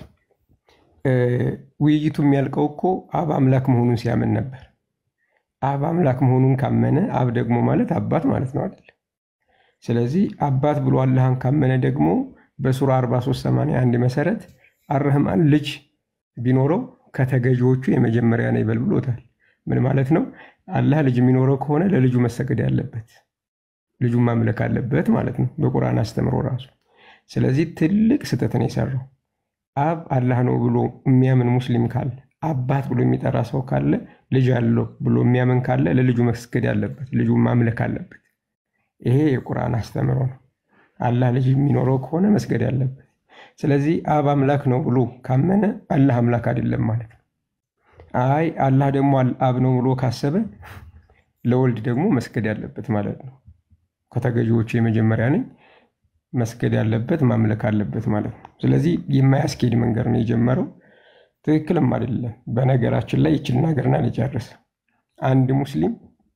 እ፣ ውይይቱ የሚያልቀው እኮ አብ አምላክ መሆኑን ሲያምን ነበር። አብ አምላክ መሆኑን ካመነ አብ ደግሞ ማለት አባት ማለት ነው አይደል? ስለዚህ አባት ብሎ አላህን ካመነ ደግሞ በሱራ 4381 መሰረት አረህማን ልጅ ቢኖረው ከተገዢዎቹ የመጀመሪያ ነው ይበል ብሎታል። ምን ማለት ነው? አላህ ልጅ የሚኖረው ከሆነ ለልጁ መሰገድ ያለበት ልጁን ማምለክ አለበት ማለት ነው፣ በቁርአን አስተምሮ ራሱ። ስለዚህ ትልቅ ስህተት ነው የሰራው። አብ አላህ ነው ብሎ የሚያምን ሙስሊም ካለ አባት ብሎ የሚጠራ ሰው ካለ ልጅ አለው ብሎ የሚያምን ካለ ለልጁ መስገድ ያለበት ልጁን ማምለክ አለበት። ይሄ የቁርአን አስተምሮ ነው። አላህ ልጅ የሚኖረው ከሆነ መስገድ ያለበት። ስለዚህ አብ አምላክ ነው ብሎ ካመነ አላህ አምላክ አይደለም ማለት ነው። አይ አላህ ደግሞ አብ ነው ብሎ ካሰበ ለወልድ ደግሞ መስገድ ያለበት ማለት ነው። ከተገዢዎቹ የመጀመሪያ ነኝ መስገድ ያለበት ማምለክ አለበት ማለት ነው። ስለዚህ የማያስኬድ መንገድ ነው የጀመረው፣ ትክክልም አይደለም። በነገራችን ላይ ይችል ሀገርና ልጨርስ። አንድ ሙስሊም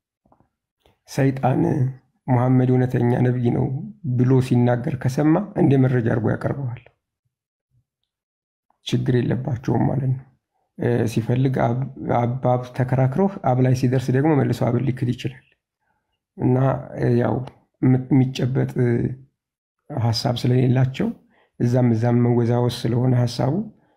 ሰይጣን ሙሐመድ እውነተኛ ነቢይ ነው ብሎ ሲናገር ከሰማ እንደ መረጃ አድርጎ ያቀርበዋል። ችግር የለባቸውም ማለት ነው። ሲፈልግ አባብ ተከራክረው አብ ላይ ሲደርስ ደግሞ መልሶ አብን ሊክድ ይችላል እና ያው የሚጨበጥ ሀሳብ ስለሌላቸው እዛም እዛም መወዛወዝ ስለሆነ ሀሳቡ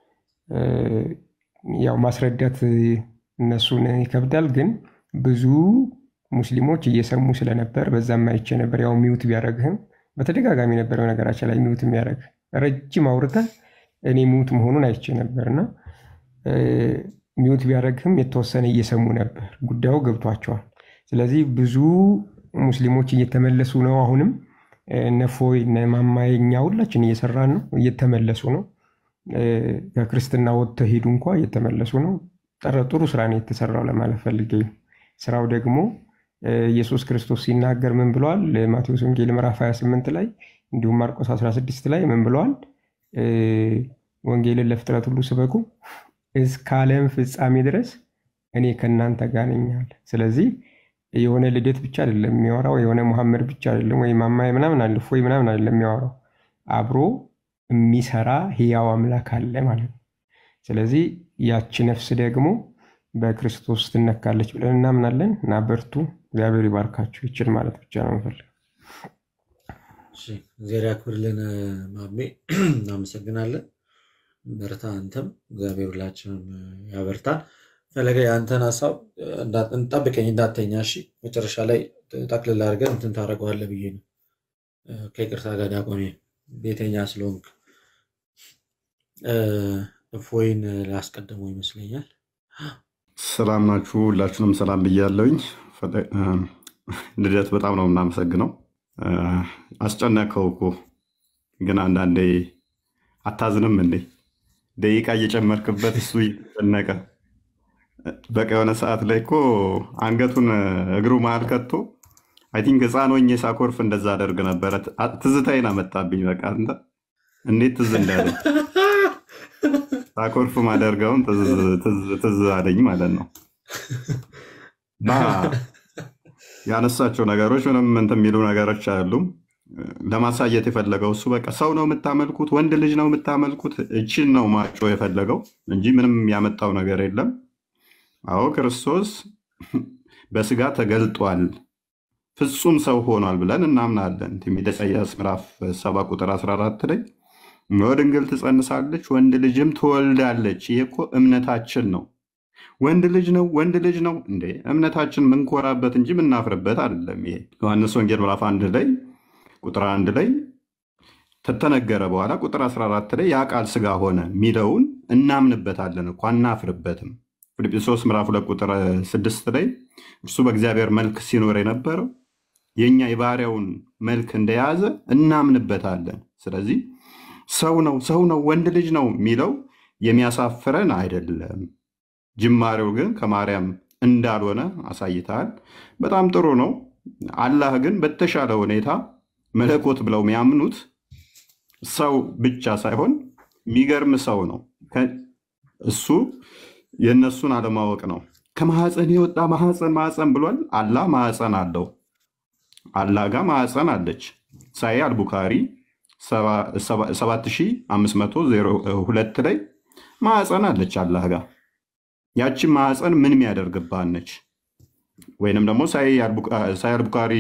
ያው ማስረዳት እነሱን ይከብዳል። ግን ብዙ ሙስሊሞች እየሰሙ ስለነበር በዛም አይቼ ነበር። ያው ሚውት ቢያደረግህም በተደጋጋሚ ነበር ነገራችን ላይ ሚውት የሚያደረግ ረጅም አውርተህ እኔ ሚውት መሆኑን አይቼ ነበር እና ሚውት ቢያደረግህም የተወሰነ እየሰሙ ነበር። ጉዳዩ ገብቷቸዋል። ስለዚህ ብዙ ሙስሊሞች እየተመለሱ ነው። አሁንም ነፎይ ማማይ እኛ ሁላችን እየሰራን ነው፣ እየተመለሱ ነው። ከክርስትና ወጥተው ሄዱ እንኳ እየተመለሱ ነው። ጥሩ ስራ ነው የተሰራው ለማለት ፈልጌ ነው። ስራው ደግሞ ኢየሱስ ክርስቶስ ሲናገር ምን ብለዋል? ማቴዎስ ወንጌል ምዕራፍ 28 ላይ እንዲሁም ማርቆስ 16 ላይ ምን ብለዋል? ወንጌልን ለፍጥረት ሁሉ ስበኩ እስከ ዓለም ፍጻሜ ድረስ እኔ ከእናንተ ጋር ነኝ አለ። ስለዚህ የሆነ ልደት ብቻ አይደለም የሚያወራው፣ የሆነ መሐመድ ብቻ አይደለም ወይ ማማይ ምናምን አለ ወይ ምናምን አይደለም የሚያወራው፣ አብሮ የሚሰራ ህያው አምላክ አለ ማለት ነው። ስለዚህ ያቺ ነፍስ ደግሞ በክርስቶስ ትነካለች ብለን እናምናለን እና በርቱ። እግዚአብሔር ይባርካችሁ። ይችል ማለት ብቻ ነው የምፈልገው። እግዚአብሔር ያክብርልን ማሜ፣ እናመሰግናለን። በርታ። አንተም እግዚአብሔር ሁላችንም ያበርታን። ፈለገ የአንተን ሀሳብ እንዳ- እንጠብቀኝ እንዳተኛ። እሺ መጨረሻ ላይ ጠቅልል አድርገን እንትን ታደርገዋለህ ብዬ ነው። እ፣ ከይቅርታ ጋር ዲያቆኔ ቤተኛ ስለሆንክ እ፣ እፎይን ላስቀድመው ይመስለኛል። ሰላም ናችሁ? ሁላችሁንም ሰላም ብያለሁኝ። ፈለ- እ፣ ልደት በጣም ነው የምናመሰግነው። እ፣ አስጨነቀው እኮ ግን አንዳንዴ አታዝንም እንዴ? ደቂቃ እየጨመርክበት እሱ እየተጨነቀ በቃ የሆነ ሰዓት ላይ እኮ አንገቱን እግሩ መሀል ከቶ አይ ቲንክ ህፃን ሆኜ ሳኮርፍ እንደዛ አደርግ ነበረ። አ- ትዝታዬን አመጣብኝ። በቃ አንተ እንዴት ትዝ እንዳለ ሳኮርፍ ማደርገውን ትዝ ትዝ- ትዝ አለኝ ማለት ነው። እና ያነሳቸው ነገሮች ምንም እንትን የሚሉ ነገሮች አይደሉም። ለማሳየት የፈለገው እሱ በቃ ሰው ነው የምታመልኩት፣ ወንድ ልጅ ነው የምታመልኩት፣ እችን ነው ማጮ የፈለገው እንጂ ምንም ያመጣው ነገር የለም። አዎ ክርስቶስ በስጋ ተገልጧል፣ ፍጹም ሰው ሆኗል ብለን እናምናለን። ትንቢተ ኢሳይያስ ምዕራፍ 7 ቁጥር 14 ላይ እነሆ ድንግል ትጸንሳለች፣ ወንድ ልጅም ትወልዳለች። ይህ እኮ እምነታችን ነው። ወንድ ልጅ ነው ወንድ ልጅ ነው እንዴ! እምነታችን ምንኮራበት እንጂ ምናፍርበት አይደለም። ይሄ ዮሐንስ ወንጌል ምዕራፍ አንድ ላይ ቁጥር አንድ ላይ ተተነገረ በኋላ ቁጥር 14 ላይ ያ ቃል ስጋ ሆነ የሚለውን እናምንበታለን እኮ አናፍርበትም። ፊልጵስዩስ ምዕራፍ ሁለት ቁጥር ስድስት ላይ እርሱ በእግዚአብሔር መልክ ሲኖር የነበረው የእኛ የባህሪያውን መልክ እንደያዘ እናምንበታለን። ስለዚህ ሰው ነው ሰው ነው ወንድ ልጅ ነው የሚለው የሚያሳፍረን አይደለም። ጅማሬው ግን ከማርያም እንዳልሆነ አሳይተሃል። በጣም ጥሩ ነው። አላህ ግን በተሻለ ሁኔታ መለኮት ብለው የሚያምኑት ሰው ብቻ ሳይሆን የሚገርም ሰው ነው። ከ- እሱ የእነሱን አለማወቅ ነው። ከማህፀን የወጣ ማህፀን ማህፀን ብሏል። አላህ ማህፀን አለው። አላህ ጋር ማህፀን አለች። ሳይ አልቡካሪ 7502 ላይ ማህፀን አለች አላህ ጋር። ያቺ ማህፀን ምን የሚያደርግባት ነች? ወይንም ደግሞ ሳይ አልቡካሪ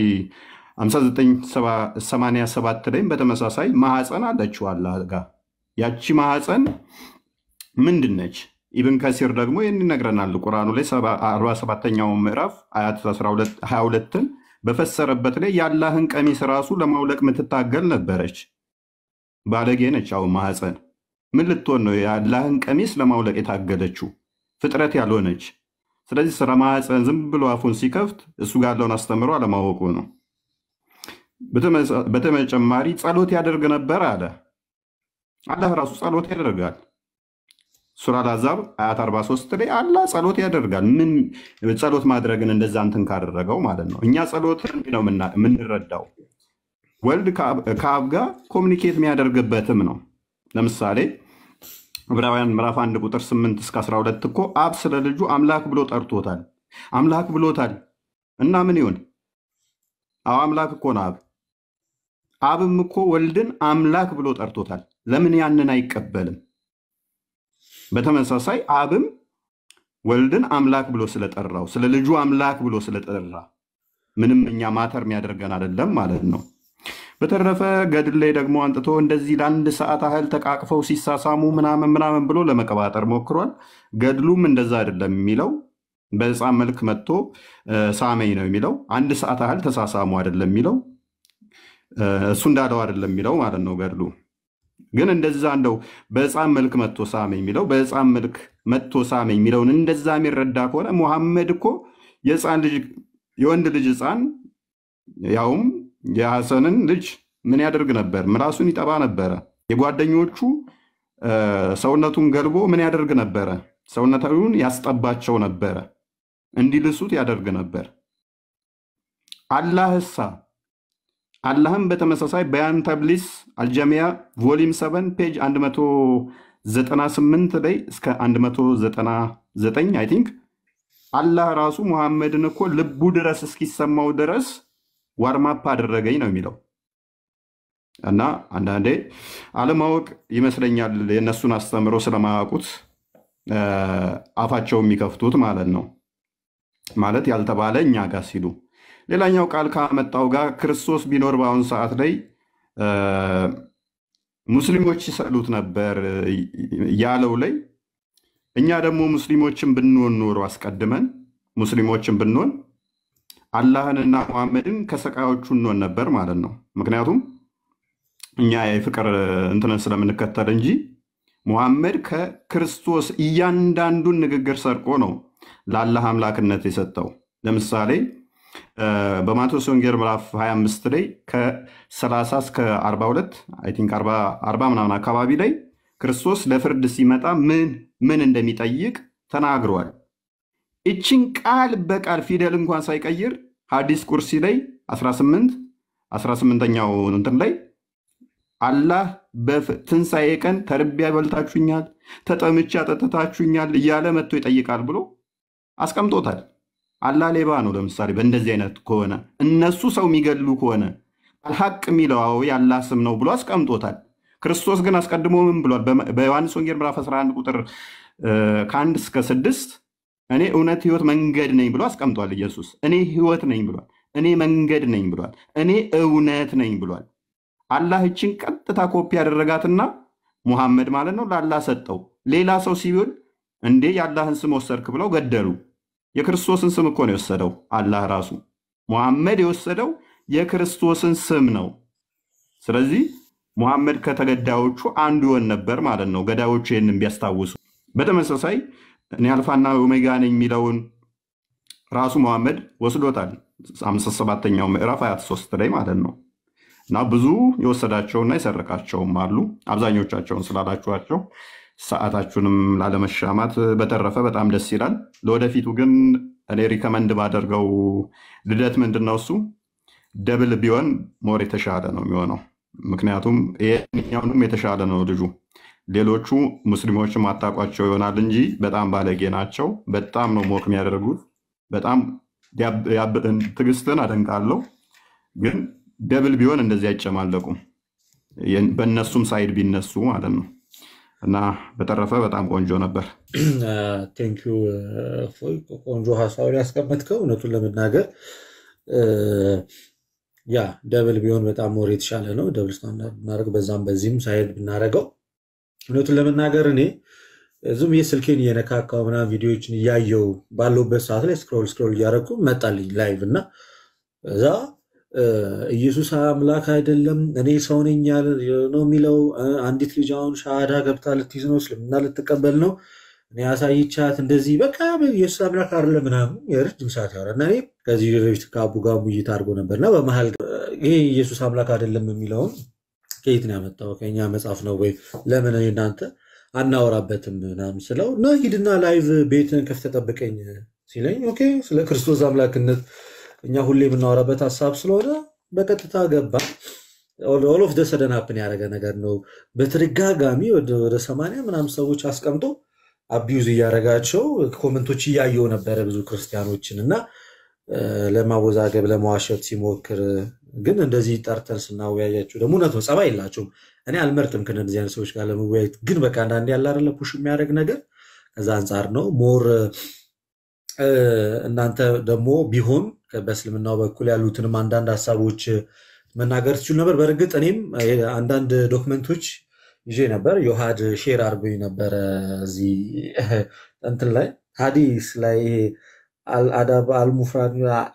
5987 ላይም በተመሳሳይ ማህፀን አለችው አላህ ጋር። ያቺ ማህፀን ምንድን ነች? ኢብን ከሲር ደግሞ ይህን ይነግረናል። ቁርአኑ ላይ 47ኛው ምዕራፍ አያት 22ን በፈሰረበት ላይ የአላህን ቀሚስ ራሱ ለማውለቅ የምትታገል ነበረች። ባለጌ ነች። አሁን ማህፀን ምን ልትሆን ነው? የአላህን ቀሚስ ለማውለቅ የታገለችው ፍጥረት ያልሆነች። ስለዚህ ስለ ማህፀን ዝም ብሎ አፉን ሲከፍት እሱ ጋር ያለውን አስተምሮ አለማወቁ ነው። በተመሳ- በተጨማሪ ጸሎት ያደርግ ነበር አለ። አላህ ራሱ ጸሎት ያደርጋል። ሱራ አልአሕዛብ አያት 43 ላይ አላህ ጸሎት ያደርጋል። ምን ጸሎት ማድረግን እንደዛ እንትን ካደረገው ማለት ነው። እኛ ጸሎትን እንዲህ ነው የምና- የምንረዳው ወልድ ከአብ ከአብ ጋር ኮሚኒኬት የሚያደርግበትም ነው። ለምሳሌ ዕብራውያን ምዕራፍ 1 ቁጥር 8 እስከ 12 እኮ አብ ስለ ልጁ አምላክ ብሎ ጠርቶታል። አምላክ ብሎታል እና ምን ይሁን? አዎ አምላክ እኮ ነው አብ። አብም እኮ ወልድን አምላክ ብሎ ጠርቶታል። ለምን ያንን አይቀበልም? በተመሳሳይ አብም ወልድን አምላክ ብሎ ስለጠራው ስለ ልጁ አምላክ ብሎ ስለጠራ ምንም እኛ ማተር የሚያደርገን አይደለም ማለት ነው። በተረፈ ገድል ላይ ደግሞ አንጥቶ እንደዚህ ለአንድ ሰዓት ያህል ተቃቅፈው ሲሳሳሙ ምናምን ምናምን ብሎ ለመቀባጠር ሞክሯል። ገድሉም እንደዛ አይደለም የሚለው በሕፃን መልክ መጥቶ እ፣ ሳመኝ ነው የሚለው። አንድ ሰዓት ያህል ተሳሳሙ አይደለም የሚለው እ፣ እሱ እንዳለው አይደለም የሚለው ማለት ነው ገድሉ። ግን እንደዛ እንደው በሕፃን መልክ መጥቶ ሳመኝ የሚለው በሕፃን መልክ መጥቶ ሳመኝ የሚለውን እንደዛ የሚረዳ ከሆነ ሙሐመድ እኮ የሕፃን ልጅ የወንድ ልጅ ሕፃን ያውም የሐሰንን ልጅ ምን ያደርግ ነበር? ምላሱን ይጠባ ነበረ። የጓደኞቹ እ፣ ሰውነቱን ገልቦ ምን ያደርግ ነበረ? ሰውነቱን ያስጠባቸው ነበረ። እንዲልሱት ያደርግ ነበር። አላህሳ አላህም በተመሳሳይ በያን ተብሊስ አልጀሚያ ቮሊም 7 ፔጅ 198 ላይ እስከ 199 አይ ቲንክ አላህ ራሱ ሙሐመድን እኮ ልቡ ድረስ እስኪሰማው ድረስ ዋርማፕ አደረገኝ ነው የሚለው። እና አንዳንዴ አለማወቅ ይመስለኛል የእነሱን አስተምሮ ስለማያውቁት እ፣ አፋቸው የሚከፍቱት ማለት ነው። ማለት ያልተባለ እኛ ጋር ሲሉ ሌላኛው ቃል ካመጣው ጋር ክርስቶስ ቢኖር በአሁኑ ሰዓት ላይ እ፣ ሙስሊሞች ይሰሉት ነበር ያለው ላይ እኛ ደግሞ ሙስሊሞችን ብንሆን ኖሮ አስቀድመን ሙስሊሞችን ብንሆን አላህንና መሐመድን ከሰቃዮቹ እንሆን ነበር ማለት ነው። ምክንያቱም እኛ የፍቅር እንትንን ስለምንከተል እንጂ ሙሐመድ ከክርስቶስ እያንዳንዱን ንግግር ሰርቆ ነው ለአላህ አምላክነት የሰጠው። ለምሳሌ በማቴዎስ ወንጌል ምዕራፍ 25 ላይ ከ30 እስከ 42 አይ ቲንክ 40 ምናምን አካባቢ ላይ ክርስቶስ ለፍርድ ሲመጣ ምን ምን እንደሚጠይቅ ተናግሯል። እችን ቃል በቃል ፊደል እንኳን ሳይቀይር ሐዲስ ቁርሲ ላይ 18 18ኛው እንትን ላይ አላህ በትንሣኤ ቀን ተርቤ ያበልታችሁኛል፣ ተጠምቼ አጠጥታችሁኛል እያለ መጥቶ ይጠይቃል ብሎ አስቀምጦታል። አላህ ሌባ ነው። ለምሳሌ በእንደዚህ አይነት ከሆነ እነሱ ሰው የሚገሉ ከሆነ አልሐቅ የሚለው የአላህ ስም ነው ብሎ አስቀምጦታል። ክርስቶስ ግን አስቀድሞ ምን ብሏል? በዮሐንስ ወንጌል ምዕራፍ 11 ቁጥር ከአንድ እስከ ስድስት እኔ እውነት ህይወት መንገድ ነኝ ብሎ አስቀምጧል። ኢየሱስ እኔ ህይወት ነኝ ብሏል። እኔ መንገድ ነኝ ብሏል። እኔ እውነት ነኝ ብሏል። አላህ እችን ቀጥታ ኮፒ ያደረጋትና ሙሐመድ ማለት ነው ለአላህ ሰጠው። ሌላ ሰው ሲሆን እንዴ የአላህን ስም ወሰድክ ብለው ገደሉ። የክርስቶስን ስም እኮ ነው የወሰደው አላህ ራሱ። ሙሐመድ የወሰደው የክርስቶስን ስም ነው። ስለዚህ ሙሐመድ ከተገዳዮቹ አንዱ ይሆን ነበር ማለት ነው፣ ገዳዮቹ ይህንን ቢያስታውሱ። በተመሳሳይ እኔ አልፋና ኦሜጋ ነኝ የሚለውን ራሱ ሙሐመድ ወስዶታል። አምሳ ሰባተኛው ምዕራፍ 23 ላይ ማለት ነው። እና ብዙ የወሰዳቸውና የሰረቃቸውም አሉ። አብዛኞቻቸውን ስላላችኋቸው ሰዓታችሁንም ላለመሻማት፣ በተረፈ በጣም ደስ ይላል። ለወደፊቱ ግን እኔ ሪከመንድ ባደርገው ልደት ምንድን ነው እሱ ደብል ቢሆን ሞር የተሻለ ነው የሚሆነው። ምክንያቱም ይሄኛውንም የተሻለ ነው ልጁ። ሌሎቹ ሙስሊሞች ማታቋቸው ይሆናል እንጂ በጣም ባለጌ ናቸው። በጣም ነው ሞክ የሚያደርጉት። በጣም ትዕግስትን አደንቃለሁ። ግን ደብል ቢሆን እንደዚህ አይጨማለቁም። በእነሱም ሳይድ ቢነሱ ማለት ነው። እና በተረፈ በጣም ቆንጆ ነበር። ቴንኪዩ እፎይ፣ ቆንጆ ሀሳብ ያስቀመጥከው። እውነቱን ለመናገር ያ ደብል ቢሆን በጣም ሞር የተሻለ ነው። ደብል ስታንዳርድ ብናደርግ በዛም በዚህም ሳይድ ብናደርገው እውነቱን ለመናገር እኔ ዝም ብዬ ስልኬን እየነካካው ምናምን ቪዲዮዎችን እያየው ባለውበት ሰዓት ላይ ስክሮል ስክሮል እያደረኩ መጣልኝ ላይቭ እና እዛ ኢየሱስ አምላክ አይደለም እኔ ሰው ነኝ ነው የሚለው። አንዲት ልጅ አሁን ሻሃዳ ገብታ ልትይዝ ነው፣ እስልምና ልትቀበል ነው። እኔ አሳይቻት እንደዚህ በቃ ኢየሱስ አምላክ አይደለም ምናምን የረጅም ሰዓት ያወራ እና እኔ ከዚህ በፊት ከአቡ ጋር ውይይት አድርጎ ነበርና በመሀል ይሄ ኢየሱስ አምላክ አይደለም የሚለውን ከየት ነው ያመጣው? ከኛ መጽሐፍ ነው ወይ? ለምን እኔ እናንተ አናወራበትም ምናምን ስለው እና ሂድና ላይቭ ቤትን ከፍተህ ጠብቀኝ ሲለኝ ኦኬ ስለ ክርስቶስ አምላክነት እኛ ሁሌ የምናወራበት ሀሳብ ስለሆነ በቀጥታ ገባ። ኦል ኦፍ ደ ሰደን ሀፕን ያደረገ ነገር ነው። በተደጋጋሚ ወደ ሰማንያ ምናምን ሰዎች አስቀምጦ አቢዩዝ እያደረጋቸው ኮመንቶች እያየው ነበረ ብዙ ክርስቲያኖችን እና ለማወዛገብ ለመዋሸት ሲሞክር ግን እንደዚህ ጠርተን ስናወያያቸው ደግሞ እውነት ነው ጸባይ የላቸውም። እኔ አልመርጥም ከእነዚህ አይነት ሰዎች ጋር ለመወያየት ግን በቃ አንዳንዴ ያለ አይደለ ፑሽ የሚያደርግ ነገር ከዛ አንጻር ነው ሞር እናንተ ደግሞ ቢሆን በእስልምናው በኩል ያሉትንም አንዳንድ ሀሳቦች መናገር ትችሉ ነበር። በእርግጥ እኔም አንዳንድ ዶክመንቶች ይዤ ነበር። ዮሐድ ሼር አድርጎኝ ነበረ እዚህ እንትን ላይ ሀዲስ ላይ ይሄ አልአዳብ አልሙፍራድ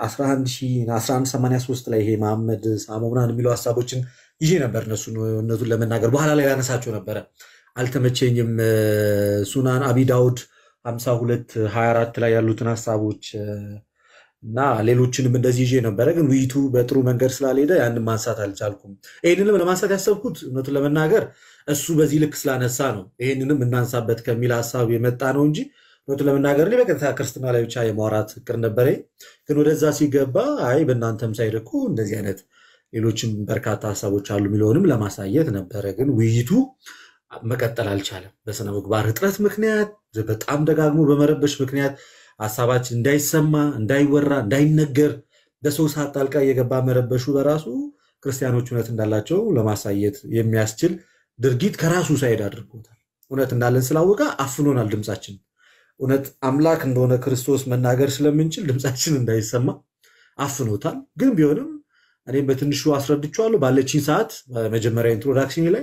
1183 ላይ ይሄ መሐመድ ሳሞ ምናምን የሚለው ሀሳቦችን ይዤ ነበር። እነሱ እውነቱን ለመናገር በኋላ ላይ ያነሳቸው ነበረ፣ አልተመቸኝም። ሱናን አቢ ዳውድ 52 24 ላይ ያሉትን ሀሳቦች እና ሌሎችንም እንደዚህ ይዤ ነበረ። ግን ውይይቱ በጥሩ መንገድ ስላልሄደ ያንን ማንሳት አልቻልኩም። ይህንንም ለማንሳት ያሰብኩት እውነቱን ለመናገር እሱ በዚህ ልክ ስላነሳ ነው። ይህንንም እናንሳበት ከሚል ሀሳብ የመጣ ነው እንጂ እውነቱን ለመናገር እኔ በቀጥታ ክርስትና ላይ ብቻ የማውራት ፍቅር ነበረኝ። ግን ወደዛ ሲገባ አይ በእናንተም ሳይድ እኮ እንደዚህ አይነት ሌሎችም በርካታ ሀሳቦች አሉ የሚለውንም ለማሳየት ነበረ። ግን ውይይቱ መቀጠል አልቻለም። በስነ ምግባር እጥረት ምክንያት፣ በጣም ደጋግሞ በመረበሽ ምክንያት ሀሳባችን እንዳይሰማ፣ እንዳይወራ፣ እንዳይነገር በሰው ሰዓት ጣልቃ እየገባ መረበሹ በራሱ ክርስቲያኖች እውነት እንዳላቸው ለማሳየት የሚያስችል ድርጊት ከራሱ ሳይድ አድርጎታል። እውነት እንዳለን ስላወቀ አፍኖናል ድምፃችን እውነት አምላክ እንደሆነ ክርስቶስ መናገር ስለምንችል ድምፃችን እንዳይሰማ አፍኖታል። ግን ቢሆንም እኔም በትንሹ አስረድቼዋለሁ ባለችኝ ሰዓት መጀመሪያ ኢንትሮዳክሽን ላይ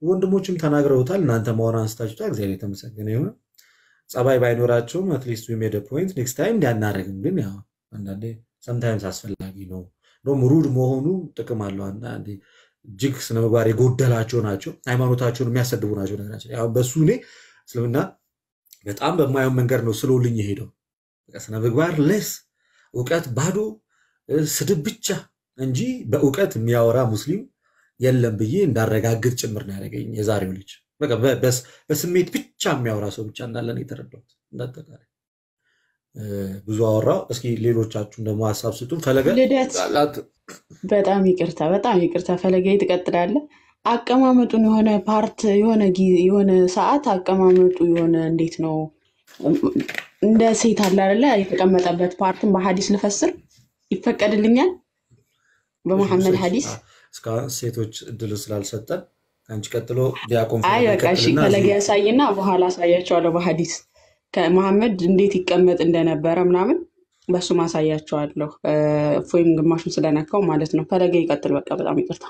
ወንድሞችም ተናግረውታል። እናንተ መሆን አንስታችሁታል። እግዚአብሔር የተመሰገነ ይሁን። ጸባይ ባይኖራቸውም አትሊስት ዊ ሜድ ፖይንት ኔክስት ታይም እንዲያናደርግም ግን ያው አንዳንዴ ሰምታይምስ አስፈላጊ ነው። እንደውም ሩድ መሆኑ ጥቅም አለው። አንዳንዴ እጅግ ስነምግባር የጎደላቸው ናቸው፣ ሃይማኖታቸውን የሚያሰድቡ ናቸው። ነገራችን ያው በሱ እኔ እስልምና በጣም በማየው መንገድ ነው ስሎልኝ የሄደው ስነምግባር ለስ እውቀት ባዶ ስድብ ብቻ እንጂ በእውቀት የሚያወራ ሙስሊም የለም ብዬ እንዳረጋግጥ ጭምር ነው ያደረገኝ የዛሬው ልጅ። በቃ በ- በስ- በስሜት ብቻ የሚያወራ ሰው ብቻ እንዳለ ነው የተረዳሁት። እንዳጠቃላይ እ፣ ብዙ አወራው። እስኪ ሌሎቻችሁን ደግሞ ሀሳብ ስጡን። ፈለገ ልደት በጣም ይቅርታ፣ በጣም ይቅርታ። ፈለገ ትቀጥላለህ። አቀማመጡን የሆነ ፓርት የሆነ ጊዜ የሆነ ሰዓት አቀማመጡ የሆነ እንዴት ነው እንደ ሴት አለ አይደለ? የተቀመጠበት ፓርትን በሀዲስ ልፈስር ይፈቀድልኛል? በመሐመድ ሀዲስ እስካሁን ሴቶች እድል ስላልሰጠን አንቺ ቀጥሎ ዲያቆን አይ ፈለገ በቃ እሺ፣ ይቀጥልና ፈለገ እዚህ ያሳይና በኋላ አሳያቸዋለሁ በሀዲስ ከመሐመድ እንዴት ይቀመጥ እንደነበረ ምናምን በሱ ማሳያቸዋለሁ። እ፣ እፎይም ግማሹን ስለነካው ማለት ነው። ፈለገ ይቀጥል። በቃ በጣም ይቅርታ።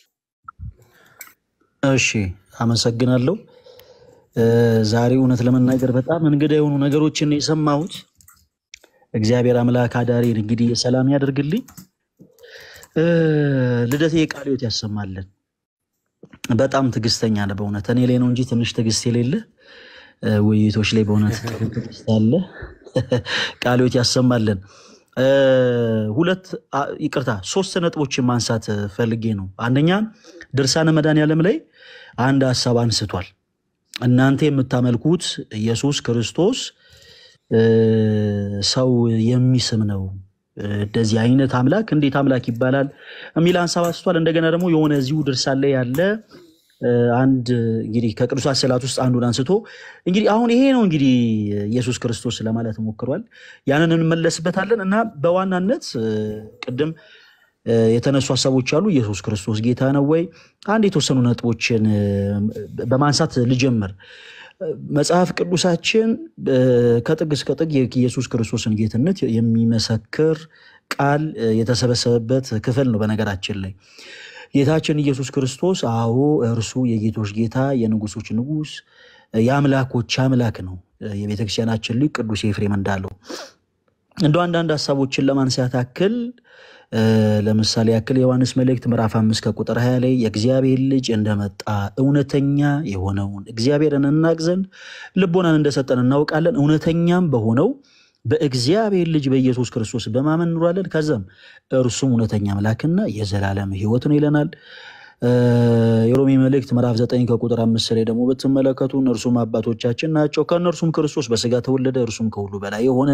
እሺ አመሰግናለሁ። እ፣ ዛሬ እውነት ለመናገር በጣም እንግዳ የሆኑ ነገሮችን ነው የሰማሁት። እግዚአብሔር አምላክ አዳሬን እንግዲህ ሰላም ያደርግልኝ። እ፣ ልደቴ ቃለ ሕይወት ያሰማልን። በጣም ትዕግስተኛ ነህ በእውነት እኔ ላይ ነው እንጂ ትንሽ ትዕግስት የሌለ እ፣ ውይይቶች ላይ በእውነት ጥሩ ትዕግስት አለ። ቃለ ሕይወት ያሰማልን። እ፣ ሁለት አ፣ ይቅርታ ሶስት ነጥቦችን ማንሳት እ፣ ፈልጌ ነው። አንደኛ ድርሳነ መድኃኔዓለም ላይ አንድ ሀሳብ አንስቷል። እናንተ የምታመልኩት ኢየሱስ ክርስቶስ እ፣ ሰው የሚስም ነው እ፣ እንደዚህ አይነት አምላክ እንዴት አምላክ ይባላል የሚል ሀሳብ አንስቷል። እንደገና ደግሞ የሆነ እዚሁ ድርሳን ላይ ያለ እ፣ አንድ እንግዲህ ከቅዱሳት ስዕላት ውስጥ አንዱን አንስቶ እንግዲህ አሁን ይሄ ነው እንግዲህ ኢየሱስ ክርስቶስ ለማለት ሞክሯል። ያንን እንመለስበታለን እና በዋናነት እ፣ ቅድም እ፣ የተነሱ ሀሳቦች አሉ። ኢየሱስ ክርስቶስ ጌታ ነው ወይ? አንድ የተወሰኑ ነጥቦችን እ፣ በማንሳት ልጀምር። እ፣ መጽሐፍ ቅዱሳችን እ፣ ከጥግ እስከ ጥግ የኢየሱስ ክርስቶስን ጌትነት የሚመሰክር ቃል እ፣ የተሰበሰበበት ክፍል ነው። በነገራችን ላይ ጌታችን ኢየሱስ ክርስቶስ አዎ እርሱ የጌቶች ጌታ የንጉሶች ንጉስ የአምላኮች አምላክ ነው። የቤተክርስቲያናችን ሊቅ ቅዱስ ኤፍሬም እንዳለው እንደ አንዳንድ ሀሳቦችን ለማንሳት ያክል እ፣ ለምሳሌ ያክል የዮሐንስ መልእክት ምዕራፍ አምስት ከቁጥር 20 ላይ የእግዚአብሔር ልጅ እንደመጣ እውነተኛ የሆነውን እግዚአብሔርን እናቅ ዘንድ ልቦናን እንደሰጠን እናውቃለን። እውነተኛም በሆነው በእግዚአብሔር ልጅ በኢየሱስ ክርስቶስ በማመን እንኖራለን። ከዛም እርሱም እውነተኛ አምላክና የዘላለም ሕይወት ነው ይለናል። እ፣ የሮሜ መልእክት ምዕራፍ 9 ከቁጥር አምስት ላይ ደግሞ ብትመለከቱ እነርሱም አባቶቻችን ናቸው፣ ከእነርሱም ክርስቶስ በስጋ ተወለደ፣ እርሱም ከሁሉ በላይ የሆነ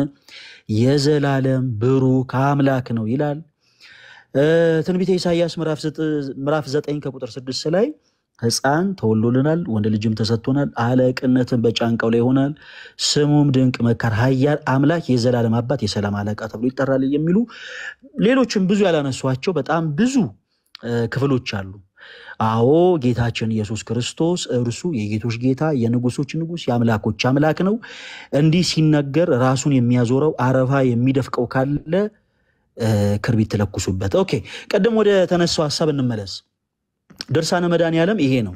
የዘላለም ብሩክ አምላክ ነው ይላል። እ፣ ትንቢተ ኢሳይያስ ምዕራፍ ዘጠ- ምዕራፍ 9 ከቁጥር 6 ላይ ሕፃን ተወልዶልናል፣ ወንድ ልጅም ተሰጥቶናል፣ አለቅነትን በጫንቃው ላይ ይሆናል፣ ስሙም ድንቅ መካር፣ ኃያል አምላክ፣ የዘላለም አባት፣ የሰላም አለቃ ተብሎ ይጠራል የሚሉ ሌሎችም ብዙ ያላነሷቸው በጣም ብዙ እ፣ ክፍሎች አሉ። አዎ ጌታችን ኢየሱስ ክርስቶስ እርሱ የጌቶች ጌታ የንጉሶች ንጉስ የአምላኮች አምላክ ነው። እንዲህ ሲነገር ራሱን የሚያዞረው አረፋ የሚደፍቀው ካለ እ፣ ክርቢት ትለኩሱበት። ኦኬ፣ ቀደም ወደ ተነሳው ሀሳብ እንመለስ። ድርሳነ መድኃኔዓለም ይሄ ነው።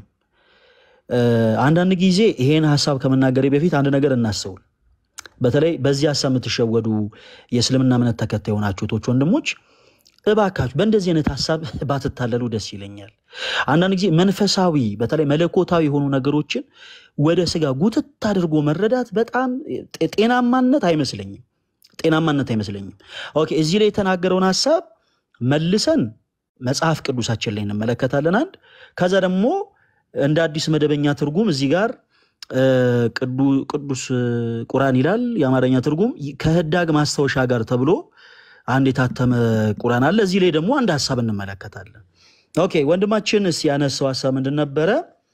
እ፣ አንዳንድ ጊዜ ይሄን ሀሳብ ከመናገሬ በፊት አንድ ነገር እናስተውል። በተለይ በዚህ ሀሳብ የምትሸወዱ የእስልምና እምነት ተከታይ የሆናችሁ እህቶች፣ ወንድሞች እባካችሁ በእንደዚህ አይነት ሀሳብ ባትታለሉ ደስ ይለኛል። አንዳንድ ጊዜ መንፈሳዊ በተለይ መለኮታዊ የሆኑ ነገሮችን ወደ ስጋ ጉትት አድርጎ መረዳት በጣም ጤ- ጤናማነት አይመስለኝም። ጤናማነት አይመስለኝም። ኦኬ እዚህ ላይ የተናገረውን ሀሳብ መልሰን መጽሐፍ ቅዱሳችን ላይ እንመለከታለን። አንድ ከዛ ደግሞ እንደ አዲስ መደበኛ ትርጉም እዚህ ጋር እ፣ ቅዱ- ቅዱስ ቁርአን ይላል የአማርኛ ትርጉም ከህዳግ ማስታወሻ ጋር ተብሎ አንድ የታተመ ቁርአን አለ። እዚህ ላይ ደግሞ አንድ ሀሳብ እንመለከታለን። ኦኬ ወንድማችን እስኪ ያነሳው ሀሳብ ምንድን ነበረ?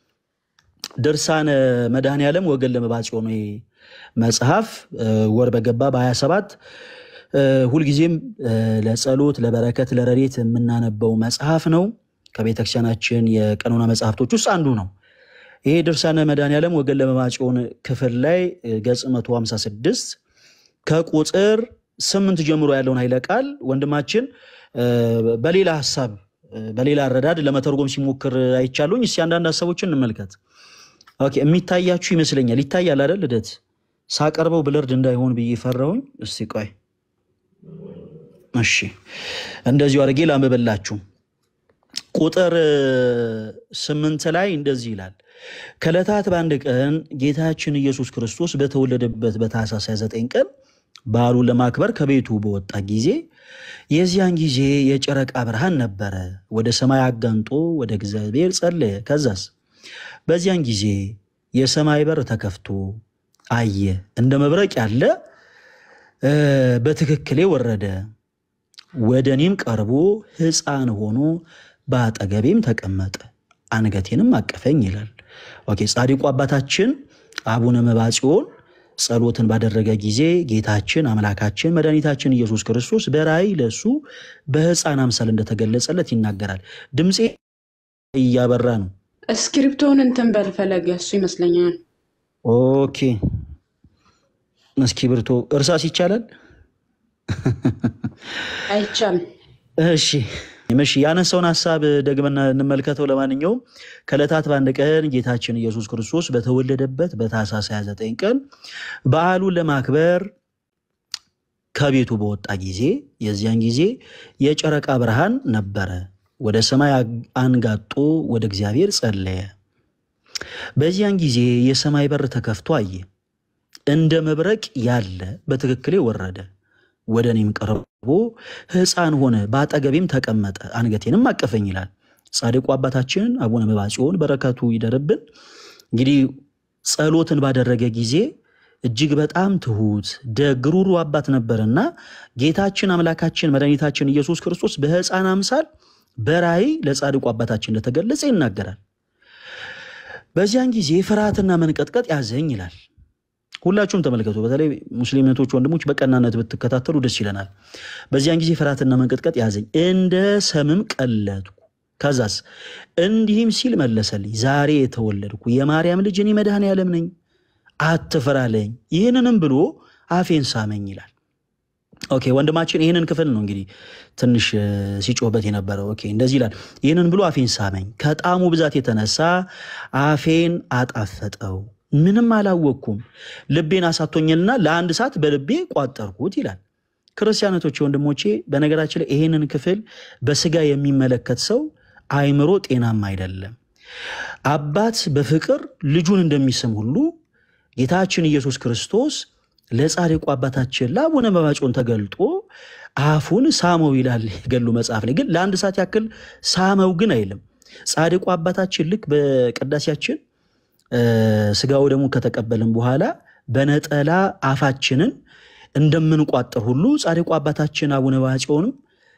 ድርሳነ መድኃኔዓለም ወገን ለመባጽዮን መጽሐፍ እ፣ ወር በገባ በ27 እ፣ ሁልጊዜም እ፣ ለጸሎት ለበረከት ለረድኤት የምናነበው መጽሐፍ ነው። ከቤተክርስቲያናችን የቀኖና መጽሐፍቶች ውስጥ አንዱ ነው። ይሄ ድርሳነ መድኃኔዓለም ወገን ለመባጽዮን ክፍል ላይ እ፣ ገጽ 156 ከቁጥር ስምንት ጀምሮ ያለውን ኃይለ ቃል ወንድማችን እ፣ በሌላ ሀሳብ በሌላ አረዳድ ለመተርጎም ሲሞክር አይቻሉኝ። እስኪ አንዳንድ ሀሳቦችን እንመልከት። ኦኬ የሚታያችሁ ይመስለኛል። ይታያል አይደል? ልደት ሳቀርበው ብለርድ እንዳይሆን ብዬ ፈራሁኝ። እስቲ ቆይ እሺ፣ እንደዚሁ አድርጌ ላንብብላችሁ። ቁጥር ስምንት ላይ እንደዚህ ይላል። ከዕለታት በአንድ ቀን ጌታችን ኢየሱስ ክርስቶስ በተወለደበት በታኅሳስ 29 ቀን በዓሉን ለማክበር ከቤቱ በወጣ ጊዜ የዚያን ጊዜ የጨረቃ ብርሃን ነበረ። ወደ ሰማይ አጋንጦ ወደ እግዚአብሔር ጸለየ። ከዛስ በዚያን ጊዜ የሰማይ በር ተከፍቶ አየ። እንደ መብረቅ ያለ እ፣ በትክክሌ ወረደ። ወደ እኔም ቀርቦ ሕፃን ሆኖ በአጠገቤም ተቀመጠ፣ አንገቴንም አቀፈኝ ይላል። ኦኬ ጻድቁ አባታችን አቡነ መባጽዮን ጸሎትን ባደረገ ጊዜ ጌታችን አምላካችን መድኃኒታችን ኢየሱስ ክርስቶስ በራእይ ለእሱ በሕፃን አምሳል እንደተገለጸለት ይናገራል። ድምፄ እያበራ ነው። እስክሪፕቶውን እንትን በል ፈለገ፣ እሱ ይመስለኛል። ኦኬ እስክሪብቶ እርሳስ ይቻላል? አይቻልም። እሺ እሺ ያነሳውን ሀሳብ ደግመን እንመልከተው። ለማንኛውም ከዕለታት በአንድ ቀን ጌታችን ኢየሱስ ክርስቶስ በተወለደበት በታኅሳስ 29 ቀን በዓሉን ለማክበር ከቤቱ በወጣ ጊዜ የዚያን ጊዜ የጨረቃ ብርሃን ነበረ። ወደ ሰማይ አንጋጦ ወደ እግዚአብሔር ጸለየ። በዚያን ጊዜ የሰማይ በር ተከፍቶ አየ። እንደ መብረቅ ያለ በትክክሌ ወረደ። ወደ እኔም ቀርቦ ሕፃን ሆነ፣ በአጠገቤም ተቀመጠ፣ አንገቴንም አቀፈኝ ይላል። ጻድቁ አባታችን አቡነ መባጽዮን በረከቱ ይደርብን። እንግዲህ ጸሎትን ባደረገ ጊዜ እጅግ በጣም ትሁት ደግ ሩሩ አባት ነበርና ጌታችን አምላካችን መድኃኒታችን ኢየሱስ ክርስቶስ በሕፃን አምሳል በራእይ ለጻድቁ አባታችን እንደተገለጸ ይናገራል። በዚያን ጊዜ ፍርሃትና መንቀጥቀጥ ያዘኝ ይላል። ሁላችሁም ተመልከቱ። በተለይ ሙስሊም እህቶች ወንድሞች በቀናነት ብትከታተሉ ደስ ይለናል። በዚያን ጊዜ ፍርሃትና መንቀጥቀጥ ያዘኝ፣ እንደ ሰምም ቀለጥኩ። ከዛስ እንዲህም ሲል መለሰልኝ፣ ዛሬ የተወለድኩ የማርያም ልጅ እኔ መድኃኔዓለም ነኝ፣ አትፍራ አለኝ። ይህንንም ብሎ አፌን ሳመኝ ይላል። ኦኬ ወንድማችን ይህንን ክፍል ነው እንግዲህ ትንሽ እ፣ ሲጮህበት የነበረው። ኦኬ እንደዚህ ይላል፣ ይህንን ብሎ አፌን ሳመኝ፣ ከጣሙ ብዛት የተነሳ አፌን አጣፈጠው ምንም አላወቅኩም። ልቤን አሳቶኛልና ለአንድ ሰዓት በልቤ ቋጠርኩት ይላል። ክርስቲያኖቶቼ፣ ወንድሞቼ በነገራችን ላይ ይሄንን ክፍል በስጋ የሚመለከት ሰው አይምሮ ጤናማ አይደለም። አባት በፍቅር ልጁን እንደሚስም ሁሉ ጌታችን ኢየሱስ ክርስቶስ ለጻድቁ አባታችን ለአቡነ መባጮን ተገልጦ አፉን ሳመው ይላል የገድሉ መጽሐፍ ላይ። ግን ለአንድ ሰዓት ያክል ሳመው ግን አይልም። ጻድቁ አባታችን ልክ በቅዳሴያችን ስጋው ደግሞ ከተቀበልን በኋላ በነጠላ አፋችንን እንደምንቋጥር ሁሉ ጻድቁ አባታችን አቡነ ባጽዮንም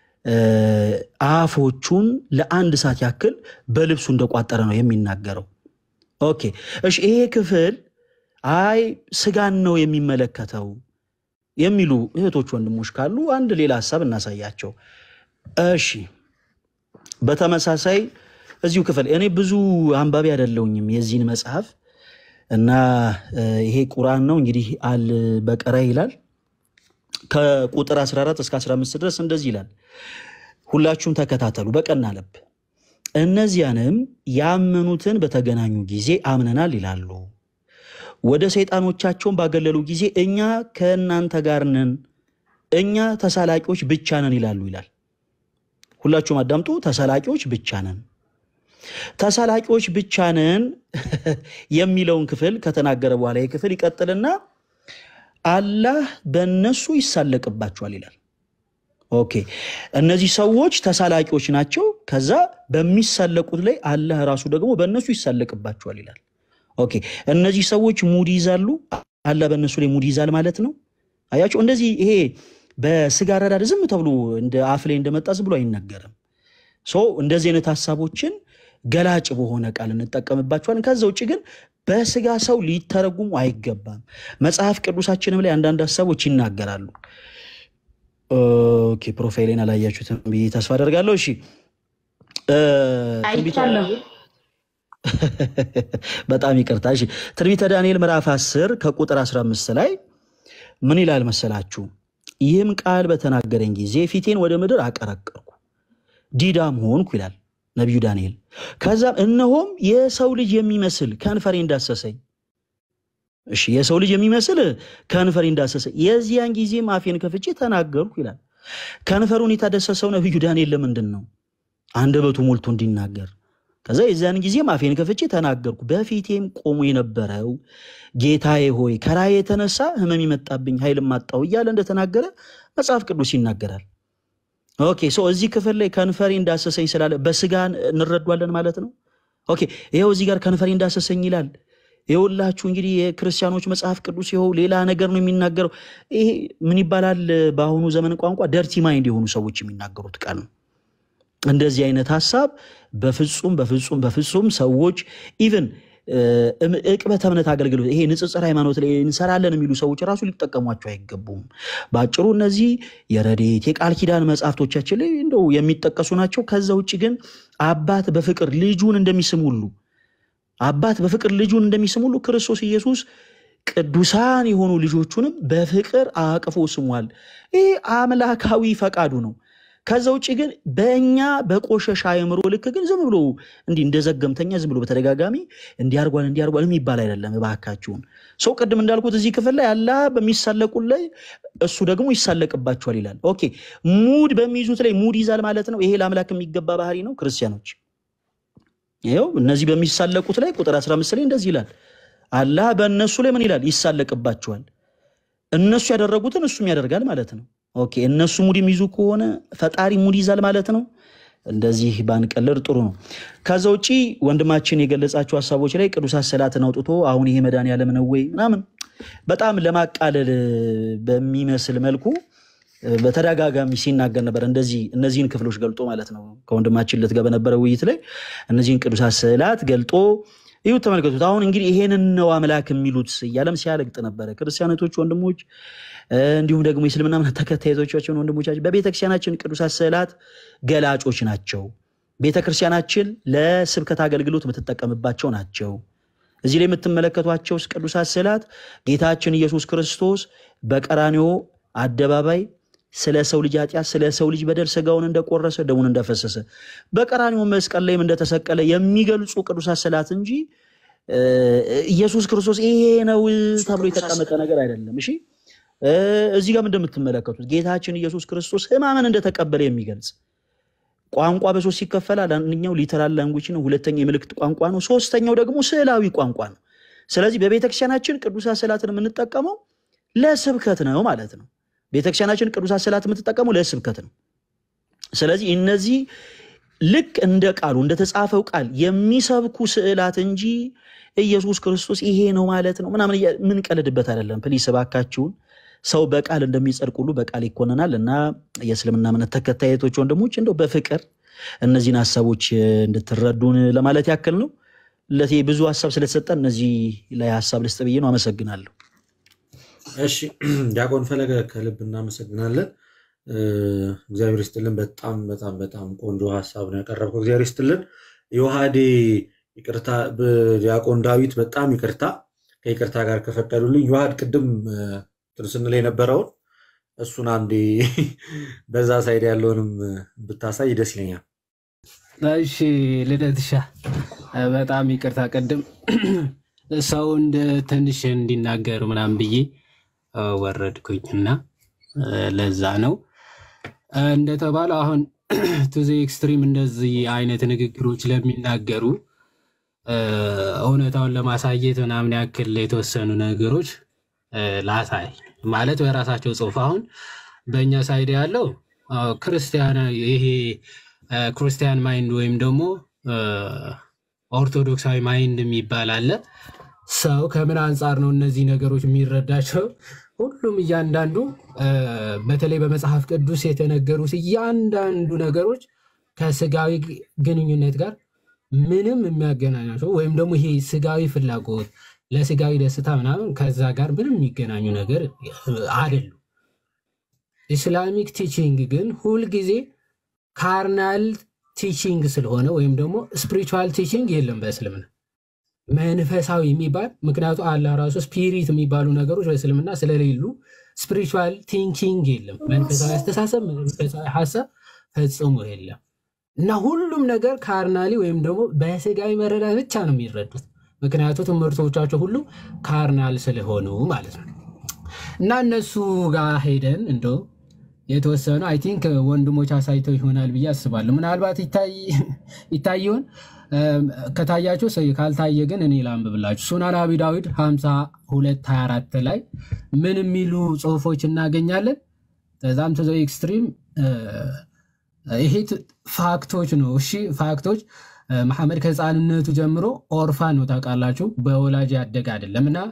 አፎቹን ለአንድ ሰዓት ያክል በልብሱ እንደቋጠረ ነው የሚናገረው። ኦኬ እሺ፣ ይሄ ክፍል አይ ስጋን ነው የሚመለከተው የሚሉ እህቶች ወንድሞች ካሉ አንድ ሌላ ሀሳብ እናሳያቸው። እሺ፣ በተመሳሳይ እዚሁ ክፍል እኔ ብዙ አንባቢ አይደለሁኝም የዚህን መጽሐፍ እና ይሄ ቁርአን ነው እንግዲህ አል በቀራ ይላል ከቁጥር 14 እስከ 15 ድረስ እንደዚህ ይላል። ሁላችሁም ተከታተሉ በቀና ልብ። እነዚያንም ያመኑትን በተገናኙ ጊዜ አምነናል ይላሉ። ወደ ሰይጣኖቻቸውን ባገለሉ ጊዜ እኛ ከእናንተ ጋር ነን፣ እኛ ተሳላቂዎች ብቻ ነን ይላሉ ይላል። ሁላችሁም አዳምጡ። ተሳላቂዎች ብቻ ነን ተሳላቂዎች ብቻ ነን የሚለውን ክፍል ከተናገረ በኋላ ይህ ክፍል ይቀጥልና አላህ በእነሱ ይሳለቅባቸዋል ይላል። ኦኬ እነዚህ ሰዎች ተሳላቂዎች ናቸው። ከዛ በሚሳለቁት ላይ አላህ ራሱ ደግሞ በእነሱ ይሳለቅባቸዋል ይላል። ኦኬ እነዚህ ሰዎች ሙድ ይዛሉ፣ አላህ በእነሱ ላይ ሙድ ይዛል ማለት ነው። አያቸው እንደዚህ ይሄ በስጋ ረዳድ ዝም ተብሎ እንደ አፍ ላይ እንደመጣ ዝም ብሎ አይነገርም። ሶ እንደዚህ አይነት ሀሳቦችን ገላጭ በሆነ ቃል እንጠቀምባቸዋለን። ከዛ ውጭ ግን በስጋ ሰው ሊተረጉሙ አይገባም። መጽሐፍ ቅዱሳችንም ላይ አንዳንድ ሀሳቦች ይናገራሉ። ኦኬ ፕሮፋይሌን አላያችሁትም ብዬ ተስፋ አደርጋለሁ። እሺ ትንቢተ አይቻለሁ። በጣም ይቅርታ። እሺ ትንቢተ ዳንኤል ምዕራፍ 10 ከቁጥር 15 ላይ ምን ይላል መሰላችሁ? ይህም ቃል በተናገረኝ ጊዜ ፊቴን ወደ ምድር አቀረቀርኩ፣ ዲዳም ሆንኩ ይላል ነቢዩ ዳንኤል። ከዛም እነሆም የሰው ልጅ የሚመስል ከንፈሬ እንዳሰሰኝ። እሺ የሰው ልጅ የሚመስል ከንፈሬ እንዳሰሰኝ፣ የዚያን ጊዜም አፌን ከፍቼ ተናገርኩ ይላል። ከንፈሩን የታደሰሰው ነቢዩ ዳንኤል ለምንድን ነው? አንደበቱ ሞልቶ እንዲናገር። ከዛ የዚያን ጊዜም አፌን ከፍቼ ተናገርኩ። በፊቴም ቆሞ የነበረው ጌታዬ ሆይ ከራእይ የተነሳ ሕመም የመጣብኝ ኃይልም አጣሁ እያለ እንደተናገረ መጽሐፍ ቅዱስ ይናገራል። ኦኬ ሶ እዚህ ክፍል ላይ ከንፈሬ እንዳሰሰኝ ስላለ በስጋ እንረዷለን ማለት ነው። ኦኬ ይኸው እዚህ ጋር ከንፈሬ እንዳሰሰኝ ይላል። ይኸውላችሁ እንግዲህ የክርስቲያኖች መጽሐፍ ቅዱስ ይኸው ሌላ ነገር ነው የሚናገረው። ይሄ ምን ይባላል? በአሁኑ ዘመን ቋንቋ ደርቲ ማይንድ የሆኑ ሰዎች የሚናገሩት ቃል ነው። እንደዚህ አይነት ሀሳብ በፍጹም በፍጹም በፍጹም ሰዎች ኢቭን እቅበተ እምነት አገልግሎት ይሄ ንጽጽር ሃይማኖት ላይ እንሰራለን የሚሉ ሰዎች ራሱ ሊጠቀሟቸው አይገቡም። በአጭሩ እነዚህ የረድኤት የቃል ኪዳን መጽሐፍቶቻችን ላይ እንደው የሚጠቀሱ ናቸው። ከዛ ውጭ ግን አባት በፍቅር ልጁን እንደሚስም ሁሉ አባት በፍቅር ልጁን እንደሚስም ሁሉ ክርስቶስ ኢየሱስ ቅዱሳን የሆኑ ልጆቹንም በፍቅር አቅፎ ስሟል። ይህ አምላካዊ ፈቃዱ ነው። ከዛ ውጭ ግን በእኛ በቆሸሻ አእምሮ ልክ ግን ዝም ብሎ እንዲህ እንደ ዘገምተኛ ዝም ብሎ በተደጋጋሚ እንዲያርጓል እንዲያርጓል የሚባል አይደለም። እባካችሁን ሰው ቅድም እንዳልኩት እዚህ ክፍል ላይ አላህ በሚሳለቁት ላይ እሱ ደግሞ ይሳለቅባቸዋል ይላል። ኦኬ ሙድ በሚይዙት ላይ ሙድ ይዛል ማለት ነው። ይሄ ለአምላክ የሚገባ ባህሪ ነው። ክርስቲያኖች ይኸው እነዚህ በሚሳለቁት ላይ ቁጥር 15 ላይ እንደዚህ ይላል። አላህ በእነሱ ላይ ምን ይላል? ይሳለቅባቸዋል። እነሱ ያደረጉትን እሱም ያደርጋል ማለት ነው። ኦኬ እነሱ ሙድ የሚይዙ ከሆነ ፈጣሪ ሙድ ይዛል ማለት ነው። እንደዚህ ባንቀልር ጥሩ ነው። ከዛ ውጪ ወንድማችን የገለጻቸው ሀሳቦች ላይ ቅዱሳት ሰላትን አውጥቶ አሁን ይሄ መድኃኒዓለም ነው ወይ ምናምን በጣም ለማቃለል በሚመስል መልኩ በተደጋጋሚ ሲናገር ነበር። እንደዚህ እነዚህን ክፍሎች ገልጦ ማለት ነው። ከወንድማችን ልትገ በነበረ ውይይት ላይ እነዚህን ቅዱሳት ስዕላት ገልጦ ይሁ ተመልከቱት። አሁን እንግዲህ ይሄንን ነው አምላክ የሚሉት እያለም ሲያለግጥ ነበረ። ክርስቲያኖቶች ወንድሞች፣ እንዲሁም ደግሞ የእስልምና እምነት ተከታዮቻችን ወንድሞቻችን በቤተክርስቲያናችን ቅዱሳት ስዕላት ገላጮች ናቸው። ቤተክርስቲያናችን ለስብከት አገልግሎት የምትጠቀምባቸው ናቸው። እዚህ ላይ የምትመለከቷቸው ቅዱሳት ስዕላት ጌታችን ኢየሱስ ክርስቶስ በቀራንዮ አደባባይ ስለ ሰው ልጅ ኃጢአት ስለ ሰው ልጅ በደል ስጋውን እንደቆረሰ ደሙን እንደፈሰሰ በቀራንዮ መስቀል ላይም እንደተሰቀለ የሚገልጹ ቅዱሳት ስዕላት እንጂ ኢየሱስ ክርስቶስ ይሄ ነው ተብሎ የተቀመጠ ነገር አይደለም። እሺ እዚህ ጋር እንደምትመለከቱት ጌታችን ኢየሱስ ክርስቶስ ሕማምን እንደተቀበለ የሚገልጽ ቋንቋ በሶስት ይከፈላል። አንደኛው ሊተራል ላንጉጅ ነው። ሁለተኛው የምልክት ቋንቋ ነው። ሶስተኛው ደግሞ ስዕላዊ ቋንቋ ነው። ስለዚህ በቤተክርስቲያናችን ቅዱሳት ስዕላትን የምንጠቀመው ለስብከት ነው ማለት ነው። ቤተክርስቲያናችን ቅዱሳት ስዕላት የምትጠቀመው ለስብከት ነው። ስለዚህ እነዚህ ልክ እንደ ቃሉ እንደተጻፈው ቃል የሚሰብኩ ስዕላት እንጂ ኢየሱስ ክርስቶስ ይሄ ነው ማለት ነው ምናምን የምንቀልድበት አይደለም። ፕሊስ እባካችሁን ሰው በቃል እንደሚጸድቅ ሁሉ በቃል ይኮነናል እና የእስልምና እምነት ተከታዮች ወንድሞች እንደው በፍቅር እነዚህን ሀሳቦች እንድትረዱን ለማለት ያክል ነው። ለቴ ብዙ ሀሳብ ስለተሰጠን እነዚህ ላይ ሀሳብ ልስጥ ብዬ ነው። አመሰግናለሁ። እሺ ዲያቆን ፈለገ ከልብ እናመሰግናለን። እግዚአብሔር ይስጥልን። በጣም በጣም በጣም ቆንጆ ሀሳብ ነው ያቀረብከው። እግዚአብሔር ይስጥልን። የውሃዴ ይቅርታ፣ ዲያቆን ዳዊት በጣም ይቅርታ፣ ከይቅርታ ጋር ከፈቀዱልኝ የውሃድ ቅድም እንትን ስንል የነበረውን እሱን አንዴ በዛ ሳይድ ያለውንም ብታሳይ ደስ ይለኛል። እሺ ልደትሻ በጣም ይቅርታ ቅድም ሰው እንደ ትንሽ እንዲናገር ምናምን ብዬ ወረድኩኝ እና ለዛ ነው እንደተባለው አሁን ቱዚ ኤክስትሪም እንደዚህ አይነት ንግግሮች ለሚናገሩ እውነታውን ለማሳየት ምናምን ያክል የተወሰኑ ነገሮች ላሳይ ማለት በራሳቸው ጽሁፍ አሁን በእኛ ሳይድ ያለው ክርስቲያን ይሄ ክርስቲያን ማይንድ ወይም ደግሞ ኦርቶዶክሳዊ ማይንድ የሚባል አለ። ሰው ከምን አንጻር ነው እነዚህ ነገሮች የሚረዳቸው? ሁሉም እያንዳንዱ በተለይ በመጽሐፍ ቅዱስ የተነገሩት እያንዳንዱ ነገሮች ከስጋዊ ግንኙነት ጋር ምንም የሚያገናኛቸው ወይም ደግሞ ይሄ ስጋዊ ፍላጎት ለስጋዊ ደስታ ምናምን ከዛ ጋር ምንም የሚገናኙ ነገር አይደሉም። ኢስላሚክ ቲቺንግ ግን ሁልጊዜ ካርናል ቲቺንግ ስለሆነ ወይም ደግሞ ስፒሪቹዋል ቲቺንግ የለም በእስልምና መንፈሳዊ የሚባል ምክንያቱ አላህ ራሱ ስፒሪት የሚባሉ ነገሮች በእስልምና ስለሌሉ ስፒሪቹዋል ቲንኪንግ የለም። መንፈሳዊ አስተሳሰብ፣ መንፈሳዊ ሀሳብ ፈጽሞ የለም። እና ሁሉም ነገር ካርናሊ ወይም ደግሞ በስጋዊ መረዳት ብቻ ነው የሚረዱት። ምክንያቱ ትምህርቶቻቸው ሁሉ ካርናል ስለሆኑ ማለት ነው። እና እነሱ ጋር ሄደን እንደው የተወሰኑ አይ ቲንክ ወንድሞች አሳይተው ይሆናል ብዬ አስባለሁ። ምናልባት ይታይ ይሆን ከታያቸው ሰው ካልታየ ግን እኔ ላንብብላችሁ። ሱናን አቢ ዳዊድ 5224 ላይ ምን የሚሉ ጽሁፎች እናገኛለን? በጣም ቱ ኤክስትሪም ይሄ ፋክቶች ነው። እሺ ፋክቶች መሐመድ ከህፃንነቱ ጀምሮ ኦርፋን ነው ታውቃላችሁ፣ በወላጅ ያደገ አይደለም እና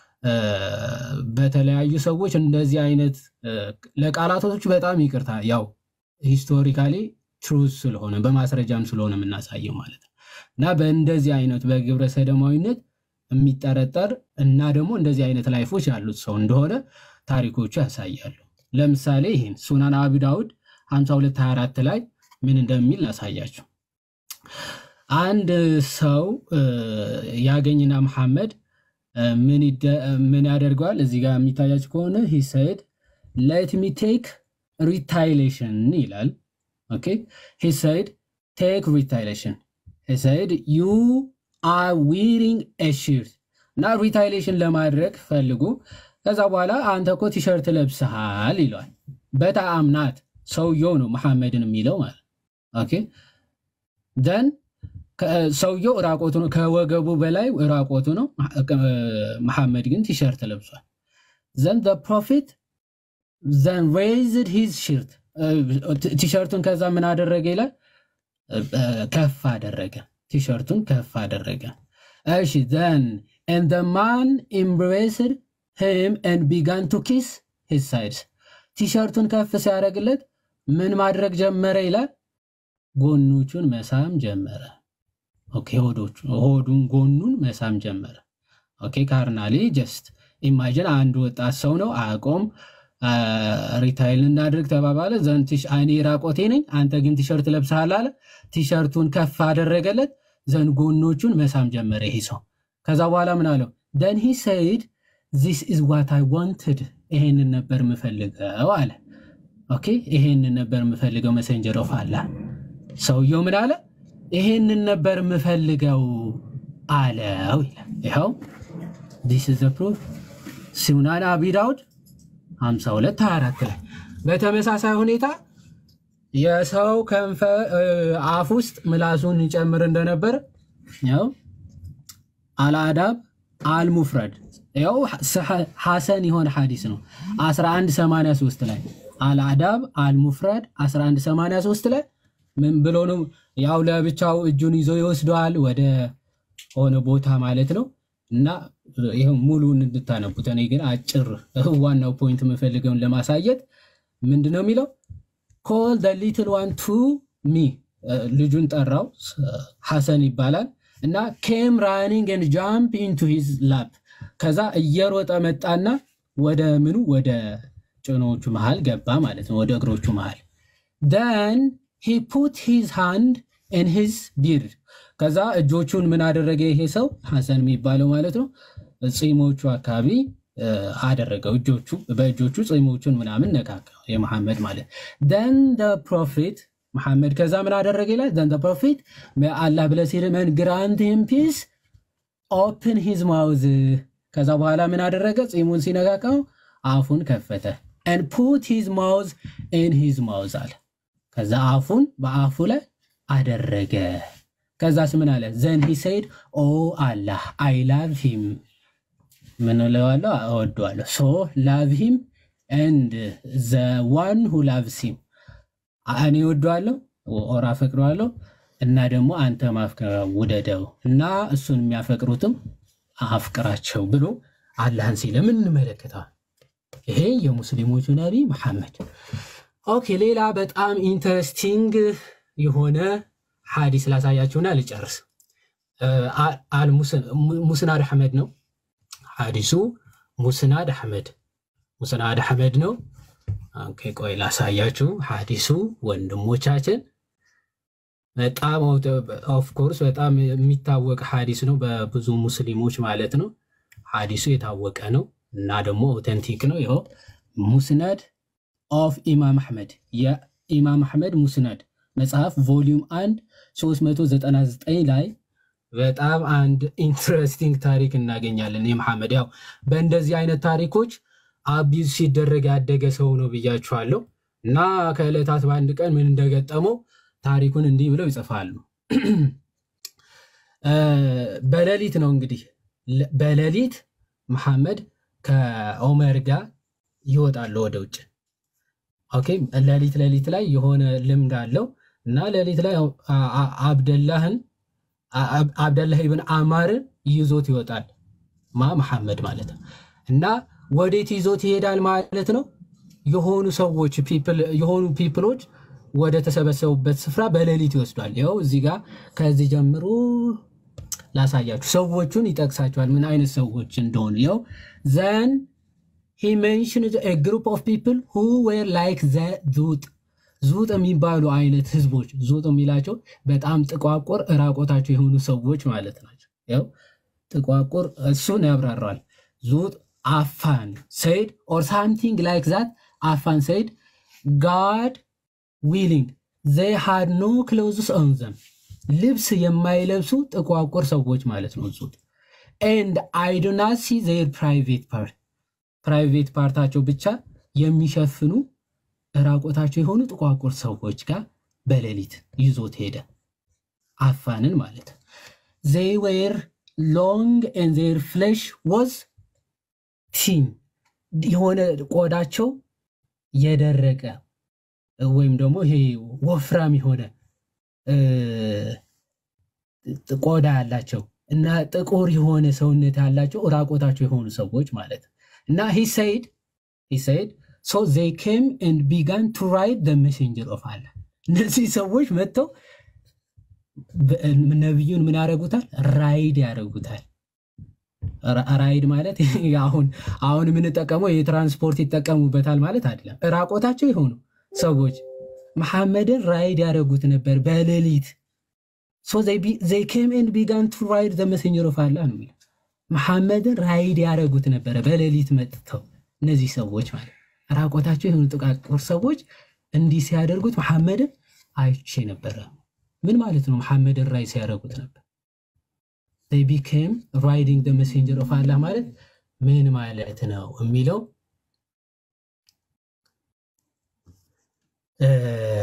በተለያዩ ሰዎች እንደዚህ አይነት ለቃላቶች በጣም ይቅርታ፣ ያው ሂስቶሪካሊ ትሩዝ ስለሆነ በማስረጃም ስለሆነ የምናሳየው ማለት ነው እና በእንደዚህ አይነት በግብረ ሰደማዊነት የሚጠረጠር እና ደግሞ እንደዚህ አይነት ላይፎች ያሉት ሰው እንደሆነ ታሪኮቹ ያሳያሉ። ለምሳሌ ይህን ሱናን አቢ ዳውድ 5224 ላይ ምን እንደሚል ላሳያችሁ። አንድ ሰው ያገኝና መሐመድ ምን ያደርገዋል? እዚህ ጋር የሚታያችሁ ከሆነ ሂ ሰይድ ሌት ሚ ቴክ ሪታይሌሽን ይላል። ኦኬ ሂ ሰይድ ቴክ ሪታይሌሽን ሂ ሰይድ ዩ አር ዊሪንግ ኤ ሺርት እና ሪታይሌሽን ለማድረግ ፈልጉ። ከዛ በኋላ አንተ እኮ ቲሸርት ለብሰሃል ይለዋል። በጣምናት ሰውየው ነው መሐመድን የሚለው ማለት ኦኬ ደን ሰውየው ራቆቱ ነው፣ ከወገቡ በላይ ራቆቱ ነው። መሐመድ ግን ቲሸርት ለብሷል። ዘን ፕሮፊት ዘን ሬይዝድ ሂዝ ሽርት ቲሸርቱን ከዛ ምን አደረገ ይላል ከፍ አደረገ። ቲሸርቱን ከፍ አደረገ። እሺ ዘን ኤንድ ዘ ማን ኤምብሬስድ ሂም ኤንድ ቢጋን ቱ ኪስ ሂዝ ሳይድስ ቲሸርቱን ከፍ ሲያደርግለት ምን ማድረግ ጀመረ ይላል ጎኖቹን መሳም ጀመረ። ኦኬ ሆዶቹ ሆዱን ጎኑን መሳም ጀመረ። ኦኬ ካርናሊ ጀስት ኢማጅን አንድ ወጣት ሰው ነው አቆም ሪታይል እናድርግ ተባባለ። ዘንድ እኔ ራቆቴ ነኝ፣ አንተ ግን ቲሸርት ለብሰሃል አለ። ቲሸርቱን ከፍ አደረገለት። ዘንድ ጎኖቹን መሳም ጀመረ ይሄ ሰው። ከዛ በኋላ ምን አለው? ደን ሂ ሰይድ ዚስ ኢዝ ዋት አይ ዋንትድ፣ ይሄንን ነበር የምፈልገው አለ። ኦኬ ይሄንን ነበር የምፈልገው መሰንጀር ኦፍ አላህ። ሰውየው ምን አለ? ይሄንን ነበር የምፈልገው አለው ይላል። ይኸው ዲስ ኢዝ ፕሩፍ ሱናን አቢ ዳውድ 52 24 ላይ በተመሳሳይ ሁኔታ የሰው ከንፈ አፍ ውስጥ ምላሱን ይጨምር እንደነበር ያው አልአዳብ አልሙፍረድ ያው ሐሰን የሆነ ሐዲስ ነው 1183 ላይ አልአዳብ አልሙፍረድ 1183 ላይ ምን ብሎ ነው? ያው ለብቻው እጁን ይዞ ይወስደዋል ወደ ሆነ ቦታ ማለት ነው። እና ይኸው ሙሉን እንድታነቡት። እኔ ግን አጭር ዋናው ፖይንት የምፈልገውን ለማሳየት ምንድን ነው የሚለው ኮል ደ ሊትል ዋን ቱ ሚ ልጁን ጠራው፣ ሐሰን ይባላል እና ኬም ራኒንግ ኤንድ ጃምፕ ኢንቱ ሂዝ ላፕ ከዛ እየሮጠ መጣና ወደ ምኑ ወደ ጭኖቹ መሃል ገባ ማለት ነው፣ ወደ እግሮቹ መሃል ደን ሂ ፑት ሂዝ ሃንድ ኢን ሂዝ ቢርድ ከዛ እጆቹን ምን አደረገ ይሄ ሰው ሐሰን የሚባለው ማለት ነው ፂሞቹ አካባቢ አደረገው እጆቹ በእጆቹ ፂሞቹን ምናምን ነካካ የመሐመድ ማለት ደን ፕሮፊት መሐመድ ከዛ ምን አደረገ ይላል ደን ፕሮፊት አላህ ብለስ ሂርመን ግራንት ሂም ፒስ ኦፕን ሂዝ ማውዝ ከዛ በኋላ ምን አደረገ ፂሙን ሲነካካው አፉን ከፈተ ን ፑት ሂዝ ማውዝ ኢን ሂዝ ማውዝ አለ ከዛ አፉን በአፉ ላይ አደረገ ከዛስ ምን አለ ዘን ሂ ሰይድ ኦ አላህ አይ ላቭ ሂም ምን እለዋለሁ እወደዋለሁ ሶ ላቭ ሂም ኤንድ ዘ ዋን ሁ ላቭስ ሂም እኔ እወደዋለሁ ኦር አፈቅረዋለሁ እና ደግሞ አንተ ማፍቀር ውደደው እና እሱን የሚያፈቅሩትም አፍቅራቸው ብሎ አላህን ሲለምን እንመለከተዋል። ይሄ የሙስሊሞቹ ነቢ መሐመድ። ኦኬ ሌላ በጣም ኢንተረስቲንግ የሆነ ሐዲስ ላሳያችሁና ልጨርስ። ሙስናድ አሕመድ ነው ሐዲሱ። ሙስናድ አሕመድ ሙስናድ አሕመድ ነው። ኦኬ ቆይ ላሳያችሁ ሐዲሱ ወንድሞቻችን በጣም ኦፍኮርስ በጣም የሚታወቅ ሐዲስ ነው በብዙ ሙስሊሞች ማለት ነው። ሐዲሱ የታወቀ ነው እና ደግሞ ኦተንቲክ ነው። ይኸው ሙስነድ ኦፍ ኢማም አሕመድ የኢማም አሕመድ ሙስነድ መጽሐፍ ቮሊዩም 1 399 ላይ በጣም አንድ ኢንትረስቲንግ ታሪክ እናገኛለን። የመሐመድ ያው በእንደዚህ አይነት ታሪኮች አቢዝ ሲደረግ ያደገ ሰው ነው ብያችኋለሁ። እና ከዕለታት በአንድ ቀን ምን እንደገጠመው ታሪኩን እንዲህ ብለው ይጽፋሉ። እ፣ በሌሊት ነው እንግዲህ ለ- በሌሊት መሐመድ ከኦመር ጋር ይወጣሉ ወደ ውጭ። ኦኬ ሌሊት ሌሊት ላይ የሆነ ልምድ አለው እና ሌሊት ላይ አ- አ- አብደላህን አ- አብ- አብደላህ ኢብን አማርን ይዞት ይወጣል። ማ መሐመድ ማለት ነው። እና ወዴት ይዞት ይሄዳል ማለት ነው? የሆኑ ሰዎች people- የሆኑ ፒፕሎች ወደ ተሰበሰቡበት ስፍራ በሌሊት ይወስዷል። ይኸው እዚህ ጋር ከዚህ ጀምሮ ላሳያችሁ። ሰዎቹን ይጠቅሳቸዋል ምን አይነት ሰዎች እንደሆኑ። ይኸው ዘን he mentioned a group of people who were like the ዙጥ ዙጥ የሚባሉ አይነት ህዝቦች ዙጥ የሚላቸው በጣም ጥቋቁር እራቆታቸው የሆኑ ሰዎች ማለት ናቸው። ያው ጥቋቁር እሱን ያብራራዋል። ዙጥ አፋን ሰይድ ኦር ሳምቲንግ ላይክ ዛት አፋን ሰይድ ጋድ ዊሊንግ ዘይ ሃድ ኖ ክሎዝስ ኦን ዘም ልብስ የማይለብሱ ጥቋቁር ሰዎች ማለት ነው ዙጥ ኤንድ አይ ዶ ናት ሲ ዘር ፕራይቬት ፓርት ፕራይቬት ፓርታቸው ብቻ የሚሸፍኑ ራቆታቸው የሆኑ ጥቋቁር ሰዎች ጋር በሌሊት ይዞት ሄደ። አፋንን ማለት ዘይ ዌር ሎንግ ኤንድ ዜር ፍሌሽ ወዝ ቲን የሆነ ቆዳቸው የደረቀ ወይም ደግሞ ይሄ ወፍራም የሆነ እ፣ ቆዳ ያላቸው እና ጥቁር የሆነ ሰውነት ያላቸው ራቆታቸው የሆኑ ሰዎች ማለት ነው። እና ሂ ሰይድ ሂ ሰይድ ሶ ዘይ ኬም ኤንድ ቢጋን ቱ ራይድ ደ ሜሴንጀር ኦፍ አላ እነዚህ ሰዎች መጥተው በ- ነቢዩን ምን ያደርጉታል? ራይድ ያደርጉታል። ራ- ራይድ ማለት አሁን አሁን የምንጠቀመው የትራንስፖርት ይጠቀሙበታል ማለት አይደለም። ራቆታቸው የሆኑ ሰዎች መሐመድን ራይድ ያደረጉት ነበር በሌሊት ሶ ዘይ ኬም ኤንድ ቢጋን ቱ ራይድ ዘ መሰኘር ኦፍ አላህ ነው የሚለው። መሐመድን ራይድ ያደረጉት ነበረ በሌሊት መጥተው እነዚህ ሰዎች ማለት ራቆታቸው የሆኑ ጥቃቁር ሰዎች እንዲህ ሲያደርጉት መሐመድን አይቼ ነበረ። ምን ማለት ነው? መሐመድን ራይድ ሲያደርጉት ነበር። they became riding the messenger of Allah ማለት ምን ማለት ነው የሚለው እ፣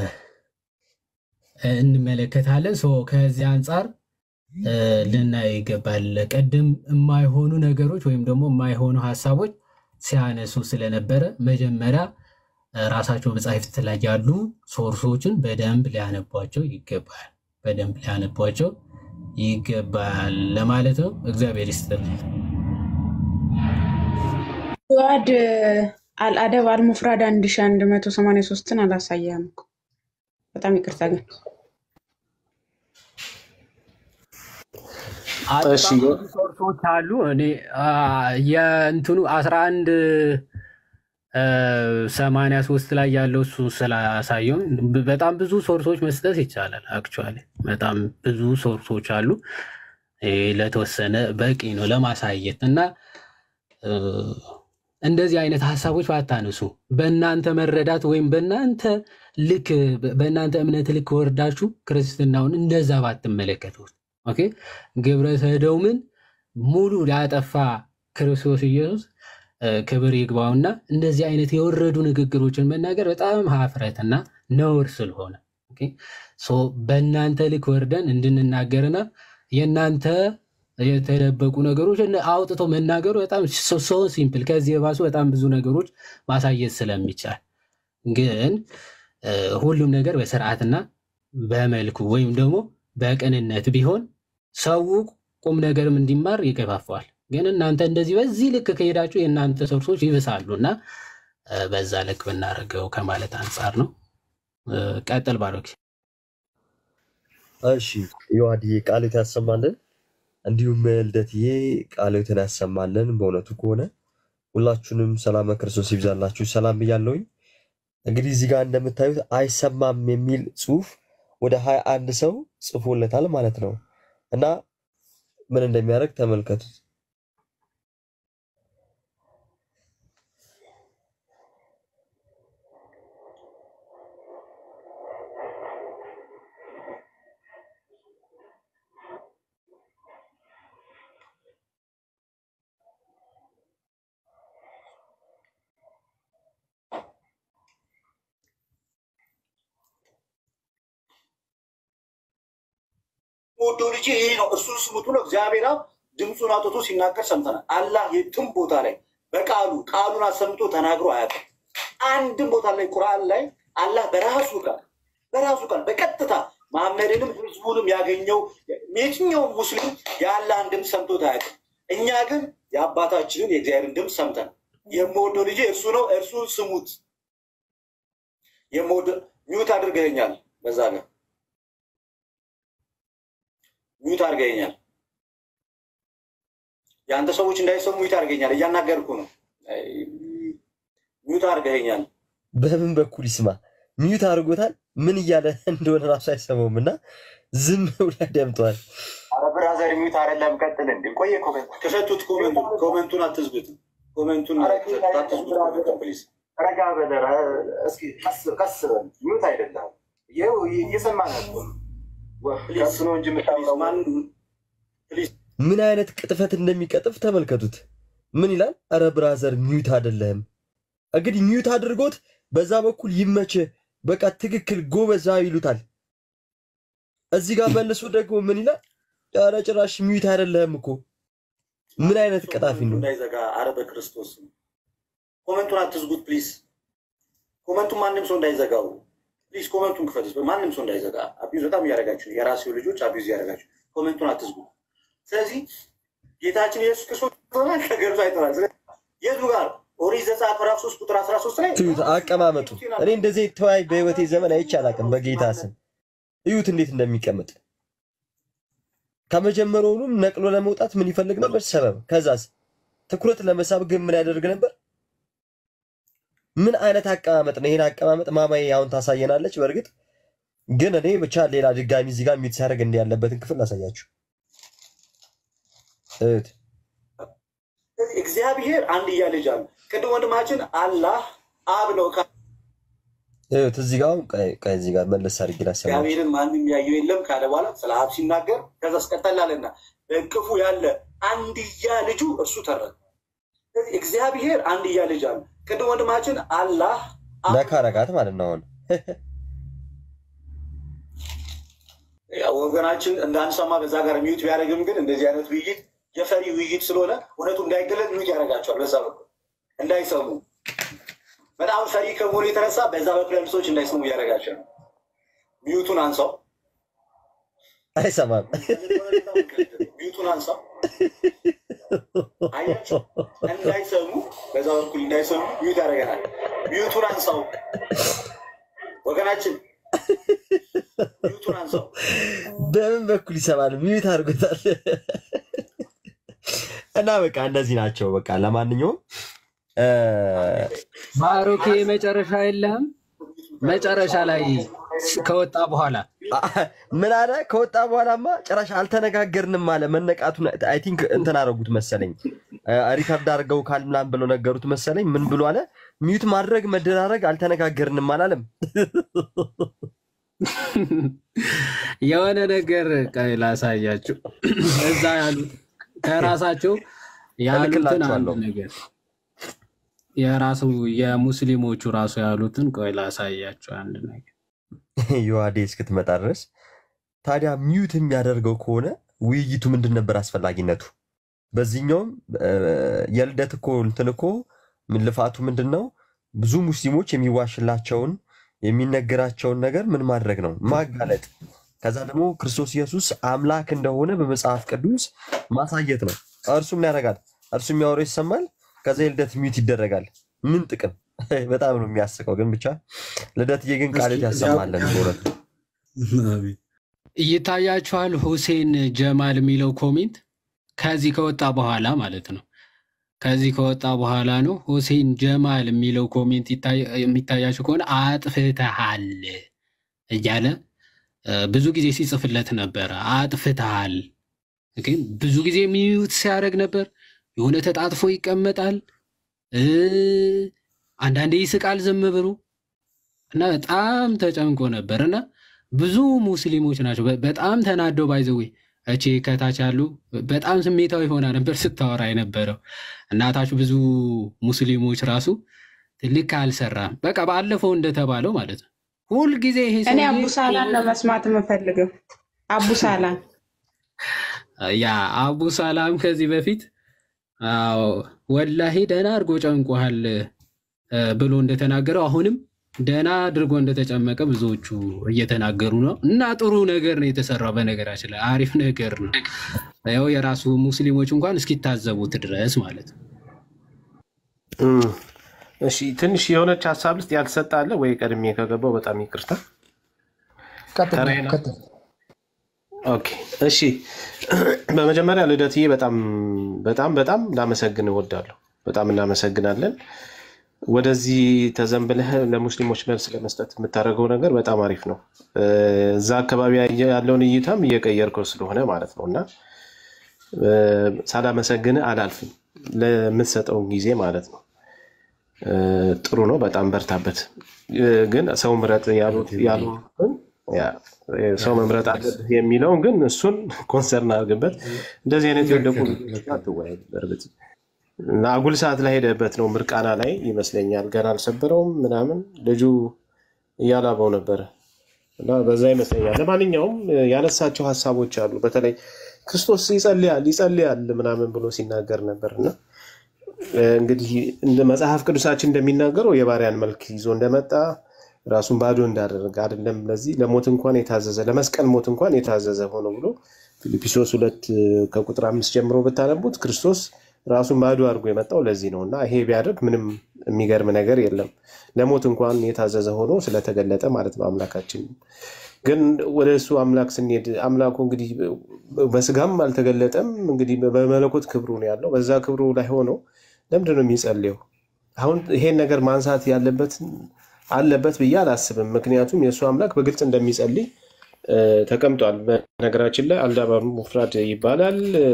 እንመለከታለን። ሶ ከዚህ አንጻር እ፣ ልናይ ይገባል። ቅድም የማይሆኑ ነገሮች ወይም ደግሞ የማይሆኑ ሀሳቦች ሲያነሱ ስለነበረ መጀመሪያ እ፣ ራሳቸው መጻሕፍት ላይ ያሉ ሶርሶችን በደንብ ሊያነቧቸው ይገባል። በደንብ ሊያነቧቸው ይገባል ለማለት ነው። እግዚአብሔር ይስጥልኝ። ዋድ አልአደብ አልሙፍራድ አንድ ሺ አንድ መቶ ሰማንያ ሶስትን አላሳየህም እኮ። በጣም ይቅርታ ግን አይ እሺ በጣም ብዙ ሶርሶች አሉ። እኔ አ፣ የእንትኑ አስራ አንድ ሰማንያ ሶስት ላይ ያለው እሱ ስላሳየውን ብ- በጣም ብዙ ሶርሶች መስጠት ይቻላል። አክቹዋሊ በጣም ብዙ ሶርሶች አሉ። ይሄ ለተወሰነ በቂ ነው ለማሳየት እና እ፣ እንደዚህ አይነት ሀሳቦች ባታነሱ በእናንተ መረዳት ወይም በእናንተ ልክ በእናንተ እምነት ልክ ወርዳችሁ ክርስትናውን እንደዛ ባትመለከቱት። ኦኬ ግብረ ሰዶምን ሙሉ ላጠፋ ክርስቶስ ኢየሱስ እ፣ ክብር ይግባውና እንደዚህ አይነት የወረዱ ንግግሮችን መናገር በጣም ሀፍረትና ነውር ስለሆነ ኦኬ፣ ሶ በእናንተ ልክ ወርደን እንድንናገርና የእናንተ የተደበቁ ነገሮች እነ- አውጥቶ መናገሩ በጣም ሶ ሲምፕል፣ ከዚህ የባሱ በጣም ብዙ ነገሮች ማሳየት ስለሚቻል ግን እ፣ ሁሉም ነገር በስርዓትና በመልኩ ወይም ደግሞ በቅንነት ቢሆን ሰው ቁም ነገርም እንዲማር ይገፋፈዋል። ግን እናንተ እንደዚህ በዚህ ልክ ከሄዳችሁ የእናንተ ሶርሶች ይብሳሉ እና እ፣ በዛ ልክ ብናደርገው ከማለት አንጻር ነው። እ፣ ቀጥል ባሮክ። እሺ ዮሐድዬ ቃልዎት ያሰማልን፣ እንዲሁም ልደትዬ ቃልዎትን ያሰማልን። በእውነቱ ከሆነ ሁላችሁንም ሰላመ ክርስቶስ ይብዛላችሁ። ሰላም ብያለሁኝ። እንግዲህ እዚህ ጋር እንደምታዩት አይሰማም የሚል ጽሁፍ ወደ ሀያ አንድ ሰው ጽፎለታል ማለት ነው እና ምን እንደሚያደርግ ተመልከቱት። የምወደው ልጅ ይሄ ነው እርሱን ስሙት ብሎ እግዚአብሔር አብ ድምፁን አውጥቶ ሲናገር ሰምተናል። አላህ የትም ቦታ ላይ በቃሉ ቃሉን አሰምቶ ተናግሮ አያውቅም። አንድም ቦታ ላይ ቁርአን ላይ አላህ በራሱ ቃል በራሱ ቃል በቀጥታ መሐመድንም ህዝቡንም ያገኘው የትኛውም ሙስሊም የአላህን ድምፅ ሰምቶት አያውቅም። እኛ ግን የአባታችንን የእግዚአብሔርን ድምፅ ሰምተን የምወደው ልጅ እርሱ ነው እርሱን ስሙት። የምወደው ሚውት አድርገኛል። በዛ ጋር ሚውት አድርገኛል። የአንተ ሰዎች እንዳይሰሙ ሚውት አድርገኛል። እያናገርኩ ነው። ሚውት አድርገኛል። በምን በኩል ይስማ? ሚዩት አድርጎታል። ምን እያለ እንደሆነ ራሱ አይሰማውም እና ዝም ብሎ ያዳምጠዋል። ኧረ ብራዘር ሚውት አይደለም፣ ቀጥል። እንደ ቆየ ኮመንት ክፈቱት። ኮመንቱን ኮመንቱን አትዝጉት። ኮመንቱን አትዝጉት ፕሊዝ። ረጋ በለ እስኪ ቀስ ቀስ በል ሚውት አይደለም። ይኸው እየሰማን እኮ ነው። ቀስ ነው እንጂ የምታውቀው ምን አይነት ቅጥፈት እንደሚቀጥፍ ተመልከቱት። ምን ይላል? አረ ብራዘር ሚዩት አይደለም። እንግዲህ ሚዩት አድርጎት በዛ በኩል ይመች በቃ ትክክል ጎበዛ ይሉታል። እዚህ ጋር መልሶ ደግሞ ምን ይላል? ኧረ ጭራሽ ሚዩት አይደለም እኮ ምን አይነት ቀጣፊ ነው? እንዳይዘጋ አረ በክርስቶስ ኮመንቱን አትዝጉት ፕሊዝ። ኮመንቱን ማንም ሰው እንዳይዘጋው ፕሊዝ። ኮመንቱን ክፈቱት፣ ማንም ሰው እንዳይዘጋ። አቢዩዝ በጣም እያደረጋችሁ ነው። የራሴው ልጆች አቢዩዝ እያደረጋችሁ ኮመንቱን አትዝጉ። ስለዚህ ጌታችን ኢየሱስ ክርስቶስ ሆነ ከገብቶ አይተናል። ስለዚህ የቱ ጋር ኦሪት ዘጸአት ምዕራፍ ሶስት ቁጥር አስራ ሶስት ላይ እዩት አቀማመጡ። እኔ እንደዚህ ተወያይ በህይወቴ ዘመን አይቼ አላውቅም። በጌታ ስም እዩት እንዴት እንደሚቀመጥ። ከመጀመሪያውኑም ነቅሎ ለመውጣት ምን ይፈልግ ነበር? ሰበብ። ከዛስ ትኩረት ለመሳብ ግን ምን ያደርግ ነበር? ምን አይነት አቀማመጥ ነው? ይሄን አቀማመጥ ማማዬ አሁን ታሳየናለች። በእርግጥ ግን እኔ ብቻ ሌላ ድጋሚ እዚህ ጋር ሚት ሲያደርግ እንዲህ ያለበትን ክፍል ላሳያችሁ። እዩት እግዚአብሔር አንድያ ልጅ አለ። ቅድም ወንድማችን አላህ አብ ነው ካ- እዩት እዚህ ጋር አሁን ቆይ ቆይ እዚህ ጋር መለስ አድርጌ ላሰማችሁ። እግዚአብሔርን ማንም ያየው የለም ካለ በኋላ ስለ አብ ሲናገር ከዛ አስቀጠላለና በእቅፉ ያለ አንድያ ልጁ እርሱ ተረከ። ስለዚህ እግዚአብሔር አንድያ ልጅ አለ። ቅድም ወንድማችን አላህ ነካ ረጋት ማለት ነው አሁን ያው ወገናችን እንዳንሰማ በዛ ጋር ሚዩት ቢያደርግም ግን እንደዚህ አይነት ውይይት የፈሪ ውይይት ስለሆነ እውነቱ እንዳይገለጥ ሚዩት ያደርጋቸዋል። በዛ በኩል እንዳይሰሙ በጣም ፈሪ ከመሆኑ የተነሳ በዛ በኩል ያሉ ሰዎች እንዳይሰሙ እያደረጋቸው ነው። ሚዩቱን አንሳው፣ አይሰማም። ሚዩቱን አንሳው። አያቸው እንዳይሰሙ፣ በዛ በኩል እንዳይሰሙ ሚዩት ያደርገናል። ሚዩቱን አንሳው ወገናችን፣ ሚዩቱን አንሳው። በምን በኩል ይሰማል? ሚዩት አድርጎታል። እና በቃ እንደዚህ ናቸው። በቃ ለማንኛውም እ፣ ባሮኬ መጨረሻ የለህም። መጨረሻ ላይ ከወጣ በኋላ ምን አለ? ከወጣ በኋላማ ጭራሽ አልተነጋገርንም አለ። መነቃቱን አይ ቲንክ እንትን አደረጉት መሰለኝ፣ ሪከርድ አድርገው ካል ምናምን ብለው ነገሩት መሰለኝ። ምን ብሎ አለ? ሚዩት ማድረግ መደራረግ አልተነጋገርንም አላለም። የሆነ ነገር ቆይ ላሳያችሁ። እዛ ያሉት ከራሳቸው ያሉትን አንድ እልክላችኋለሁ። ነገር የራሱ የሙስሊሞቹ ራሱ ያሉትን ቆይ ላሳያችሁ አንድ ነገር ዮሐዴ እስክትመጣ ድረስ ታዲያ ሚዩት የሚያደርገው ከሆነ ውይይቱ ምንድን ነበር አስፈላጊነቱ? በዚህኛውም እ፣ የልደት እኮ እንትን እኮ ምን ልፋቱ ምንድን ነው? ብዙ ሙስሊሞች የሚዋሽላቸውን የሚነገራቸውን ነገር ምን ማድረግ ነው? ማጋለጥ። ከዛ ደግሞ ክርስቶስ ኢየሱስ አምላክ እንደሆነ በመጽሐፍ ቅዱስ ማሳየት ነው። እርሱ ምን ያደርጋል? እርሱ የሚያወራው ይሰማል። ከዛ የልደት ሚዩት ይደረጋል። ምን ጥቅም? በጣም ነው የሚያስቀው። ግን ብቻ ልደትዬ ግን ቃልት ያሰማለን በእውነቱ ይታያችኋል። ሁሴን ጀማል የሚለው ኮሜንት ከዚህ ከወጣ በኋላ ማለት ነው። ከዚህ ከወጣ በኋላ ነው ሁሴን ጀማል የሚለው ኮሜንት ይታይ- የሚታያችሁ ከሆነ አጥፍተሃል እያለ እ፣ ብዙ ጊዜ ሲጽፍለት ነበረ። አጥፍተሃል ግን ብዙ ጊዜ ሚዩት ሲያደርግ ነበር። የሆነ ተጣጥፎ ይቀመጣል። እ፣ አንዳንዴ ይስቃል ዝም ብሎ እና በጣም ተጨንቆ ነበር እና ብዙ ሙስሊሞች ናቸው በ- በጣም ተናደው ባይዘዌ እቺ ከታች ያሉ በጣም ስሜታዊ ሆና ነበር ስታወራ የነበረው እናታችሁ ብዙ ሙስሊሞች ራሱ ልክ አልሰራም። በቃ ባለፈው እንደተባለው ማለት ነው። ሁልጊዜ ይሄ እኔ ሰውዬ አቡሳላን ነው መስማት የምፈልገው። አቡሳላን ያ አቡ ሰላም ከዚህ በፊት አዎ ወላሂ ደህና አድርጎ ጨንቆሃል እ፣ ብሎ እንደተናገረው አሁንም ደህና አድርጎ እንደተጨመቀ ብዙዎቹ እየተናገሩ ነው። እና ጥሩ ነገር ነው የተሰራው። በነገራችን ላይ አሪፍ ነገር ነው። ያው የራሱ ሙስሊሞች እንኳን እስኪታዘቡት ድረስ ማለት ነው። እም፣ እሺ ትንሽ የሆነች ሀሳብ ውስጥ ያልተሰጠ አለ ወይ? ቀድሜ ከገባው በጣም ይቅርታ። ቀጥል ተራዬ ነው። ቀጥል። ኦኬ እሺ። በመጀመሪያ ልደትዬ በጣም በጣም በጣም ላመሰግን እወዳለሁ። በጣም እናመሰግናለን። ወደዚህ ተዘንብለህ ለሙስሊሞች መልስ ለመስጠት የምታደርገው ነገር በጣም አሪፍ ነው። እ፣ እዛ አካባቢ ያየ- ያለውን እይታም እየቀየርከው ስለሆነ ማለት ነው እና እ፣ ሳላመሰግንህ አላልፍም ለምትሰጠውን ጊዜ ማለት ነው። እ፣ ጥሩ ነው። በጣም በርታበት። እ፣ ግን ሰው ምረጥ ያሉት ያሉትን ያ፣ እ፣ ሰው መምረጥ አለብህ የሚለውን ግን እሱን ኮንሰርን አድርግበት። እንደዚህ አይነት የወደቁ ልጆች ጋር አትወያይ። በእርግጥ እና አጉል ሰዓት ላይ ሄደበት ነው ምርቃና ላይ ይመስለኛል። ገና አልሰበረውም ምናምን ልጁ እያላበው ነበረ እና በዛ ይመስለኛል። ለማንኛውም እ፣ ያነሳቸው ሀሳቦች አሉ። በተለይ ክርስቶስ ይጸልያል ይጸልያል ምናምን ብሎ ሲናገር ነበር እና እ፣ እንግዲህ እንደ መጽሐፍ ቅዱሳችን እንደሚናገረው የባሪያን መልክ ይዞ እንደመጣ ራሱን ባዶ እንዳደረገ አይደለም ለዚህ ለሞት እንኳን የታዘዘ ለመስቀል ሞት እንኳን የታዘዘ ሆኖ ብሎ ፊልጵስዩስ ሁለት እ፣ ከቁጥር አምስት ጀምሮ ብታነቡት ክርስቶስ ራሱን ባዶ አድርጎ የመጣው ለዚህ ነው እና ይሄ ቢያደርግ ምንም የሚገርም ነገር የለም። ለሞት እንኳን የታዘዘ ሆኖ ስለተገለጠ ማለት ነው አምላካችን። ግን ወደ እሱ አምላክ ስንሄድ አምላኩ እንግዲህ በስጋም አልተገለጠም። እንግዲህ በመለኮት ክብሩ ነው ያለው። በዛ ክብሩ ላይ ሆኖ ለምንድን ነው የሚጸልየው? አሁን ይሄን ነገር ማንሳት ያለበት አለበት ብዬ አላስብም። ምክንያቱም የእሱ አምላክ በግልጽ እንደሚጸልይ እ፣ ተቀምጧል። በነገራችን ላይ አልዳባ ሙፍራድ ይባላል እ፣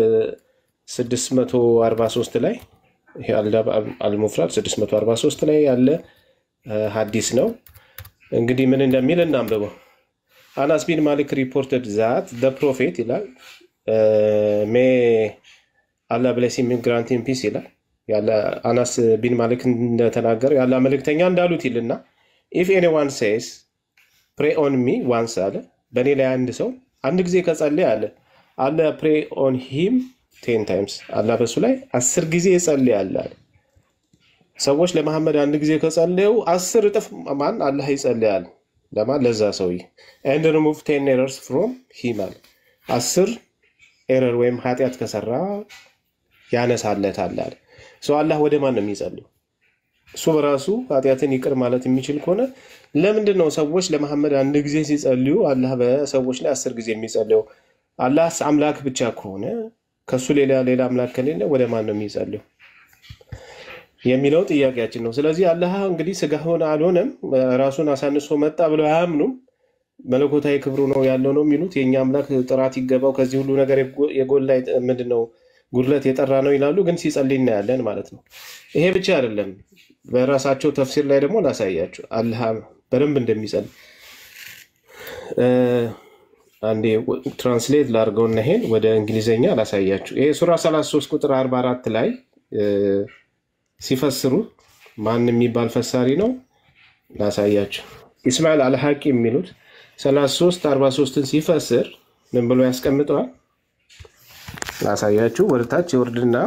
643 ላይ ይሄ አልዳባ አልሙፍራድ 643 ላይ ያለ እ፣ ሀዲስ ነው። እንግዲህ ምን እንደሚል እናንብበው። አናስ ቢን ማሊክ ሪፖርትድ ዛት ደ ፕሮፌት ይላል ሜ አላ ብለስ ግራንቲን ፒስ ይላል ያለ አናስ ቢን ማሊክ እንደተናገረው ያለ መልእክተኛ እንዳሉት ይልና ኢፍ ኤኒዋን ሴስ ፕሬ ኦን ሚ ዋንስ አለ በእኔ ላይ አንድ ሰው አንድ ጊዜ ከጸለየ አለ አለ ፕሬ ኦን ሂም ቴን ታይምስ አላ በሱ ላይ አስር ጊዜ ይጸልያል አለ። ሰዎች ለመሐመድ አንድ ጊዜ ከጸለዩ አስር እጥፍ ማን አላህ ይጸልያል ለማን ለዛ ሰውዬ ኤንድ ሪሙቭ ቴን ኤረርስ ፍሮም ሂም አለ አስር ኤረር ወይም ኃጢአት ከሰራ ያነሳለታል አለ። ሰው አላህ ወደ ማን ነው የሚጸልዩ? እሱ በራሱ ኃጢአትን ይቅር ማለት የሚችል ከሆነ ለምንድን ነው ሰዎች ለመሐመድ አንድ ጊዜ ሲጸልዩ አላህ በሰዎች ላይ አስር ጊዜ የሚጸልየው? አላህ አምላክ ብቻ ከሆነ ከሱ ሌላ ሌላ አምላክ ከሌለ ወደ ማን ነው የሚጸልየው የሚለው ጥያቄያችን ነው። ስለዚህ አላህ እንግዲህ ስጋ ሆነ አልሆነም ራሱን አሳንሶ መጣ ብለው አያምኑም። መለኮታዊ ክብሩ ነው ያለው ነው የሚሉት። የእኛ አምላክ ጥራት ይገባው ከዚህ ሁሉ ነገር የጎ- የጎላ የጠ- ምንድን ነው ጉድለት የጠራ ነው ይላሉ። ግን ሲጸልይ እናያለን ማለት ነው። ይሄ ብቻ አይደለም። በራሳቸው ተፍሲር ላይ ደግሞ ላሳያችሁ አላህ በደንብ እንደሚጸልይ እ፣ አንዴ ትራንስሌት ላድርገውና ይሄን ወደ እንግሊዝኛ ላሳያችሁ። ይሄ ሱራ 33 ቁጥር 44 ላይ እ፣ ሲፈስሩ ማን የሚባል ፈሳሪ ነው ላሳያችሁ። ኢስማኤል አልሐቂ የሚሉት 33 43ን ሲፈስር ምን ብሎ ያስቀምጠዋል? ላሳያችሁ። ወደታች ይወርድና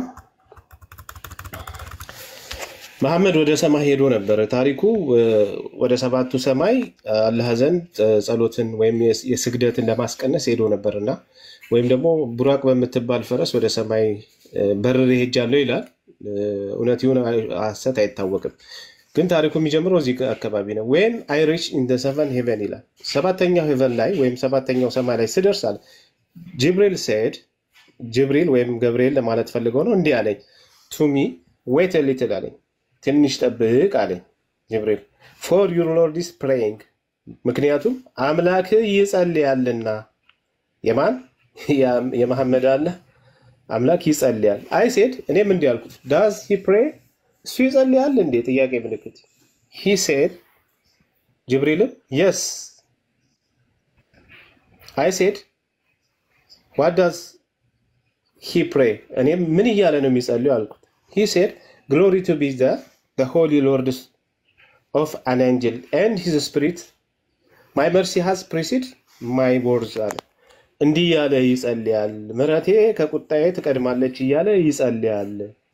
መሐመድ ወደ ሰማይ ሄዶ ነበረ። ታሪኩ እ፣ ወደ ሰባቱ ሰማይ እ፣ አላህ ዘንድ እ፣ ጸሎትን ወይም የስ- የስግደትን ለማስቀነስ ሄዶ ነበር እና ወይም ደግሞ ቡራቅ በምትባል ፈረስ ወደ ሰማይ እ፣ በርሬ ሄጃለሁ ይላል። እ፣ እውነት ይሁን አይ- ሐሰት አይታወቅም። ግን ታሪኩ የሚጀምረው እዚህ አካባቢ ነው። ዌን አይ ሪች ኢን ደ ሰቨን ሄቨን ይላል። ሰባተኛው ሄቨን ላይ ወይም ሰባተኛው ሰማይ ላይ ስደርስ አለ ጅብሪል ሴድ ጅብሪል ወይም ገብርኤል ለማለት ፈልገው ነው እንዲህ አለኝ ቱሚ ዌት ሊትል አለኝ ትንሽ ጠብቅ አለኝ ጅብሪል ፎር ዩር ሎርድ ኢዝ ፕሬይንግ ምክንያቱም አምላክህ ይጸልያልና የማን ያ- የመሐመድ አለ አምላክ ይጸልያል አይ ሴድ እኔም እንዲህ አልኩት ዳዝ ሂ ፕሬ እሱ ይጸልያል እንዴ ጥያቄ ምልክት ሂ ሴድ ጅብሪልም የስ አይ ሴድ ዋት ዳዝ ሂ ፕሬ እኔም ምን እያለ ነው የሚጸልዩ አልኩት ሂ ሴድ ግሎሪ ቱ ቢ ዘ ሆሊ ሎርድ ኦፍ አን ኤንጅል ኤንድ ሂዝ ስፒሪት ማይ መርሲ ሃዝ ፕሪሲድ ማይ ወርዝ አለ እንዲህ እያለ ይጸልያል። ምሕረቴ ከቁጣዬ ትቀድማለች እያለ ይጸልያል።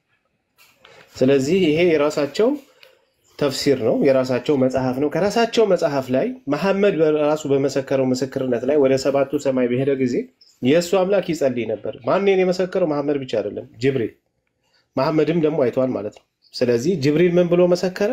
ስለዚህ ይሄ የራሳቸው ተፍሲር ነው፣ የራሳቸው መጽሐፍ ነው። ከራሳቸው መጽሐፍ ላይ መሐመድ በራሱ በመሰከረው ምስክርነት ላይ ወደ ሰባቱ ሰማይ በሄደ ጊዜ የእሱ አምላክ ይጸልይ ነበር። ማንን የመሰከረው? መሐመድ ብቻ አይደለም፣ ጅብሪል። መሐመድም ደግሞ አይተዋል ማለት ነው። ስለዚህ ጅብሪል ምን ብሎ መሰከረ?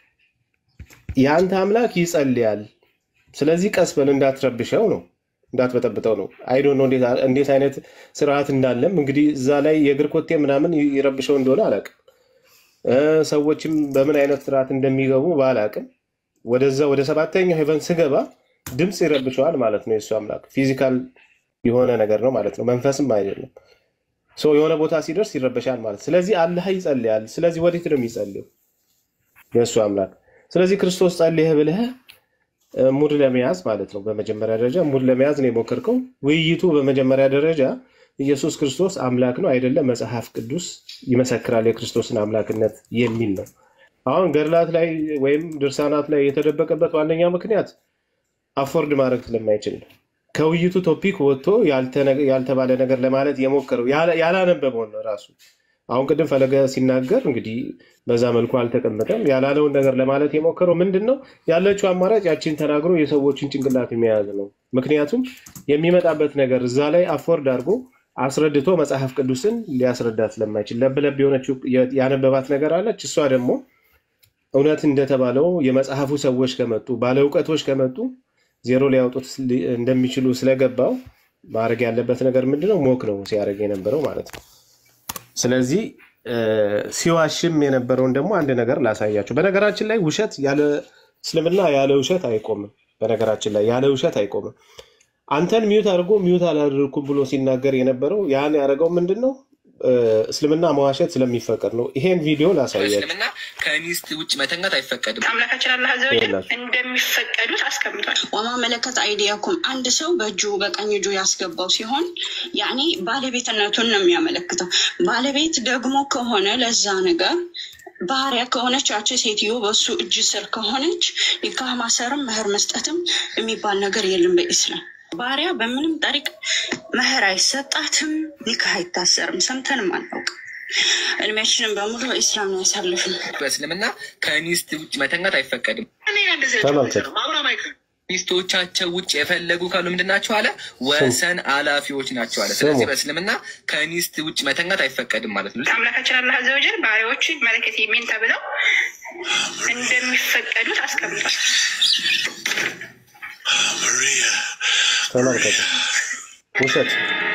የአንተ አምላክ ይጸልያል። ስለዚህ ቀስ በል እንዳትረብሸው ነው እንዳትበጠብጠው ነው። አይዶ ነው እንዴት አይነት ስርዓት እንዳለም እንግዲህ እዛ ላይ የእግር ኮቴ ምናምን ይረብሸው እንደሆነ አላውቅም። እ ሰዎችም በምን አይነት ስርዓት እንደሚገቡ ባላውቅም ወደዛ ወደ ሰባተኛው ሄቨን ስገባ ድምፅ ይረብሸዋል ማለት ነው። የእሱ አምላክ ፊዚካል የሆነ ነገር ነው ማለት ነው። መንፈስም አይደለም። ሰው የሆነ ቦታ ሲደርስ ይረበሻል ማለት ስለዚህ አላህ ይጸልያል። ስለዚህ ወዴት ነው የሚጸልየው? የእሱ አምላክ። ስለዚህ ክርስቶስ ጸልየ ብልህ እ ሙድ ለመያዝ ማለት ነው። በመጀመሪያ ደረጃ ሙድ ለመያዝ ነው የሞከርከው። ውይይቱ በመጀመሪያ ደረጃ ኢየሱስ ክርስቶስ አምላክ ነው አይደለም፣ መጽሐፍ ቅዱስ ይመሰክራል የክርስቶስን አምላክነት የሚል ነው። አሁን ገድላት ላይ ወይም ድርሳናት ላይ የተደበቀበት ዋነኛ ምክንያት አፎርድ ማድረግ ስለማይችል ነው። ከውይይቱ ቶፒክ ወጥቶ ያልተነ- ያልተባለ ነገር ለማለት የሞከረው ያላ- ያላነበበውን ነው ራሱ። አሁን ቅድም ፈለገ ሲናገር እንግዲህ በዛ መልኩ አልተቀመጠም። ያላለውን ነገር ለማለት የሞከረው ምንድን ነው? ያለችው አማራጭ ያችን ተናግሮ የሰዎችን ጭንቅላት የሚያያዝ ነው። ምክንያቱም የሚመጣበት ነገር እዛ ላይ አፎርድ አድርጎ አስረድቶ መጽሐፍ ቅዱስን ሊያስረዳት ስለማይችል ለብለብ የሆነችው ያነበባት ነገር አለች። እሷ ደግሞ እውነት እንደተባለው የመጽሐፉ ሰዎች ከመጡ ባለ እውቀቶች ከመጡ ዜሮ ሊያወጡት ሊ- እንደሚችሉ ስለገባው ማድረግ ያለበት ነገር ምንድነው? ሞክ ነው ሲያደርግ የነበረው ማለት ነው። ስለዚህ እ፣ ሲዋሽም የነበረውን ደግሞ አንድ ነገር ላሳያቸው። በነገራችን ላይ ውሸት ያለ እስልምና ያለ ውሸት አይቆምም። በነገራችን ላይ ያለ ውሸት አይቆምም። አንተን ሚዩት አድርጎ ሚዩት አላደርኩም ብሎ ሲናገር የነበረው ያን ያደረገው ምንድን ነው? እ፣ እስልምና መዋሸት ስለሚፈቀድ ነው። ይሄን ቪዲዮ ላሳያቸው። እስልምና ከሚስት ውጭ መተኛት አይፈቀድም። አምላካችን አላህ አዘ ወጀል ይኸውላችሁ። እንደሚፈቀዱት አስቀምጧል። ወማ መለከት አይዲያኩም አንድ ሰው በእጁ በቀኝ እጁ ያስገባው ሲሆን ያኔ ባለቤትነቱን ነው የሚያመለክተው። ባለቤት ደግሞ ከሆነ ለዛ ነገር ባህሪያ ከሆነች ያቺ ሴትዮ በሱ እጅ ስር ከሆነች ኒካህ ማሰርም መህር መስጠትም የሚባል ነገር የለም በኢስላም። ባህሪያ በምንም ጠሪቅ መህር አይሰጣትም፣ ኒካህ አይታሰርም። ሰምተንም አናውቅም። እድሜያችንን በሙሉ በኢስላም ነው ያሳልፍን። በእስልምና ከሚስት ውጭ መተኛት አይፈቀድም። ተመልከቱ። ሚስቶቻቸው ውጭ የፈለጉ ካሉ ምንድን ናቸው አለ? ወሰን አላፊዎች ናቸው አለ። ስለዚህ ስሙ። በእስልምና ከሚስት ውጭ መተኛት አይፈቀድም ማለት ነው። አምላካችን አላህ አዘ ወጀል ባሪያዎች መለከት የሚን ተብለው እንደሚፈቀዱት አስቀምጧል። ተመልከቱ። ውሸት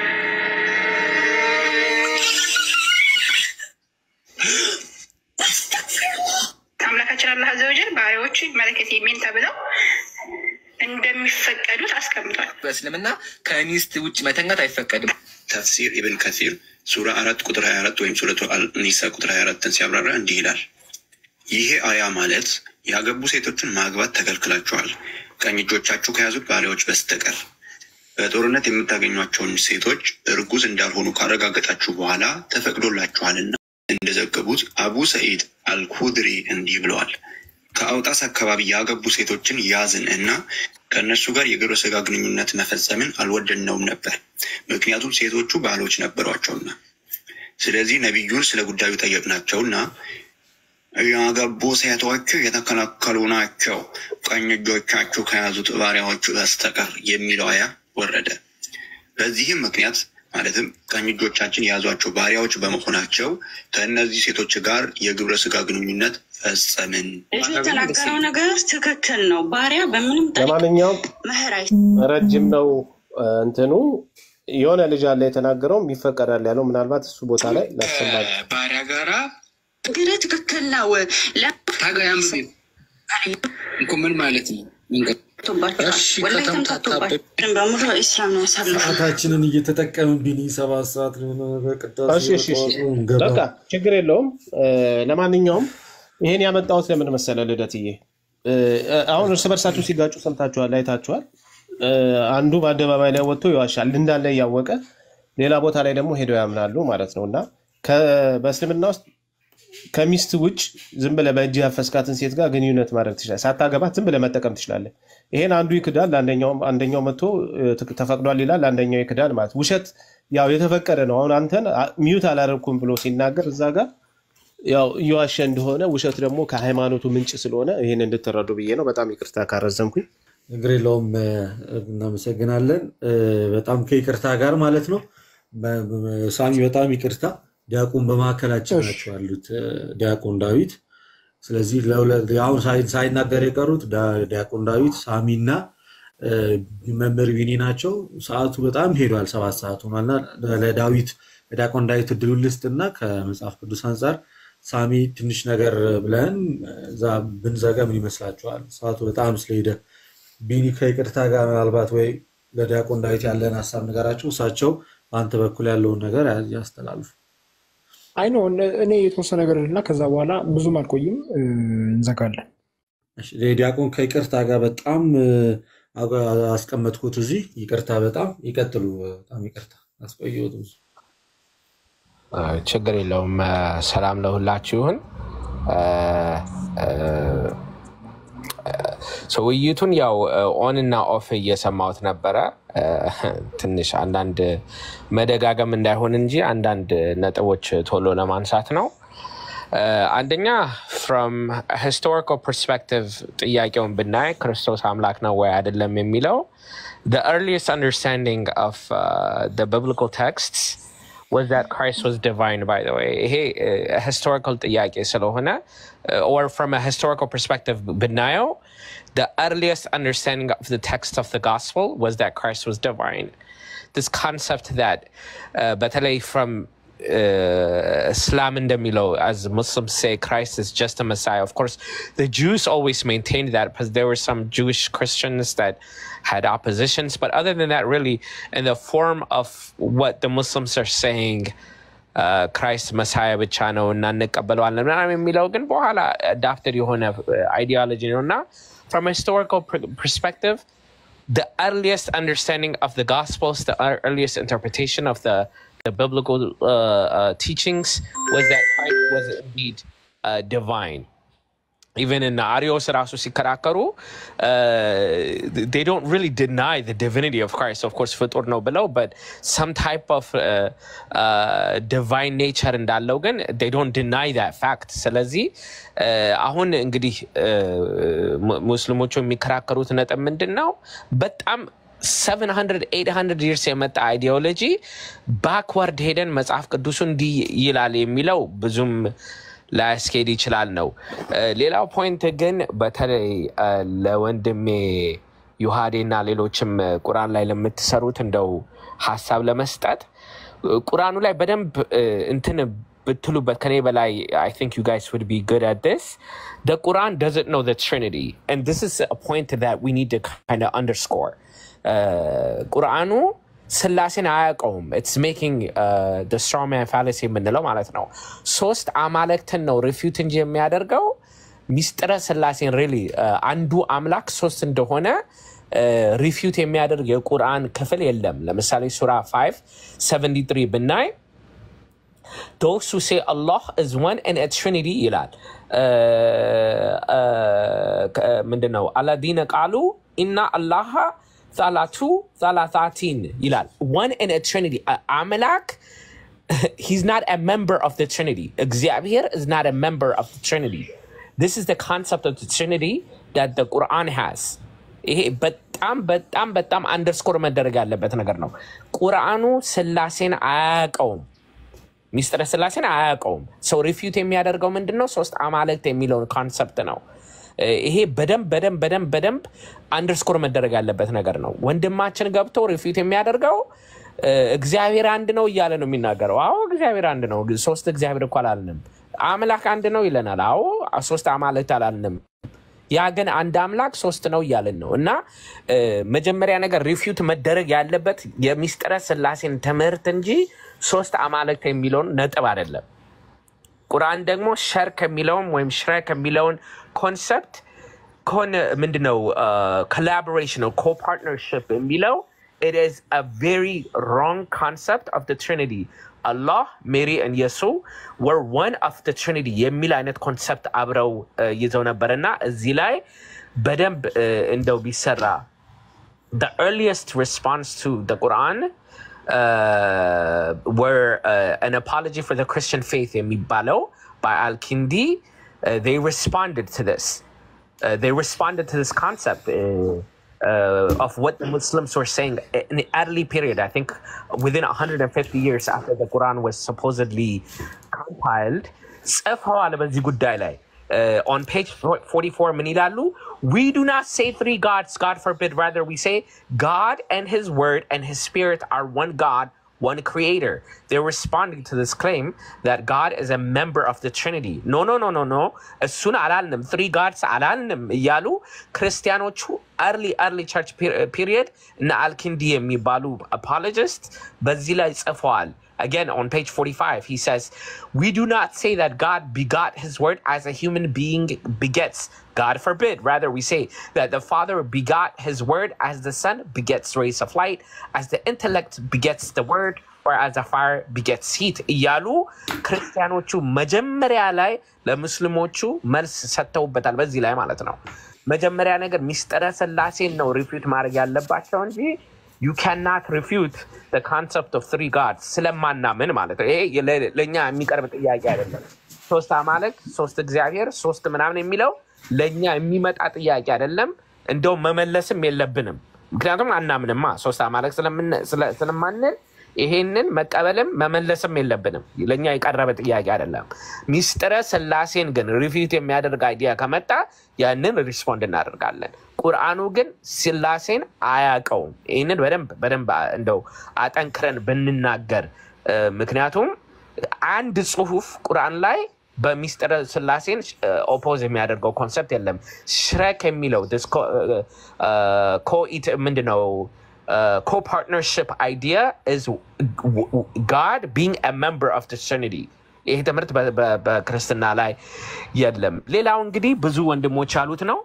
አምላካችን አላህ አዘ ወጀል ባሪያዎች መለከት የሚን ተብለው እንደሚፈቀዱት አስቀምጧል። በእስልምና ከሚስት ውጭ መተኛት አይፈቀድም። ተፍሲር ኢብን ከሲር ሱራ አራት ቁጥር ሀያ አራት ወይም ሱረቱ አልኒሳ ቁጥር ሀያ አራትን ሲያብራራ እንዲህ ይላል። ይሄ አያ ማለት ያገቡ ሴቶችን ማግባት ተከልክላችኋል፣ ቀኝ እጆቻችሁ ከያዙት ባሪያዎች በስተቀር በጦርነት የምታገኟቸውን ሴቶች እርጉዝ እንዳልሆኑ ካረጋገጣችሁ በኋላ ተፈቅዶላችኋልና። እንደዘገቡት አቡ ሰኢድ አልኩድሪ እንዲህ ብለዋል። ከአውጣስ አካባቢ ያገቡ ሴቶችን ያዝን እና ከእነርሱ ጋር የግብረ ስጋ ግንኙነት መፈጸምን አልወደድነውም ነበር፣ ምክንያቱም ሴቶቹ ባሎች ነበሯቸውና። ስለዚህ ነቢዩን ስለ ጉዳዩ ጠየቅናቸውና ያገቡ ሴቶች የተከለከሉ ናቸው ቀኝ እጆቻችሁ ከያዙት ባሪያዎቹ በስተቀር የሚለው አያ ወረደ። በዚህም ምክንያት ማለትም ቀኝ እጆቻችን የያዟቸው ባሪያዎች በመሆናቸው ከእነዚህ ሴቶች ጋር የግብረ ስጋ ግንኙነት ፈጸምን። ልጁ የተናገረው ነገር ትክክል ነው። ባሪያ በምንም ጠሪቅ ለማንኛውም መህር አይ ረጅም ነው እ፣ እንትኑ የሆነ ልጅ አለ የተናገረውም ይፈቀዳል ያለው ምናልባት እሱ ቦታ ላይ ላሰማል። ባሪያ ጋራ ግረ ትክክል ነው። ታጋይ አንብቤ እኮ ምን ማለት ነው? ወላሂ ተምታቶባችን በሙሉ በኢስላም ነው ያሳልፉ። ሰዓታችንን እየተጠቀምን ቢኒ ሰባት ሰዓት ቅዳሴ እሺ እሺ እሺ በጠዋቱ እንገባ። በቃ ችግር የለውም። እ፣ ለማንኛውም ይሄን ያመጣሁት ለምን መሰለ ልደትዬ፣ እ፣ አሁን እርስ በርሳችሁ ሲጋጩ ሰምታችኋል፣ አይታችኋል። እ፣ አንዱ በአደባባይ ላይ ወጥቶ ይዋሻል እንዳለ እያወቀ ሌላ ቦታ ላይ ደግሞ ሄደው ያምናሉ ማለት ነው። እና ከ- በእስልምና ውስጥ ከሚስት ውጭ ዝም ብለህ በእጅ ያፈስካትን ሴት ጋር ግንኙነት ማድረግ ትችላለህ። ሳታገባት ዝም ብለህ መጠቀም ትችላለህ። ይሄን አንዱ ይክዳል፣ አንደኛው- አንደኛው መጥቶ እ፣ ትክ- ተፈቅዷል ይላል፣ አንደኛው ይክዳል ማለት ውሸት ያው የተፈቀደ ነው። አሁን አንተን አ- ሚዩት አላደረኩም ብሎ ሲናገር እዛ ጋር ያው እየዋሸ እንደሆነ ውሸት ደግሞ ከሃይማኖቱ ምንጭ ስለሆነ ይህን እንድትረዱ ብዬ ነው። በጣም ይቅርታ ካረዘምኩኝ። ችግር የለውም። እ፣ እናመሰግናለን። እ፣ በጣም ከይቅርታ ጋር ማለት ነው። በ- በ- ሳሚ በጣም ይቅርታ። ዲያቆን በመካከላችን ናቸው ያሉት እ፣ ዲያቆን ዳዊት። ስለዚህ ለሁለት- አሁን ሳይ- ሳይናገር የቀሩት ዳ- ዲያቆን ዳዊት ሳሚና እ፣ መምህር ቢኒ ናቸው። ሰዓቱ በጣም ሄዷል፣ ሰባት ሰዓት ሆኗልና ለዳዊት ለዲያቆን ዳዊት እድሉን ልስጥና ከመጽሐፍ ቅዱስ አንጻር ሳሚ ትንሽ ነገር ብለን እዛ ብንዘጋ ምን ይመስላችኋል? ሰዓቱ በጣም ስለሄደ ቢኒ ከይቅርታ ጋር ምናልባት ወይ ለዲያቆን ዳዊት ያለን ሀሳብ ንገራቸው፣ እሳቸው በአንተ በኩል ያለውን ነገር ያ- ያስተላልፉ። አይ ነው እኔ የተወሰነ ነገር እና ከዛ በኋላ ብዙም አልቆይም እ፣ እንዘጋለን። እሺ፣ ዲያቆን ከይቅርታ ጋር በጣም እ፣ አጋ- አስቀመጥኩት እዚህ። ይቅርታ፣ በጣም ይቀጥሉ። በጣም ይቅርታ አስቆየሁት ብዙ። አይ፣ ችግር የለውም። እ፣ ሰላም ለሁላችሁ ይሁን። እ፣ እ፣ እ፣ ውይይቱን ያው ኦን እና ኦፍ እየሰማሁት ነበረ። እ፣ ትንሽ አንዳንድ መደጋገም እንዳይሆን እንጂ አንዳንድ ነጥቦች ቶሎ ለማንሳት ነው። እ፣ አንደኛ ፍሮም ሂስቶሪካል ፐርስፔክቲቭ ጥያቄውን ብናይ ክርስቶስ አምላክ ነው ወይ አይደለም የሚለው the earliest understanding of uh, the biblical texts was that Christ was divine, by the way. ይሄ uh, historical ጥያቄ ስለሆነ uh, or from a historical perspective ብናየው the earliest understanding of the text of the gospel was that Christ was divine. This concept that uh, በተለይ from uh, Islam እንደሚለው as Muslims say Christ is just a Messiah. Of course, the Jews always maintained that because there were some Jewish Christians that had oppositions. But other than that, really, in the form of what the Muslims are saying, ክራይስት መሳያ ብቻ ነው እና እንቀበለዋለን ምናምን የሚለው ግን በኋላ አዳፕተድ የሆነ አይዲዮሎጂ ነው እና from a historical per- perspective the earliest understanding of the gospels the ear- earliest interpretation of the the biblical uh, uh, teachings was that Christ was indeed uh, divine even in Arios ራሱ ሲከራከሩ uh, they don't really deny the divinity of Christ. Of course, ፍጡር ነው ብለው but some type of uh, uh, divine nature እንዳለው ግን they don't deny that fact. ስለዚህ uh, አሁን እንግዲህ uh, mu- ሙስሊሞቹ የሚከራከሩት ነጥብ ምንድን ነው? በጣም 700 800 ይርስ የመጣ አይዲዮሎጂ ባክዋርድ ሄደን መጽሐፍ ቅዱሱ እንዲህ ይላል የሚለው ብዙም ላያስኬድ ይችላል ነው። እ፣ ሌላው ፖይንት ግን በተለይ እ፣ ለወንድሜ ዩሃዴ እና ሌሎችም እ፣ ቁርአን ላይ ለምትሰሩት እንደው ሀሳብ ለመስጠት እ፣ ቁርአኑ ላይ በደንብ እ፣ እንትን ብትሉበት ከኔ በላይ I think you guys would be good at this. The Quran doesn't know the Trinity. And this is a point that we need to kind of underscore. Uh, ቁርአኑ ስላሴን አያውቀውም ኢትስ ሜኪንግ ስትሮማን ፋለሲ የምንለው ማለት ነው ሶስት አማልክትን ነው ሪፊዩት እንጂ የሚያደርገው ሚስጥረ ስላሴን ሪሊ አንዱ አምላክ ሶስት እንደሆነ ሪፊዩት የሚያደርግ የቁርአን ክፍል የለም ለምሳሌ ሱራ 5 73 ብናይ those who say Allah is one and a trinity ይላል ምንድን ነው አላዲነ ቃሉ ኢና አላሃ ዛላቱ ዛላታቲን ይላል one and a trinity A- አምላክ he's not a member of the trinity እግዚአብሔር is not a member of the trinity this is the concept of the trinity that the quran has ይሄ በጣም በጣም በጣም አንደርስኮር መደረግ ያለበት ነገር ነው ቁርአኑ ስላሴን አያውቀውም ሚስጥረ ስላሴን አያውቀውም ሰው ሪፊዩት የሚያደርገው ምንድን ነው ሶስት አማልክት የሚለውን ኮንሰፕት ነው እ፣ ይሄ በደንብ በደንብ በደንብ በደንብ አንደርስኮር መደረግ ያለበት ነገር ነው ወንድማችን ገብቶ ሪፊዩት የሚያደርገው እ፣ እግዚአብሔር አንድ ነው እያለ ነው የሚናገረው አዎ እግዚአብሔር አንድ ነው ግን ሶስት እግዚአብሔር እኮ አላልንም አምላክ አንድ ነው ይለናል አዎ ሶስት አማልክት አላልንም ያ ግን አንድ አምላክ ሶስት ነው እያልን ነው እና እ፣ መጀመሪያ ነገር ሪፊዩት መደረግ ያለበት የሚስጥረ ስላሴን ትምህርት እንጂ ሶስት አማልክት የሚለውን ነጥብ አይደለም ቁርአን ደግሞ ሸር ከሚለውም ወይም ሽረ ከሚለውን ኮንሰፕት ከሆነ ምንድነው ኮላቦሬሽን ነው ኮፓርትነርሽፕ የሚለው it is a very wrong concept of the Trinity. Allah, Mary, and Yesu were one of the Trinity የሚል አይነት ኮንሰፕት አብረው እ፣ ይዘው ነበርና እዚህ ላይ በደንብ እ፣ እንደው ቢሰራ the earliest response to the Quran uh, were uh, an apology for the Christian faith የሚባለው by Al-Kindi. Uh, they responded to this. Uh, they responded to this concept uh, uh, of what the Muslims were saying in the early period. I think within 150 years after the Quran was supposedly compiled. ጽፈዋል በዚህ ጉዳይ ላይ uh, on page 44 ምን ይላሉ? We do not say three gods, God forbid. Rather, we say God and His Word and His Spirit are one God, one Creator. They're responding to this claim that God is a member of the Trinity. No, no, no, no, no. እሱን አላልንም። three gods አላልንም እያሉ ክርስቲያኖቹ early early church pe- period እነ አልኪንዲ የሚባሉ apologist በዚህ ላይ ጽፈዋል። Again, on page 45, he says, We do not say that God begot his word as a human being begets. God forbid. Rather, we say that the Father begot his word as the Son begets rays of light, as the intellect begets the word, or as a fire begets heat. እያሉ ክርስቲያኖቹ መጀመሪያ ላይ ለሙስሊሞቹ መልስ ሰጥተውበታል። በዚህ ላይ ማለት ነው። መጀመሪያ ነገር ሚስጥረ ስላሴን ነው ሪፊዩት ማድረግ ያለባቸው እንጂ ዩ ካናት ሪፊዩት ኮንሰፕት ኦፍ ትሪ ጋድ ስለማናምን ማለት ነው። ይሄ ለ- ለእኛ የሚቀርብ ጥያቄ አይደለም። ሶስት አማልክት፣ ሶስት እግዚአብሔር፣ ሶስት ምናምን የሚለው ለእኛ የሚመጣ ጥያቄ አይደለም። እንደውም መመለስም የለብንም። ምክንያቱም አናምንማ ሶስት አማልክት ስለምን- ስለ- ስለማንል ይሄንን መቀበልም መመለስም የለብንም። ለእኛ የቀረበ ጥያቄ አይደለም። ሚስጥረ ስላሴን ግን ሪፊት የሚያደርግ አይዲያ ከመጣ ያንን ሪስፖንድ እናደርጋለን። ቁርአኑ ግን ስላሴን አያውቀውም። ይህንን በደንብ በደንብ እንደው አጠንክረን ብንናገር እ፣ ምክንያቱም አንድ ጽሁፍ ቁርአን ላይ በሚስጥረ ስላሴን ኦፖዝ የሚያደርገው ኮንሰፕት የለም። ሽረክ የሚለው ኮኢት ምንድነው? ኮፓርትነርሽፕ አይዲያ ኢዝ ጋድ ቢንግ አ ሜምበር ኦፍ ትሪኒቲ። ይሄ ትምህርት በ- በ- በክርስትና ላይ የለም። ሌላው እንግዲህ ብዙ ወንድሞች ያሉት ነው።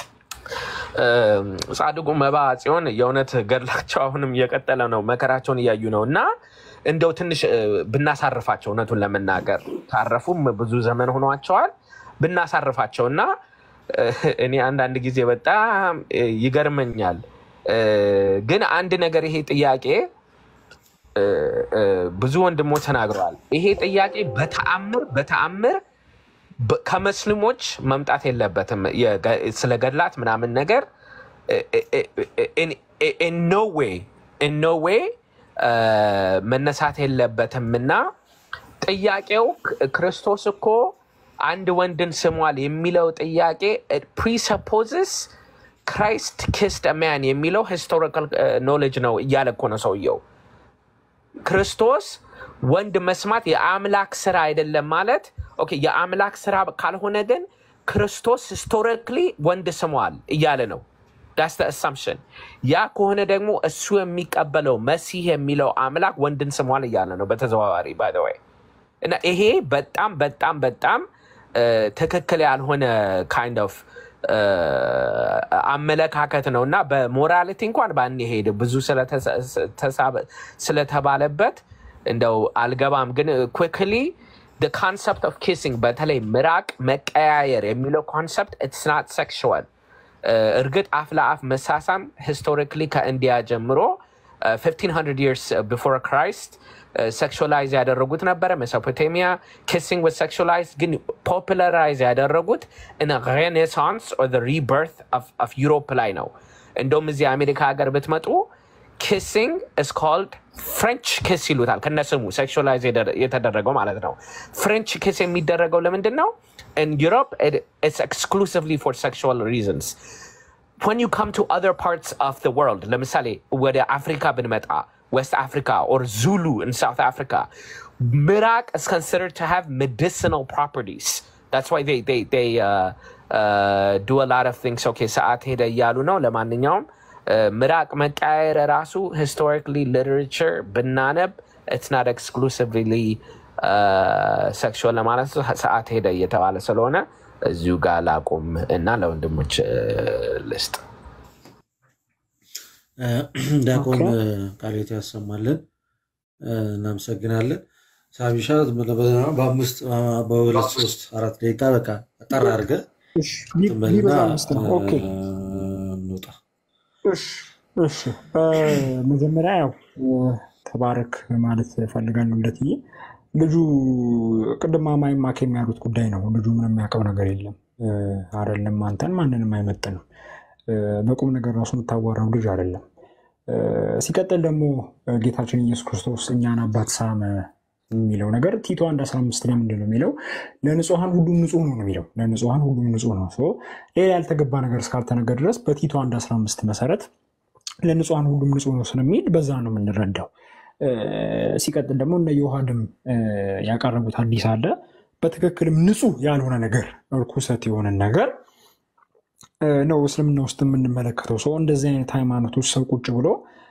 ጻድቁ መባ ጽዮን የእውነት ገድላቸው አሁንም እየቀጠለ ነው። መከራቸውን እያዩ ነው እና እንደው ትንሽ እ፣ ብናሳርፋቸው እውነቱን ለመናገር ካረፉም ብዙ ዘመን ሆኗቸዋል። ብናሳርፋቸው እና እ፣ እኔ አንዳንድ ጊዜ በጣም እ፣ ይገርመኛል። እ፣ ግን አንድ ነገር ይሄ ጥያቄ እ፣ እ፣ ብዙ ወንድሞች ተናግረዋል። ይሄ ጥያቄ በተአምር በተአምር በ- ከመስልሞች መምጣት የለበትም። የገ- ስለ ገድላት ምናምን ነገር ኖ ዌይ ኖ ዌይ መነሳት የለበትም እና ጥያቄው ክ- ክርስቶስ እኮ አንድ ወንድን ስሟል የሚለው ጥያቄ ፕሪሰፖዝስ ክራይስት ኪስድ ማን የሚለው ሂስቶሪካል ኖሌጅ ነው እያለ እኮ ነው ሰውየው። ክርስቶስ ወንድ መስማት የአምላክ ስራ አይደለም ማለት ኦኬ፣ የአምላክ ስራ ካልሆነ ግን ክርስቶስ ሂስቶሪክሊ ወንድ ስሟል እያለ ነው። ዳስ አሳምፕሽን። ያ ከሆነ ደግሞ እሱ የሚቀበለው መሲህ የሚለው አምላክ ወንድን ስሟል እያለ ነው በተዘዋዋሪ ባይ ዘ ወይ እና ይሄ በጣም በጣም በጣም እ፣ ትክክል ያልሆነ ካይንድ ኦፍ አመለካከት ነው እና በሞራሊቲ እንኳን ባንሄድ ብዙ ስለተሳ- ተሳበ- ስለተባለበት እንደው አልገባም። ግን ኩክሊ ኮንሰፕት ኦፍ ኪሲንግ በተለይ ምራቅ መቀያየር የሚለው ኮንሰፕት ኢትስ ናት ሴክሽዋል እርግጥ አፍ ለአፍ መሳሳም ሂስቶሪክሊ ከኢንዲያ ጀምሮ uh, 1500 years uh, before Christ ሴክሹላይዝ ያደረጉት ነበረ። ሜሶፖቴሚያ ኪሲንግ was sexualized ግን ፖፑላራይዝ ያደረጉት in a renaissance or the rebirth of, of ዩሮፕ ላይ ነው። እንደውም እዚህ አሜሪካ ሀገር ብትመጡ ኪሲንግ is called ፍሬንች ኪስ ይሉታል ከነስሙ ሴክሹላይዝ የተደረገው ማለት ነው። ፍሬንች ኪስ የሚደረገው ለምንድን ነው? in Europe it, it's exclusively for sexual reasons when you come to other parts of the world ለምሳሌ ወደ አፍሪካ ብንመጣ west africa or zulu in south africa ምራቅ is considered to have medicinal properties that's why they, they, they uh, uh, do a lot of things okay ሰዓት ሄደ እያሉ ነው ለማንኛውም uh, ምራቅ መቃየር ራሱ historically literature ብናነብ it's not exclusively ሴክሹዋል ለማለት ሰዓት ሄደ እየተባለ ስለሆነ እዚሁ ጋር ላቁም እና ለወንድሞች እ፣ ልስጥ። ዲያቆን ኦኬ። ቃሌት ያሰማልን። እናመሰግናለን። ሳሚሻ በአምስት በሁለት ሶስት አራት ደቂቃ በቃ ጠራ አድርገህ እሺ፣ ቢ- ትንበልና ቢበዛ አምስት ነው። ኦኬ እንውጣ። እሺ እሺ። በመጀመሪያ ያው ተባረክ ማለት እፈልጋለሁ። እንደትዬ ልጁ ቅድም ማማይ ማኬም ያሉት ጉዳይ ነው። ልጁ ምንም የሚያውቀው ነገር የለም አይደለም። አንተን ማንንም አይመጥንም። በቁም ነገር ራሱ የምታዋራው ልጅ አይደለም። ሲቀጥል ደግሞ ጌታችን ኢየሱስ ክርስቶስ እኛን አባት ሳመ የሚለው ነገር ቲቶ አንድ አስራ አምስት ላይ ምንድን ነው የሚለው? ለንጹሐን ሁሉም ንጹህ ነው ነው የሚለው። ለንጹሐን ሁሉም ንጹህ ነው። ሶ ሌላ ያልተገባ ነገር እስካልተነገር ድረስ በቲቶ አንድ አስራ አምስት መሰረት ለንጹሐን ሁሉም ንጹህ ነው ስለሚል በዛ ነው የምንረዳው። ሲቀጥል ደግሞ እነ ዮሐድም ያቀረቡት አዲስ አለ በትክክልም ንጹህ ያልሆነ ነገር እርኩሰት የሆነ ነገር ነው እስልምና ውስጥ የምንመለከተው። ሰው እንደዚህ አይነት ሃይማኖቶች ሰው ቁጭ ብሎ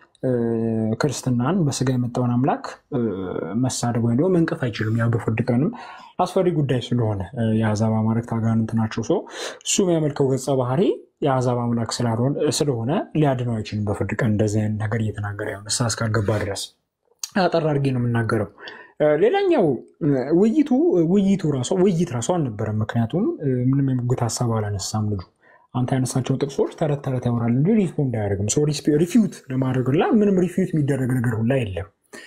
ክርስትናን በስጋ የመጣውን አምላክ መሳደብ ወይም ደግሞ መንቀፍ አይችልም። ያው በፍርድ ቀንም አስፈሪ ጉዳይ ስለሆነ የአሕዛብ አማልክት አጋንንት ናቸው። ሰው እሱ የሚያመልከው ገጸ ባህሪ የአሕዛብ አምላክ ስለሆነ ሊያድነው አይችልም በፍርድ ቀን እንደዚህ አይነት ነገር እየተናገረ ያው ንስሐ እስካልገባ ድረስ አጠር አድርጌ ነው የምናገረው። ሌላኛው ውይይቱ ውይይቱ ራሱ ውይይት ራሱ አልነበረም። ምክንያቱም ምንም የሙግት ሀሳብ አላነሳም ልጁ አንተ ያነሳቸው ጥቅሶች ተረት ተረት ያወራል እንጂ ሪስፖንድ አያደርግም። ሪፊዩት ለማድረግ ሁላ ምንም ሪፊዩት የሚደረግ ነገር ሁላ የለም።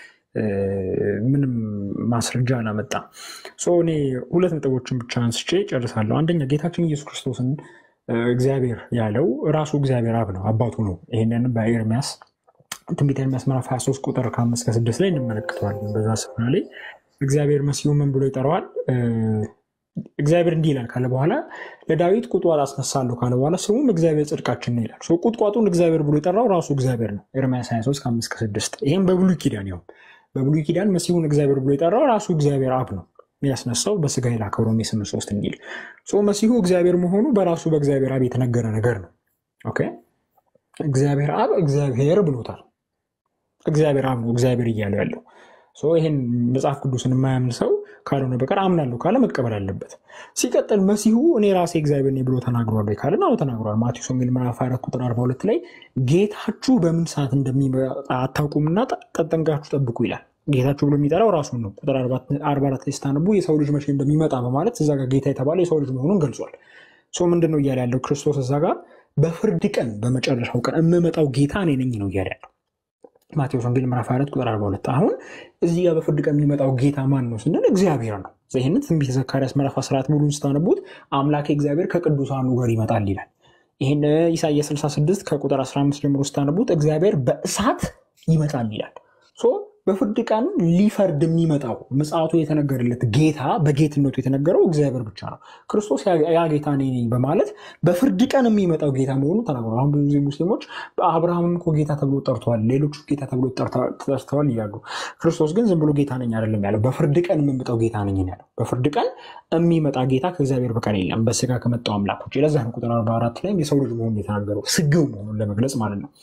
ምንም ማስረጃ አላመጣም። እኔ ሁለት ነጥቦችን ብቻ አንስቼ ጨርሳለሁ። አንደኛ ጌታችን ኢየሱስ ክርስቶስን እግዚአብሔር ያለው ራሱ እግዚአብሔር አብ ነው፣ አባቱ ነው። ይህንን በኤርሚያስ ትንቢተ ኤርሚያስ ምዕራፍ 23 ቁጥር ከአምስት ከስድስት ላይ እንመለከተዋለን። በዛ ስፍራ ላይ እግዚአብሔር መሲሁ ምን ብሎ ይጠራዋል? እግዚአብሔር እንዲህ ይላል ካለ በኋላ ለዳዊት ቁጥቋጥ አስነሳለሁ ካለ በኋላ ስሙም እግዚአብሔር ጽድቃችን ነው ይላል። ቁጥቋጡን እግዚአብሔር ብሎ የጠራው ራሱ እግዚአብሔር ነው። ኤርምያስ 23 ከአምስት ከስድስት ይህም በብሉይ ኪዳን ያው በብሉይ ኪዳን መሲሁን እግዚአብሔር ብሎ የጠራው ራሱ እግዚአብሔር አብ ነው ያስነሳው በስጋ የላከው ሮሜ ስምንት ሶስት እንዲል መሲሁ እግዚአብሔር መሆኑ በራሱ በእግዚአብሔር አብ የተነገረ ነገር ነው። ኦኬ እግዚአብሔር አብ እግዚአብሔር ብሎታል። እግዚአብሔር አብ ነው እግዚአብሔር እያለ ያለው ይህን መጽሐፍ ቅዱስን የማያምን ሰው ካልሆነ በቀር አምናለሁ ካለ መቀበል አለበት። ሲቀጥል መሲሁ እኔ ራሴ እግዚአብሔር ነኝ ብሎ ተናግሯል ወይ ካለን አዎ ተናግሯል። ማቴዎስ ወንጌል ምዕራፍ አራት ቁጥር አርባ ሁለት ላይ ጌታችሁ በምን ሰዓት እንደሚመጣ አታውቁምና ጠንቅቃችሁ ጠብቁ ይላል። ጌታችሁ ብሎ የሚጠራው ራሱን ነው። ቁጥር አርባ አራት ላይ ስታነቡ የሰው ልጅ መቼ እንደሚመጣ በማለት እዛ ጋር ጌታ የተባለ የሰው ልጅ መሆኑን ገልጿል። ሶ ምንድን ነው እያለ ያለው ክርስቶስ እዛ ጋር በፍርድ ቀን በመጨረሻው ቀን የምመጣው ጌታ እኔ ነኝ ነው እያለ ያለው ማቴዎስ ወንጌል ምዕራፍ 24 ቁጥር 42 አሁን እዚህ ጋር በፍርድ ቀን የሚመጣው ጌታ ማን ነው ስንል እግዚአብሔር ነው። ይህንን ትንቢተ ዘካርያስ ምዕራፍ 14 ሙሉን ስታነቡት አምላኬ እግዚአብሔር ከቅዱሳኑ ጋር ይመጣል ይላል። ይህን ኢሳያስ 66 ከቁጥር 15 ጀምሮ ስታነቡት እግዚአብሔር በእሳት ይመጣል ይላል። በፍርድ ቀን ሊፈርድ የሚመጣው ምጽአቱ የተነገረለት ጌታ በጌትነቱ የተነገረው እግዚአብሔር ብቻ ነው። ክርስቶስ ያ ጌታ እኔ ነኝ በማለት በፍርድ ቀን የሚመጣው ጌታ መሆኑ ተናግሯል። አሁን ብዙ ጊዜ ሙስሊሞች አብርሃምም እኮ ጌታ ተብሎ ጠርተዋል፣ ሌሎቹ ጌታ ተብሎ ጠርተዋል እያሉ፣ ክርስቶስ ግን ዝም ብሎ ጌታ ነኝ አይደለም ያለው፣ በፍርድ ቀን የምመጣው ጌታ ነኝ ያለው። በፍርድ ቀን የሚመጣ ጌታ ከእግዚአብሔር በቀር የለም በስጋ ከመጣው አምላክ ውጭ። ለዛ ነው ቁጥር 44 ላይም የሰው ልጅ መሆኑን የተናገረው ስግው መሆኑን ለመግለጽ ማለት ነው።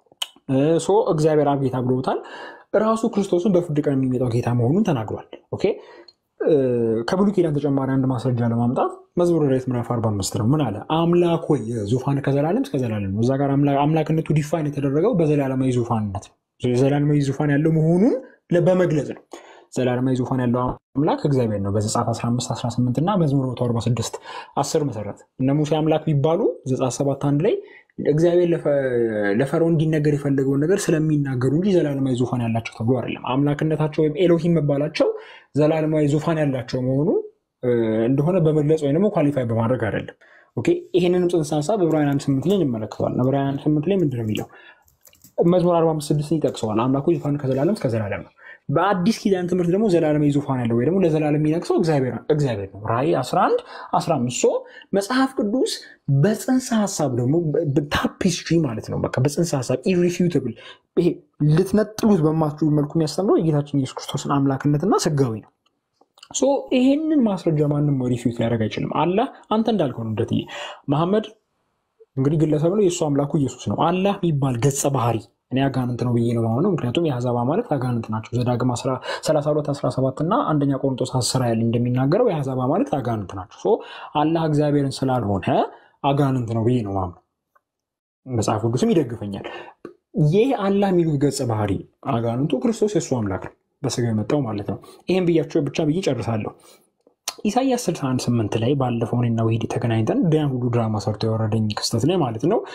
እግዚአብሔር አብ ጌታ ብሎታል። ራሱ ክርስቶስን በፍርድ ቀን የሚመጣው ጌታ መሆኑን ተናግሯል። ኦኬ ከብሉይ ኪዳን ተጨማሪ አንድ ማስረጃ ለማምጣት መዝሙረ ዳዊት ምዕራፍ 45 ነው። ምን አለ? አምላክ ሆይ ዙፋን ከዘላለም እስከ ዘላለም ነው። እዛ ጋር አምላክነቱ ዲፋይን የተደረገው በዘላለማዊ ዙፋንነት ነው። ዘላለማዊ ዙፋን ያለው መሆኑን በመግለጽ ነው። ዘላለማዊ ዙፋን ያለው አምላክ እግዚአብሔር ነው። በዘጸአት 15 18 እና መዝሙር 146 10 መሰረት እነ ሙሴ አምላክ ቢባሉ ዘጸአት 7 አንድ ላይ እግዚአብሔር ለፈርዖን እንዲነገር የፈለገውን ነገር ስለሚናገሩ እንጂ ዘላለማዊ ዙፋን ያላቸው ተብሎ አይደለም። አምላክነታቸው ወይም ኤሎሂም መባላቸው ዘላለማዊ ዙፋን ያላቸው መሆኑ እንደሆነ በመግለጽ ወይም ደግሞ ኳሊፋይ በማድረግ አይደለም። ኦኬ ይህንንም ጽንሰ ሀሳብ ዕብራውያን አንድ ስምንት ላይ እንመለከተዋል። ዕብራውያን አንድ ስምንት ላይ ምንድን ነው የሚለው? መዝሙር 45 ስድስትን ይጠቅሰዋል። አምላኩ ዙፋን ከዘላለም እስከ ዘላለም ነው። በአዲስ ኪዳን ትምህርት ደግሞ ዘላለማዊ ዙፋን ያለው ወይ ደግሞ ለዘላለም የሚነግሰው እግዚአብሔር ነው። ራእይ 11 15 ሶ መጽሐፍ ቅዱስ በጽንሰ ሀሳብ ደግሞ ታፒስትሪ ማለት ነው። በቃ በጽንሰ ሀሳብ ኢሪፊዩተብል ይሄ ልትነጥሉት በማትችሉ መልኩ የሚያስተምረው የጌታችን ኢየሱስ ክርስቶስን አምላክነትና ስጋዊ ነው። ሶ ይሄንን ማስረጃ ማንም ሪፊዩት ሊያደርግ አይችልም። አላህ አንተ እንዳልከው ነው። እንደትዬ መሐመድ እንግዲህ ግለሰብ ነው፣ የእሱ አምላኩ ኢየሱስ ነው። አላህ የሚባል ገጸ ባህሪ እኔ አጋንንት ነው ብዬ ነው ማሆነው። ምክንያቱም የአሕዛብ አማልክት አጋንንት ናቸው። ዘዳግም 32 17 እና አንደኛ ቆሮንቶስ 10 ያለ እንደሚናገረው የአሕዛብ አማልክት አጋንንት ናቸው። አላህ እግዚአብሔርን ስላልሆነ አጋንንት ነው ብዬ ነው ማምነው። መጽሐፍ ቅዱስም ይደግፈኛል። ይህ አላህ የሚሉት ገጸ ባህሪ አጋንንቱ ክርስቶስ የእሱ አምላክ ነው፣ በስጋ የመጣው ማለት ነው። ይህም ብያቸው ብቻ ብዬ ጨርሳለሁ። ኢሳያስ 61 8 ላይ ባለፈው እኔና ወሂድ ተገናኝተን ያን ሁሉ ድራማ ሰርቶ የወረደኝ ክስተት ላይ ማለት ነው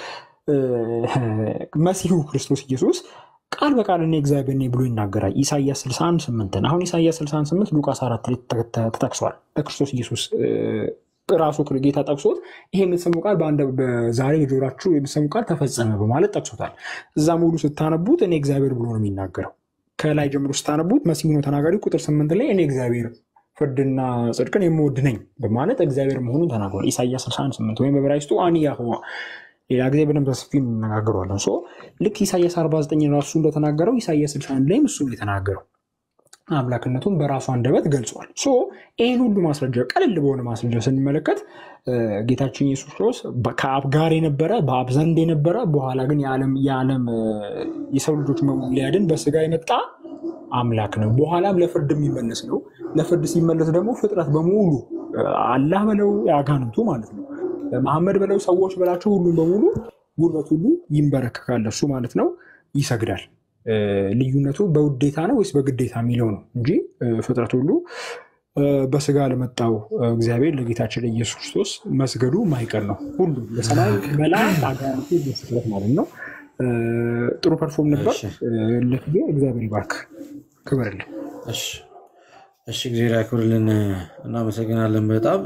መሲሁ ክርስቶስ ኢየሱስ ቃል በቃል እኔ እግዚአብሔር ነኝ ብሎ ይናገራል። ኢሳያስ 61 8 አሁን ኢሳያስ 68 ሉቃስ 4 ላይ ተጠቅሷል። በክርስቶስ ኢየሱስ ራሱ ጌታ ጠቅሶት ይሄ የምትሰሙ ቃል ዛሬ በጆሯችሁ የምትሰሙ ቃል ተፈጸመ በማለት ጠቅሶታል። እዛ ሙሉ ስታነቡት እኔ እግዚአብሔር ብሎ ነው የሚናገረው። ከላይ ጀምሮ ስታነቡት መሲሁ ነው ተናጋሪ። ቁጥር ስምንት ላይ እኔ እግዚአብሔር ፍርድና ጽድቅን የምወድ ነኝ በማለት እግዚአብሔር መሆኑን ተናግሯል። ኢሳያስ 61 8 ወይም በዕብራይስጡ አኒ ያህዋ ሌላ ጊዜ በደንብ በሰፊ እንነጋገረዋለን። ልክ ኢሳያስ 49 ራሱ እንደተናገረው ኢሳያስ 61 ላይም እሱ የተናገረው አምላክነቱን በራሱ አንደበት ገልጿል። ይህን ሁሉ ማስረጃ ቀለል በሆነ ማስረጃ ስንመለከት ጌታችን ኢየሱስ ክርስቶስ ከአብ ጋር የነበረ በአብ ዘንድ የነበረ በኋላ ግን የዓለም የሰው ልጆች ሊያድን በስጋ የመጣ አምላክ ነው። በኋላም ለፍርድ የሚመለስ ነው። ለፍርድ ሲመለስ ደግሞ ፍጥረት በሙሉ አላህ በለው አጋንንቱ ማለት ነው መሐመድ በለው ሰዎች በላቸው ሁሉም በሙሉ ጉልበት ሁሉ ይንበረከካል እሱ ማለት ነው፣ ይሰግዳል። ልዩነቱ በውዴታ ነው ወይስ በግዴታ የሚለው ነው እንጂ ፍጥረት ሁሉ በስጋ ለመጣው እግዚአብሔር ለጌታችን ለኢየሱስ ክርስቶስ መስገዱ ማይቀር ነው። ሁሉም ለሰማይ መላእክት አጋንንቱ ፍጥረት ማለት ነው። ጥሩ ፐርፎርም ነበር። ለጊዜ እግዚአብሔር ይባርክ። ክብርልን። እሺ፣ እግዚአብሔር ያክብርልን። እናመሰግናለን በጣም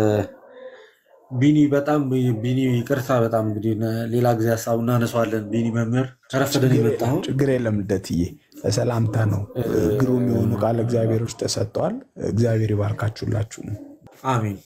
ቢኒ በጣም ቢኒ ይቅርታ፣ በጣም እንግዲህ ሌላ ጊዜ ሀሳቡ እናነሳዋለን። ቢኒ መምህር ከረፈደን የመጣኸው ችግር የለም ልደትዬ፣ ሰላምታ ነው። ግሩም የሆኑ ቃል እግዚአብሔሮች ተሰጥተዋል። እግዚአብሔር ይባርካችሁላችሁ። አሜን።